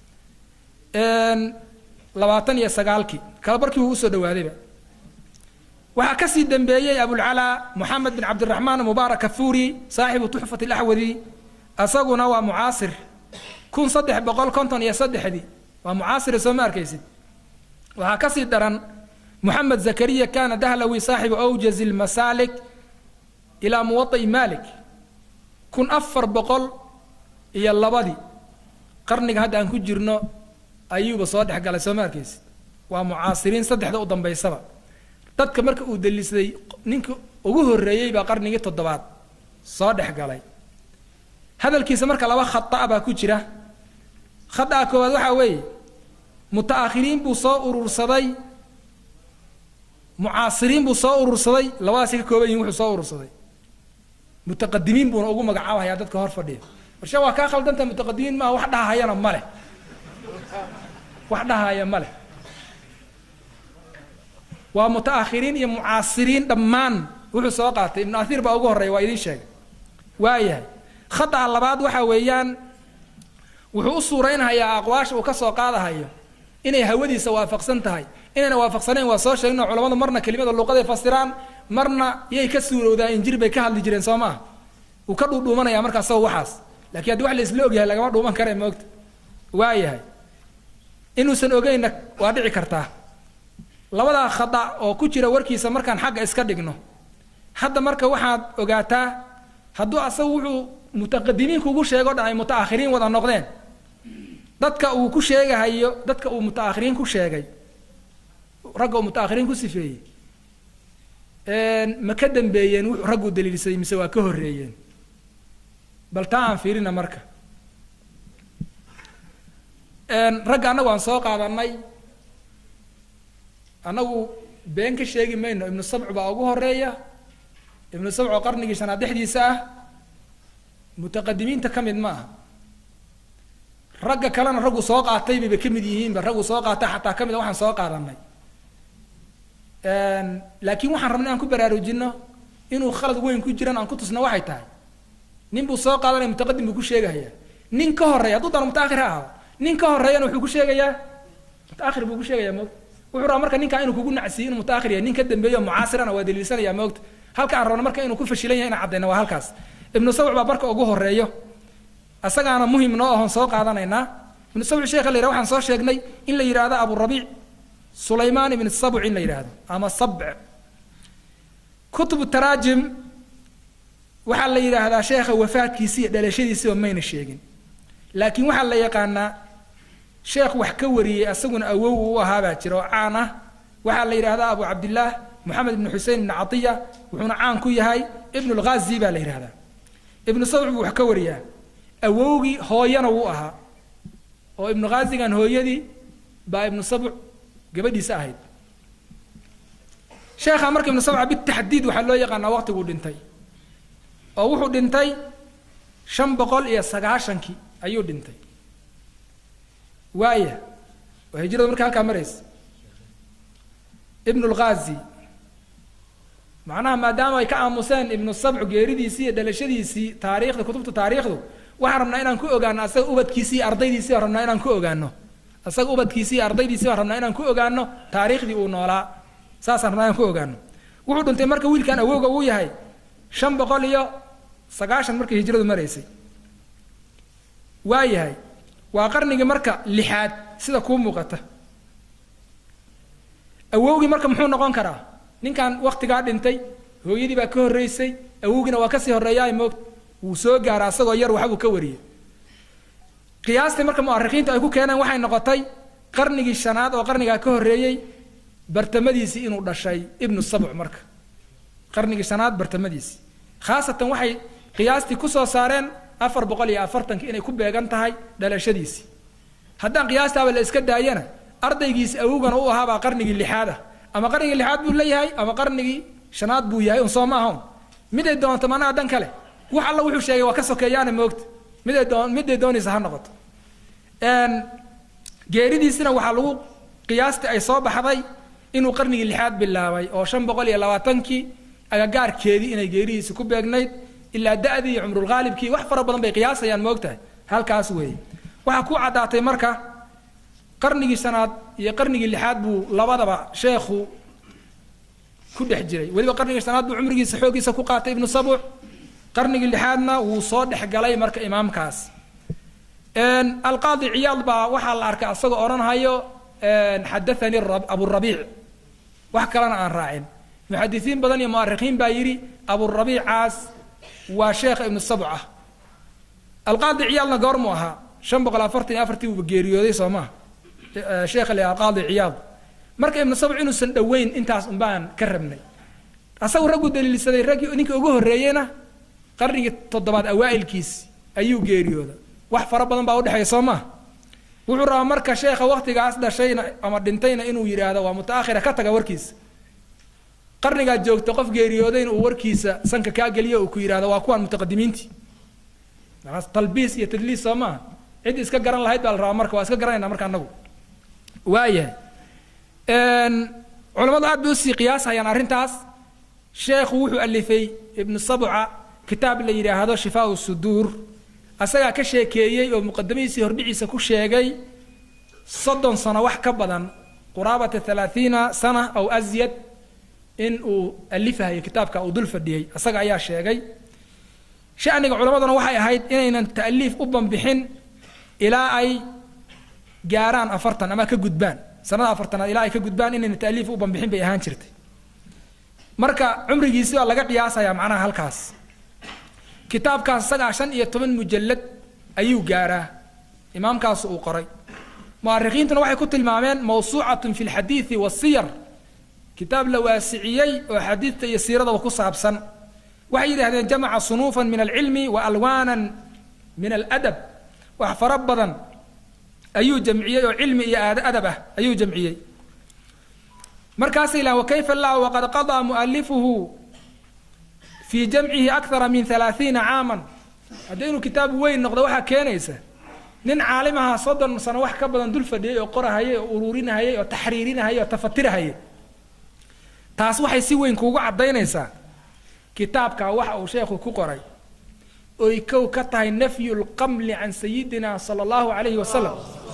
S2: labaatan iyo sagaalkii kala barkii wuu usoo dhawaadayba waxaa kasii dambeeyey abulcalaa moxamed bin cabdiraxmaan mubaarak afuuri saaxibu tuxfat alaxwadi isaguna waa mucaasir kun saddex boqol konton iyo saddexdii waa mucaasire soo ma arkaysid waxaa kasii daran moxamed zakariya kana dahlawi saaxibu awjazi lmasaalik ilaa muwada'i malik kun afar boqol iyo labadii qarniga hadda aan ku jirno ayuuba soo dhex galay soo ma arkaysid waa mucaasiriin saddexda u dambaysaba dadka marka uu daliisday ninka ugu horreeyey baa qarnigii toddobaad soo dhex galay hadalkiisa marka laba khata baa ku jira khada'a koowaad waxaa weeye muta'akhiriin buu soo urursaday mucaasiriin buu soo urursaday labadaasi ka kooban yihin wuxuu soo urursaday mutaqadimiin buuna ugu magacaabahayaa dadka hor fadhiya warshe waa kaa khaldanta mutaqadimiin maaha wax dhahahayana ma leh wax dhahaya ma leh waa muta'akhiriin iyo mucaasiriin dhammaan wuxuu soo qaatay ibnu athiir baa ugu horreeya waa idiin sheegay waayahay khada'a labaad waxaa weeyaan wuxuu u suuraynhayaa aqwaasha uu ka soo qaadahayo inay hawadiisa waafaqsan tahay inayna waafaqsanayn waa soo sheegno culamadu marna kelimada luuqaday fasiraan marna yay ka suurowdaa injir bay ka hadli jireen soo maaha wuu ka dhuudhuumanaya markaa sago waxaas lakiin haddii wax la isla ogyahay lagama dhuuman kare moogta waayahay inuusan ogeynna waa dhici kartaa labadaa khada oo ku jira warkiisa markaan xagga iska dhigno hadda marka waxaad ogaataa hadduu asagu wuxuu mutaqadimiin kugu sheego dhan ay muta'akhiriin wada noqdeen dadka uu ku sheegahayo dadka uu muta'akhiriin ku sheegay ragga uu muta'akhiriin ku sifeeyey ma ka dambeeyeen wuxuu raggu daliilsaday mise waa ka horreeyeen bal taa aan fiirina marka ragga annagu aan soo qaadanay annagu been ka sheegi mayno ibnu sabcu baa ugu horeeya ibnu sabc oo qarnigii shanaad dhexdiisa ah mutaqadimiinta ka mid ma aha ragga kalena raggu soo qaatay bayba ka mid yihiinba raggu soo qaata xataa ka mid a waxaan soo qaadanay laakiin waxaan rabnay aan ku baraarujino inuu khalad weyn ku jiran aan ku tusno waxay tahay nin buu soo qaadanaya mutaqadim buu ku sheegahayaa nin ka horreeya hadduu dano mutaakhir ha ahado nin ka horreeyana wuxuu ku sheegayaa mutaakhir buu ku sheegayaa moogta wuxuu rabaa marka ninkaa inuu kugu nacsiyo inuu mutaakhir yahay nin ka dambeeyo mucaasirana waa daliilsanaya moogta halka aan rabno marka inuu ku fashilan yahay inaan caddayna waa halkaas ibnu sabc baa marka ugu horreeyo asagaana muhim noo ahoon soo qaadanaynaa ibnu sabc sheekha la yidhaha waxaan soo sheegnay in la yidhaahdo aburabiic sulaymaan ibn sabc in la yidhaahdo ama sabc kutubu taraajim waxaa la yidhaahdaa sheekha wafaadkiisi iyo dhalashadiisiba mayna sheegin laakiin waxaa la yaqaanaa sheekh wax ka wariyey asaguna awow u ahaabaa jira oo caan ah waxaa la yidhahdaa abu cabdillaah moxamed ibnu xusein ibnu catiya wuxuuna caan ku yahay ibnu lghazi baa la yidhahdaa ibnu sabc buu wax ka wariyaa awowgii hooyana wuu ahaa oo ibnu ghazigan hooyadii baa ibnu sabc gabadhiisa ahayd sheekha marka ibnu sabca bitaxdiid waxaa loo yaqaanaa waqtiguu dhintay oo wuxuu dhintay shan boqol iyo sagaashankii ayuu dhintay waaya waa hijrada marka halkaa maraysa ibnu lghazi macnaha maadaama ay ka aamuseen ibnu sabcu geeridiisii iyo dhalashadiisii taariikhda kutubta taariikhdu waxaan rabnaa inaan ku ogaano asaga ubadkiisii iyo ardaydiisii baan rabnaa inaan ku ogaano asaga ubadkiisii iyo ardaydiisii baan rabnaa inaan ku ogaano taariikhdii uu noolaa saasaan rabnaa inaan ku ogaano wuxuu dhintay marka wiilkan awowga uu yahay shan boqol iyo sagaashan markii hijradu maraysay waayahay waa qarnigii marka lixaad sida kuu muuqata awowgii marka muxuu noqon karaa ninkan waktigaa dhintay hooyadii baa ka horreysay awowgiina waa kasii horreeyaa moogta wuu soo gaara asagoo yar waxbuu ka wariyey qiyaastii marka mu'arikiintu ay ku keeneen waxay noqotay qarnigii shanaad oo qarnigaa ka horreeyey bartamadiisii inuu dhashay ibnu sabc marka qarnigii shanaad bartamadiisii khaasatan waxay qiyaastii kusoo saareen afar boqol iyo afartanki inay ku beegan tahay dhalashadiisii haddaan qiyaastaaba la iska daayana ardaygiisi awowgana u ahaabaa qarnigii lixaad ah ama qarnigii lixaad buu leeyahay ama qarnigii shanaad buu yahay un soo ma ahon miday doonto manaa dan kale wax alla wuxuu sheegay waa ka sokeeyaana moogta miday doon miday doonaysa ha noqoto geeridiisina waxaa lagu qiyaastii ay soo baxday inuu qarnigii lixaad bilaabay oo shan boqol iyo labaatankii agagaarkeedii inay geeridiisi ku beegnayd ilaa da-dii iyo cumrulghaalibkii wax fara badan bay qiyaasayaan moogtahay halkaas weeye waxaa ku caddaatay marka qarnigii shanaad iyo qarnigii lixaad buu labadaba sheekhu ku dhex jiray weliba qarnigii shanaad buu cumrigiisa xooggiisa ku qaatay ibnu sabuc qarnigii lixaadna wuu soo dhex galay marka imaamkaas alqaadi ciyaad baa waxaa la arkay asagoo odhanhayo xadathanii aburabiic wax kalena aan raacin muxadisiin badan iyo mu'arikiin baa yidhi aburabiicaas waa sheekha ibnu sabc ah alqaadi ciyaadna goormuu ahaa shan boqol afartan iyo afartii uuba geeriyooday soo maha sheekha le alqaadi ciyaad marka ibnu sabc inuusan dhoweyn intaas unbaan ka rabnay asagu raggu daliilsaday raggii ninkii ugu horreeyeyna qarnigii toddobaad awaa'ilkiisi ayuu geeriyooda wax fara badan baa udhexeeya soo maha wuxuu rabaa marka sheekha waktigaas dhashayna ama dhintayna inuu yidhaahdo waa mutaakhira ka taga warkiisa qarnigaad joogta qof geeriyoodayna uu warkiisa sanka kaa geliyo uu ku yidhahdo waa kuwaan mutaqadimiintii talbiis iyo tadliis soo maaha cid iska garan lahayd baa la rabaa marka waa iska garanayna marka anagu waayahay culammadu aad bay usii qiyaashayaan arrintaas sheekhu wuxuu alifay ibnu sabca kitaab la yidhaahdo shifaau suduur asagaa ka sheekeeyey oo muqadamadiisii hordhiciisa ku sheegay soddon sano wax ka badan quraabata halaathiina sana aw asyad in uu alifahayo kitaabka uu dul fadhiyey asaga ayaa sheegay shaniga culammaduna waxay ahayd inaynan ta'liif u banbixin ilaa ay gaaraan afartan ama ka gudbaan sanada afartanaad ilaa ay ka gudbaan inaynan ta'liif u banbixin bay ahaan jirtay marka cumrigiisi baa laga qiyaasayaa macnaha halkaas kitaabkaas isagaa shan iyo toban mujallad ayuu gaaraa imaamkaasu uu qoray mu'arikiintuna waxay ku tilmaameen mawsuucatun fi lxadiidi wasiyar kitaab la waasiciyey oo xadiidta iyo siiradaba ku saabsan waxay yidhahdeen jamaca sunuufan min alcilmi wa alwaanan min aladab wax fara badan ayuu jamciyey oo cilmi iyo adab ah ayuu jamciyey markaasay lahan wakayfa lah waqad qadaa mu'alifuhu fii jamcihi akthara min halaathiina caaman haddii inuu kitaab weyn noqdo waxaa keenaysa nin caalimaha soddon sano wax ka badan dul fadhiyey oo qorahayay oo ururinahayay oo taxriirinahayay oo tafatirahayay taas waxay si weyn kuugu caddaynaysaa kitaabkaa waxa uu sheekhu ku qoray oy kow ka tahay nafyu lqamli can sayidina sala allahu calayhi wasalam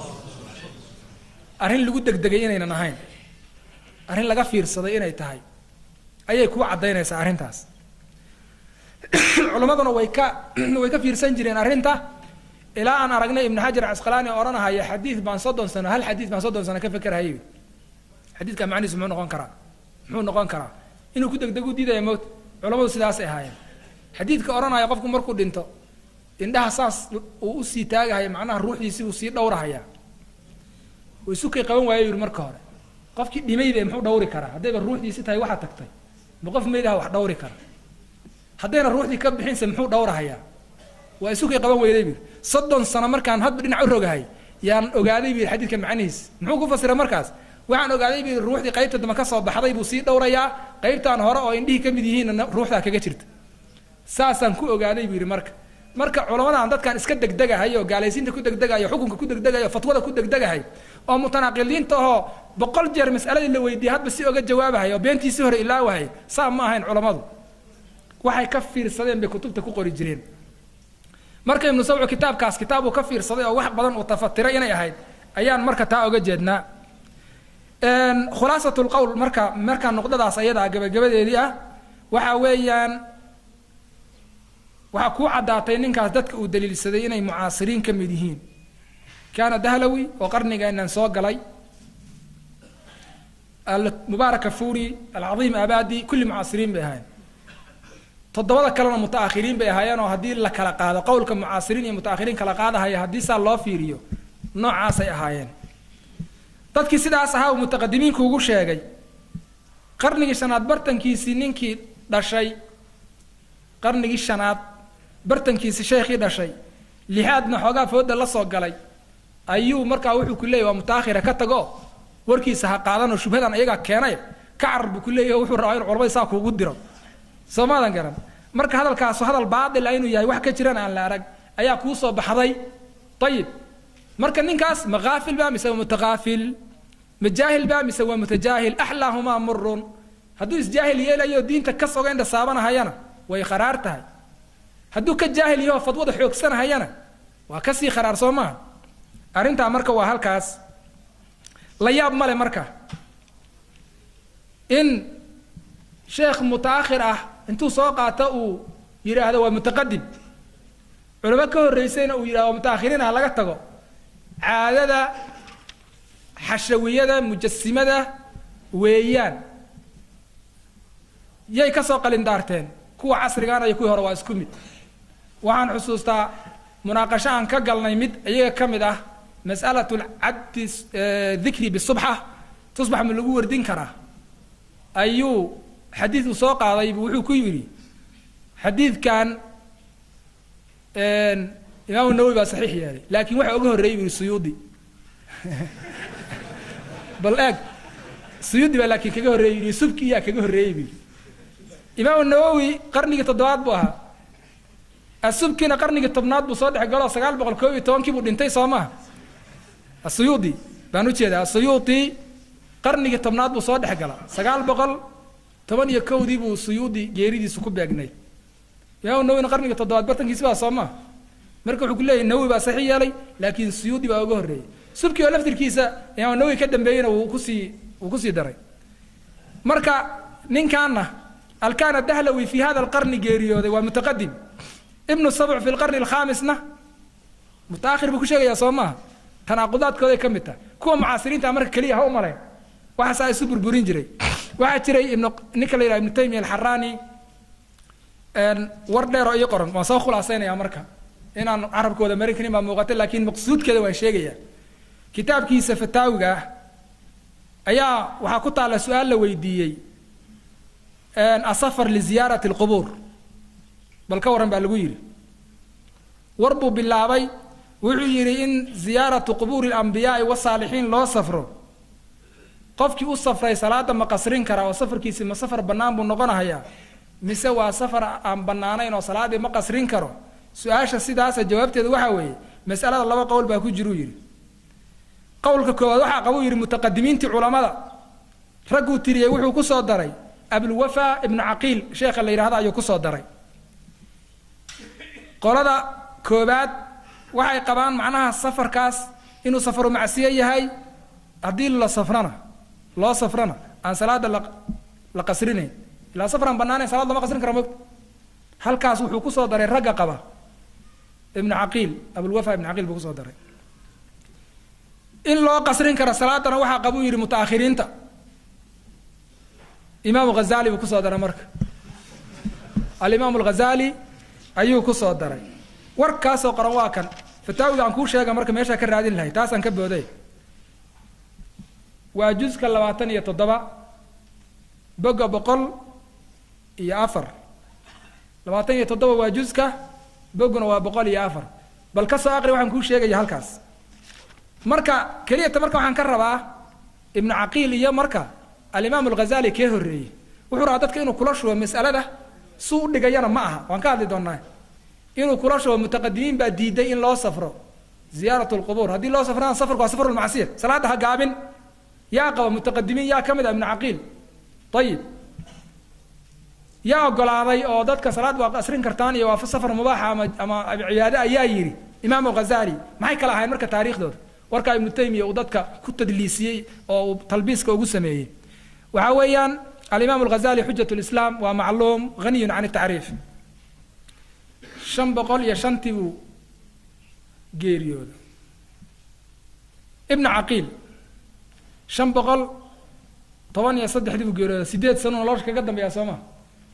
S2: arrin lagu degdegay inaynan ahayn arrin laga fiirsaday inay tahay ayay kuu caddaynaysaa arrintaas culammaduna way ka way ka fiirsan jireen arrinta ilaa aan aragnay ibnu xajar casqalaani oo odhanahaya xadiid baan soddon sano hal xadiid baan soddon sano ka fekerhayay xadiidka macnihiisu muxuu noqon karaa muxuu noqon karaa inuu ku degdeg u diidaya mowt culammadu sidaasay ahaayeen xadiidka odhanaya qofku markuu dhinto indhaha saas uu usii taagahaya macnaha ruuxdiisi uu sii dhowrahaya uu isukay qaban waayo yidhi marka hore qofkii dhimaybe muxuu dhawri karaa haddayba ruuxdiisi tahay waxaa tagtay ma qof maydaha wax dhawri kara haddayna ruuxdii ka bixinse muxuu dhawrahayaa waa isukay qaban weyday bu soddon sano markaan hadba dhinac u rogahay yaan ogaaday bu yidhi xadiidka macnihiis muxuu ku fasiray markaas waxaan ogaaday bu yidhi ruuxdii qaybta dambe ka soo baxday buu sii dhowrayaa qaybtaan hore oo indhihii ka mid yihiinna ruuxdaa kaga jirta saasaan ku ogaaday buu yidhi marka marka culamadan dadkan iska degdegahay oo gaalaysiinta ku degdegayo xukunka ku degdegayo o fatwada ku degdegahay oo mutanaaqidiinta ahoo boqol jeer mas'aladii la weydiiyey hadba si oga jawaabahay oo beentiisii hore ilaawahay saa ma ahayn culammadu waxay ka fiirsadeen bay kutubta ku qori jireen marka ibnu sabcu kitaabkaas kitaab uu ka fiirsaday oo wax badan uu tafatiray inay ahayd ayaan marka taa oga jeednaa khulaasat lqowl marka markaa nuqdadaas ayadaa gabagabadeedii ah waxa weeyaan waxaa kuu caddaatay ninkaas dadka uu daliilsaday inay mucaasiriin ka mid yihiin kaana dahlawi oo qarnigeenan soo galay almubaarak afuri alcadiim abadi kulli mucaasiriin bay ahaayeen toddobada kalena mutaakhiriin bay ahaayeen oo haddii la kala qaado qowlka mucaasiriin iyo mutaakhiriin kala qaadahaya haddii saa loo fiiriyo noocaasay ahaayeen dadkii sidaas ahaa uu mutaqadimiinku ugu sheegay qarnigii shanaad bartankiisii ninkii dhashay qarnigii shanaad bartankiisii sheekhii dhashay lixaadna xoogaa fooda la soo galay ayuu markaa wuxuu ku leeyay waa mutaakhira ka tago warkiisa ha qaadanoo shubhadan ayagaa keenay ka carar buu ku leeyahy wuxuu rabaa inu culamada saa kuugu diro soo maadan garan marka hadalkaasu hadal baatila inuu yahay wax ka jirana aan la arag ayaa kuu soo baxday ayib marka ninkaas ma haafil ba mise waa mutakaafil ma jaahil ba mise waa mutajaahil axlaahumaa murun hadduu isjaahil yeelayo diinta ka soga indha saabanahayana way kharaar tahay hadduu ka jaahil yaho fadwada xoogsanahayana waa kasii kharaar soo maaha arrintaa marka waa halkaas la yaab male marka in sheekh mutaakhir ah intuu soo qaato uu yidhaahdo waa mutaqadim culamo ka horreysayna uu yidhahdo waa mutaakhiriin ah laga tago caadada xashawiyada mujasimada weeyaan yay ka soo qalindaarteen kuwa casrigaana iyo kuwii hore waa isku mid waxaan xusuustaa munaaqasho aan ka galnay mid iyaga ka mid ah mas'alat caddi dikri bisubxa tusbax ma lagu wardin karaa ayuu xadiid uu soo qaaday wuxuu ku yidhi xadiidkan imaamu nawowi baa saxiix yeelay laakiin waxa uga horreeyay buu yihi suyuudi bal eeg suyuudi baa laakiin kaga horreeyay yidhi subki iyaa kaga horreeyey buu yidhi imaamu nawowi qarnigii toddobaad buu ahaa asubkina qarnigii tobnaad buu soo dhex galo sagaal boqol koob iyo tobankii buu dhintay soo maha asuyuudi baan ujeedaa asuyuudi qarnigii tobnaad buu soo dhex gala sagaal boqol toban iyo kowdii buu suyuudi geeridiisu ku beegnay imaamu nawowina qarnigii toddobaad bartankiisi baa soo maha marka wuxuu ku leeyahy nawowi baa saxiix yeelay laakiin suyuudi baa uga horreeyey subki oo laftirkiisa imaamu nawowi ka dambeeyeyna wuu kusii wuu kusii daray marka ninkaana alkana dahlawi fi hada alqarni geeriyooday waa mutaqadim ibnu sabc fi lqarni alkhamisna mutaakhir buu ku sheegayaa soo maaha tanaaqudaadkooday ka mid tahay kuwa mucaasiriinta marka keliya ha u malayn waxaasaa isu burburin jiray waxaa jiray ibnu ninka la yidhaha ibnu taymiya alxaraani war dheer oo ii qoran waan soo khulaasaynayaa marka inaan carabkooda marin karin baa muuqata laakiin maqsuudkeeda waan sheegayaa kitaabkiisa fataawiga ah ayaa waxaa ku taalla su-aal la weydiiyey asafar liziyaarati alqubuur bal ka warran baa lagu yidhi war buu bilaabay wuxuu yidhi in ziyaaratu qubuuri alambiyaai wasaalixiin loo safro qofkii u safray salaada ma qasrin karaa oo safarkiisi ma safar bannaan buu noqonahayaa mise waa safar aan bannaanayn oo salaaddii ma qasrin karo su-aasha sidaasa jawaabteedu waxaa weeye mas'alada laba qowl baa ku jiruu yidhi qowlka koowaad waxaa qabuu yidhi mutaqadimiintii culammada ragguu tiriyey wuxuu ku soo daray abulwafa ibnu caqiil sheekha la yidhahdo ayuu kusoo daray qolada koobaad waxay qabaan macnaha safarkaas inuu safaru macsiyo yahay haddii la safrana loo safrana aan salaada la la qasrinayn ilaa safar aan bannaanayn salaad lama qasrin kara mogta halkaas wuxuu kusoo daray ragga qaba ibnu caqiil abulwafa ibnu caqiil buu kusoo daray in loo qasrin karo salaadana waxaa qabuu yidhi mutaakhiriinta imaamu ghazali buu kusoo daray marka alimaamu alghazali ayuu kusoo daray warkaasoo qoran waa kan fataawiga aan kuu sheega marka meeshaa ka raadin lahay taasaan ka booday waa juska labaatan iyo toddoba boga boqol iyo afar labaatan iyo toddoba waa juska boguna waa boqol iyo afar bal ka soo aqri waxaan kuu sheegaya halkaas marka keliyata marka waxaan ka rabaa ibnu caqiil iyo marka alimaam alghazali kee horreeyey wuxuu rabaa dadka inuu kula shubo mas'alada suu u dhigayana ma aha waan ka hadli doonaa inuu kula shubo mutaqadimiin baa diiday in loo safro ziyaarat lqubuur haddii loo safrana safarku waa safar lmacsiya salaadda ha gaabin yaa qaba mutaqadimiin yaa ka mid ah ibnu caqiil ayib yaa ogolaaday oo dadka salaad waa asrin kartaan iyo waa safar mubaaxa ama ama cibaade ayaa yidhi imaam alghazali maxay kala ahayn marka taariikhdooda warkaa ibnu taymiya uu dadka ku tadliisiyey oo uu talbiiska ugu sameeyey waxaa weeyaan alimaam alghazali xujat lislaam waa macluum haniyun can tacriif shan boqol iyo shantii buu geeriyooda ibnu caqiil shan boqol toban iyo saddexdii buu geeriyooda sideed sano nolosha kaga dambeeya soo ma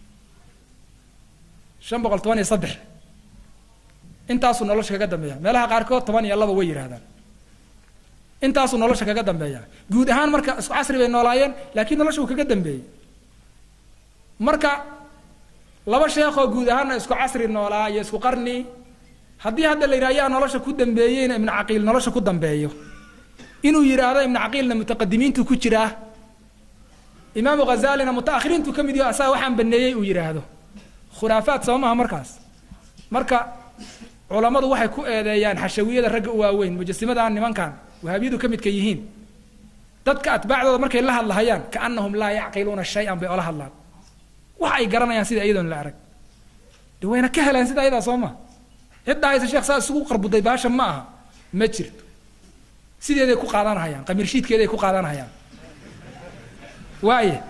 S2: shan boqol toban iyo saddex intaasuu nolosha kaga dambeeya meelaha qaarkood toban iyo laba way yidhahdaan intaasuu nolosha kaga dambeeya guud ahaan marka isku casri bay noolaayeen laakiin nolosha uu kaga dambeeyey marka laba sheekoo guud ahaanna isku casri noolaa iyo isku qarni haddii hadda la yidhaha yaa nolosha ku dambeeyeyna ibnu caqiil nolosha ku dambeeyo inuu yidhaahdo ibnu caqiilna mutaqadimiintu ku jiraa imaamu ghazaalina mutaakhiriintu ka mid yaho asaga waxaan baneeyey uu yidhaahdo khuraafaad soo maha markaas marka culammadu waxay ku eedeeyaan xashawiyada ragga u waaweyn mujasimadan nimankan wahaabiyadu ka midka yihiin dadka atbaacdooda markay la hadlahayaan kaanahum laa yacqiluuna shay-an bay ola hadlaan wax ay garanayaan sida iyadoon la arag de wayna ka heleen sida ayadaa soo maha cidda haysa sheekh saa isugu qarbuday baasha ma aha ma jirto sideeday ku qaadanahayaan qamirshiidkeeday ku qaadanahayaan waaye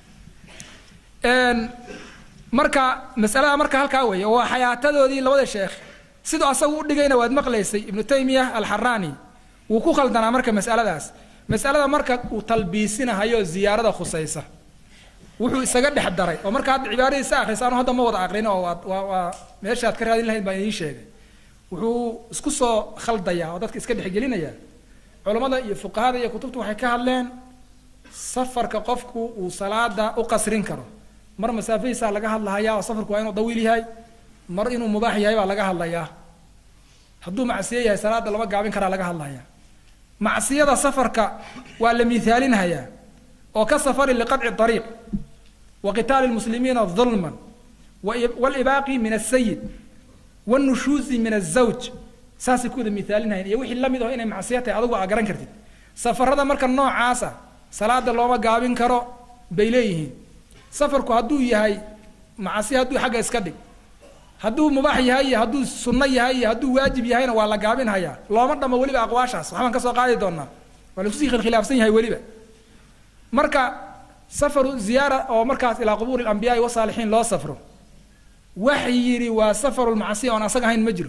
S2: marka masalada marka halkaa weeye waa xayaatadoodii labada sheekh siduu asagu u dhigayna waad maqlaysay ibnu taymiya alxaraani wuu ku khaldanaa marka masaladaas masalada marka uu talbiisinahayo ziyaarada khusaysa wuxuu isaga dhex daray oo marka hadda cibaaradiisa akhrisa anu hadda ma wada aqrin oo waa waa waa meeshaad ka raadin lahayd baan idiin sheegay wuxuu isku soo khaldayaa oo dadka iska dhexgelinayaa culammada iyo fuqahada iyo kutubtu waxay ka hadleen safarka qofku uu salaada u qasrin karo mar masaafadiisaa laga hadlahayaa oo safarku waa inuu dawiil yahay mar inuu mubaax yahay baa laga hadlayaa hadduu macsiyo yahay salaada lama gaabin karaa laga hadlayaa macsiyada safarka waa la miithaalinhayaa oo ka safari liqadci ariiq wa qitaali lmuslimiina dulman walibaaqi min asayid wanushuuzi min azawj saasay ku wada miithaalinhayan iyo wixii lamid aho inay macsiyo tahay adugu aa garan kartid safarada marka noocaasa salaada looma gaabin karo bay leeyihiin safarku hadduu yahay macasi hadduu xagga iska dhig hadduu mubaax yahay iyo hadduu sunno yahay iyo hadduu waajib yahayna waa la gaabinhayaa looma dhamo weliba aqwaashaas waxbaan ka soo qaadi doonaa waa lakusii khilkhilaafsan yahay weliba marka safaru ziyaara oo markaas ilaa qubuuri alambiyaai wasaalixiin loo safro wax yidhi waa safaru lmacsiya oon asaga ahayn ma jiro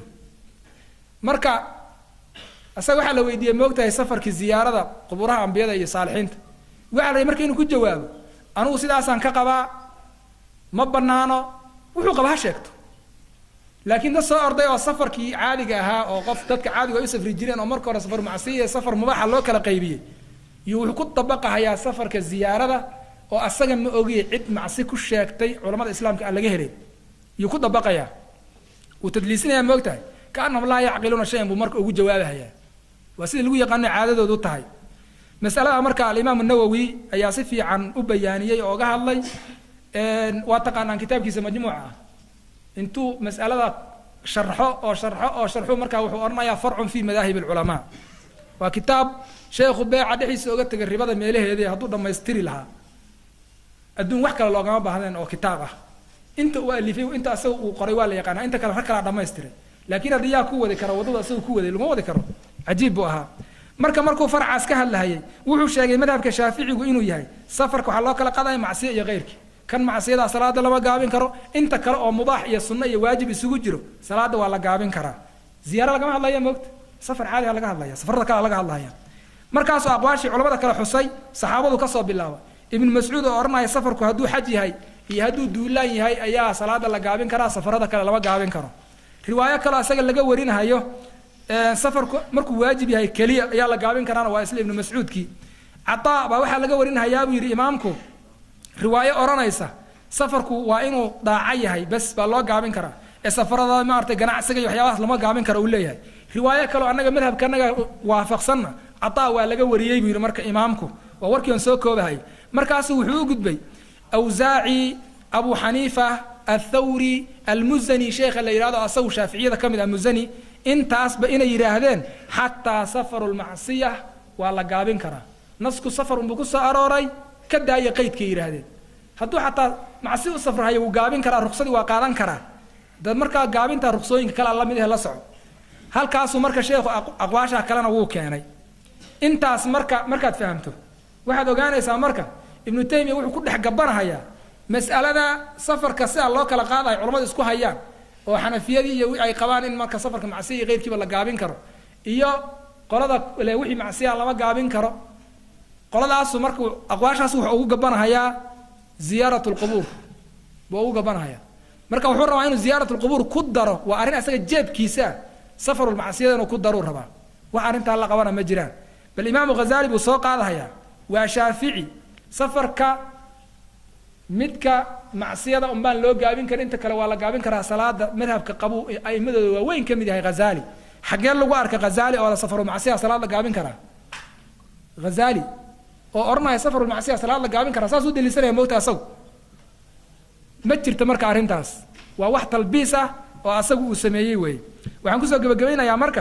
S2: marka asaga waxaa la weydiiyey moogtahay safarkii ziyaarada qubuuraha ambiyada iyo saalixiinta waxaa la marka inuu ku jawaabo anugu sidaasaan ka qabaa ma banaano wuxuu qaba ha sheegto laakiin dad soo orday oo safarkii caadiga ahaa oo qof dadka caadiga ay u safri jireen oo marka hore safar macsiya iyo safar mubaaxa loo kala qaybiyey iyo wuxuu ku dabaqahayaa safarka ziyaarada oo asaga ma ogiye cid macsi ku sheegtay culamada islaamka aan laga helin iyuu ku dabaqayaa wuu tadliisinayaa ma ogtahay kaanahum laa yacqiluuna shayan buu marka ugu jawaabahayaa waa sida lagu yaqaano caadadoodu tahay masalada marka alimaam nawowi ayaa si fiican u bayaaniyey oo ga hadlay waa taqaanaan kitaabkiisa majmuuca ah intuu mas'alada sharxo oo sharxo oo sharxo markaa wuxuu odhanayaa farcun fi madaahib alculamaa waa kitaab sheekhu beeca dhexdiisa oga tegay ribada meelaheedii hadduu dhammaystiri lahaa adduun wax kale loogama baahdeen oo kitaab ah inta uu alifay inta asaga uu qoray waa la yaqaanaa inta kale rag kalaa dhammaystiray laakiin haddii yaa ku wadi kara waddada asaga ku waday laguma wadi karo cajiib buu ahaa marka markuu farcaas ka hadlahayay wuxuu sheegay madhabka shaaficigu inuu yahay safarka waxaa loo kala qadaya macsiyo iyo keyrkii kan macsiyada salaada lama gaabin karo inta kale oo mubaax iyo sunno iyo waajib isugu jiro salaada waa la gaabin karaa ziyaaro lagama hadlaya moogta safar caadiga laga hadlaya safarada kale laga hadlaya markaasuu aqwaashii culamada kale xusay saxaabadu kasoo bilaaba ibnu mascuud oo odhanaya safarku hadduu xaj yahay iyo hadduu duulaan yahay ayaa salaada la gaabin karaa safarada kale lama gaabin karo riwaayo kaleo isaga laga warinahayo safarku markuu waajib yahay keliya ayaa la gaabin karaana waa isla ibnu mascuudkii cataa baa waxaa laga warinhayaa buu yidhi imaamku riwaayo odhanaysa safarku waa inuu daaco yahay bes baa loo gaabin karaa ee safarada maaragtay ganacsiga iyo waxyaabahaas lama gaabin karo uu leeyahay riwaayo kaleo annaga madhabka annaga waafaqsanna cataa waa laga wariyey buu yidhi marka imaamku waa warkii on soo koobahay markaasuu wuxuu u gudbay awsaaci abu xaniifa athawri almuzani sheekha la yidhahdo asagu shaaficiyada ka mid ah muzani intaasba inay yidhaahdeen xataa safaru lmacsiya waa la gaabin karaa nasku safar unbuu ku soo arooray ka daaya qaydkay yidhaahdeen hadduu xataa macsi u safrahayo wuu gaabin karaa ruksadii waa qaadan karaa dad markaa gaabinta ruksooyinka kale la mid eh la soco halkaasuu marka sheekhu aqwaashaa kalena wuu keenay intaas marka markaad fahamto waxaad ogaanaysaa marka ibnu taymiya wuxuu ku dhex gabanahayaa mas'alada safarka sidaa loo kala qaadayo culamadu isku hayaan oo xanafiyadii iyo ay qabaan in marka safarka macsiya iyo keyrkiiba la gaabin karo iyo qolada le wixii macsiya lama gaabin karo qoladaasu markuu aqwaashaas wuxuu ugu gabanahayaa ziyaarat lqubuur buu ugu gabanahaya marka wuxuu rabaa inuu ziyaarat lqubuur ku daro waa arrin asaga jeebkiisa safarulmacsiyada inuu ku daruu rabaa wax arrintaa la qabana ma jiraan bal imaamu ghazali buu soo qaadahayaa waa shaafici safarka midka macsiyada unbaan loo gaabin karin inta kale waa la gaabin karaa salaada madhabka qabu aimadooda waa weyn ka mid yahay ghazali xaggee lagu arka ghazali oo safaru macsiya salaad la gaabin karaa ghazali oo odhanaya safaru macsiya salaad la gaabin karaa saas u daliisanaya mogta asagu ma jirto marka arrintaas waa wax talbiis ah oo asagu uu sameeyey weeye waxaan kusoo gebagabaynayaa marka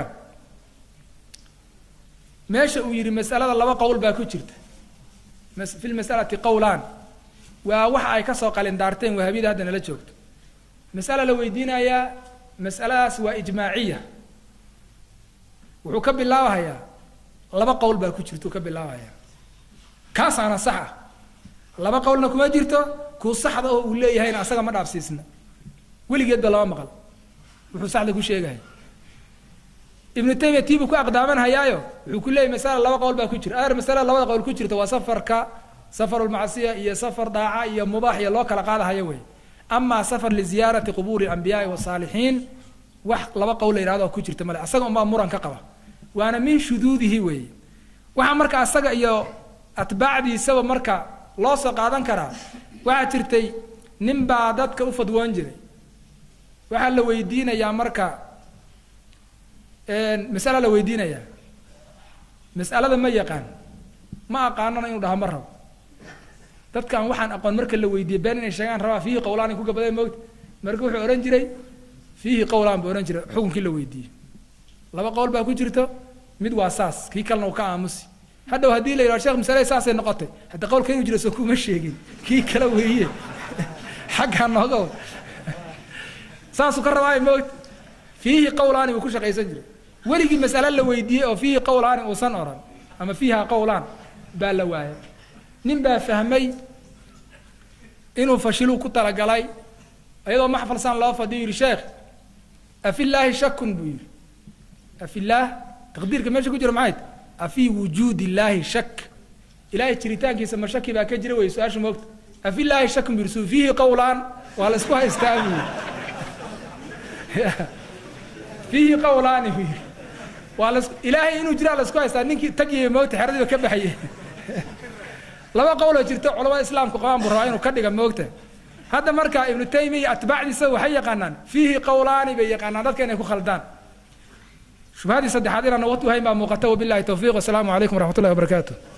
S2: meesha uu yidhi masalada laba qowl baa ku jirta fi lmasalati qowlaan waa waxa ay kasoo qalindaarteen wahabiyada hadda nala joogto masala la weydiinayaa masaladaas waa ijmaaciya wuxuu ka bilaabahayaa laba qowl baa ku jirta uu ka bilaabahayaa kaasaana sax ah laba qowlna kuma jirto kuu saxda oo uu leeyahayna asaga ma dhaafsiisna weligeedba lama maqal wuxuu saxda ku sheegaya ibnu taymiya tiibuu ku aqdaamanhayaayo wuxuu ku leeyahy masala laba qowl baa ku jira aar masalada labada qowl ku jirta waa safarka safarulmacsiya iyo safar daaca iyo mubaax iyo loo kala qaadahayo wey amaa safar liziyaarati qubuuri ambiyaai wasaalixiin wax laba qowl la yihahdo ku jirta male asaga unbaa muran ka qaba waana min shuduudihi weeye waxaa marka asaga iyo atbaacdiisaba marka loo soo qaadan karaa waxaa jirtay nin baa dadka u fadwoon jiray waxaa la weydiinayaa marka masala la weydiinayaa mas'alada ma yaqaan ma aqaanana inuu dhaha ma rabo dadkan waxaan aqoon marka la weydiiyey been inay sheegaan rabaa fiihi qowlaan ku gabaday moogta marka wuxuu odhan jiray fiihi qowlaan buu odhan jiray xukunkii la weydiiyey laba qowl baa ku jirto mid waa saas kii kalena uu ka aamusi hadhow haddii la yidhaho sheekh masalada saasay noqotay hadda qowlka inuu jiro soo kuma sheegin kii kale weeye xaggaa nooga wa saasuu ka rabaayo moogta fiihi qowlaani buu ku shaqaysan jiray weligii mas'ale la weydiiyey oo fiihi qowlaani uusan oran ama fiiha qowlaan baa la waayay nin baa fahmay inuu fashiluu ku talagalay iyadoo maxfalsan loo fadhiyo yidhi sheekh afillaahi shakun buu yidhi afillaah taqdiirka meesha ku jira maxay ta afii wujuudi illaahi shak ilaahay jiritaankiisa ma shaki baa ka jira wey su-aasha moogta afillaahi shakun buu yidhi suu fiihi qowlaan waa la isku haystaa buu yidhi fiihi qowlaani buu yidhi waa las ilaahay inuu jiraa la isku haystaa ninkii tagiya moogta xeradiiba ka baxaye laba qowloo jirta culamada islaamku qabaan buu rabaa inuu ka dhiga moogta hadda marka ibnu taymiya atbaacdiisa waxay yaqaanaan fiihi qowlaani bay yaqaanaan dadka inay ku khaldaan shubhadii saddexaad inaan waqti u hayn baa muuqata wabillahi towfiiq wasalaamu calaykum waraxmat ullahi wabarakaatu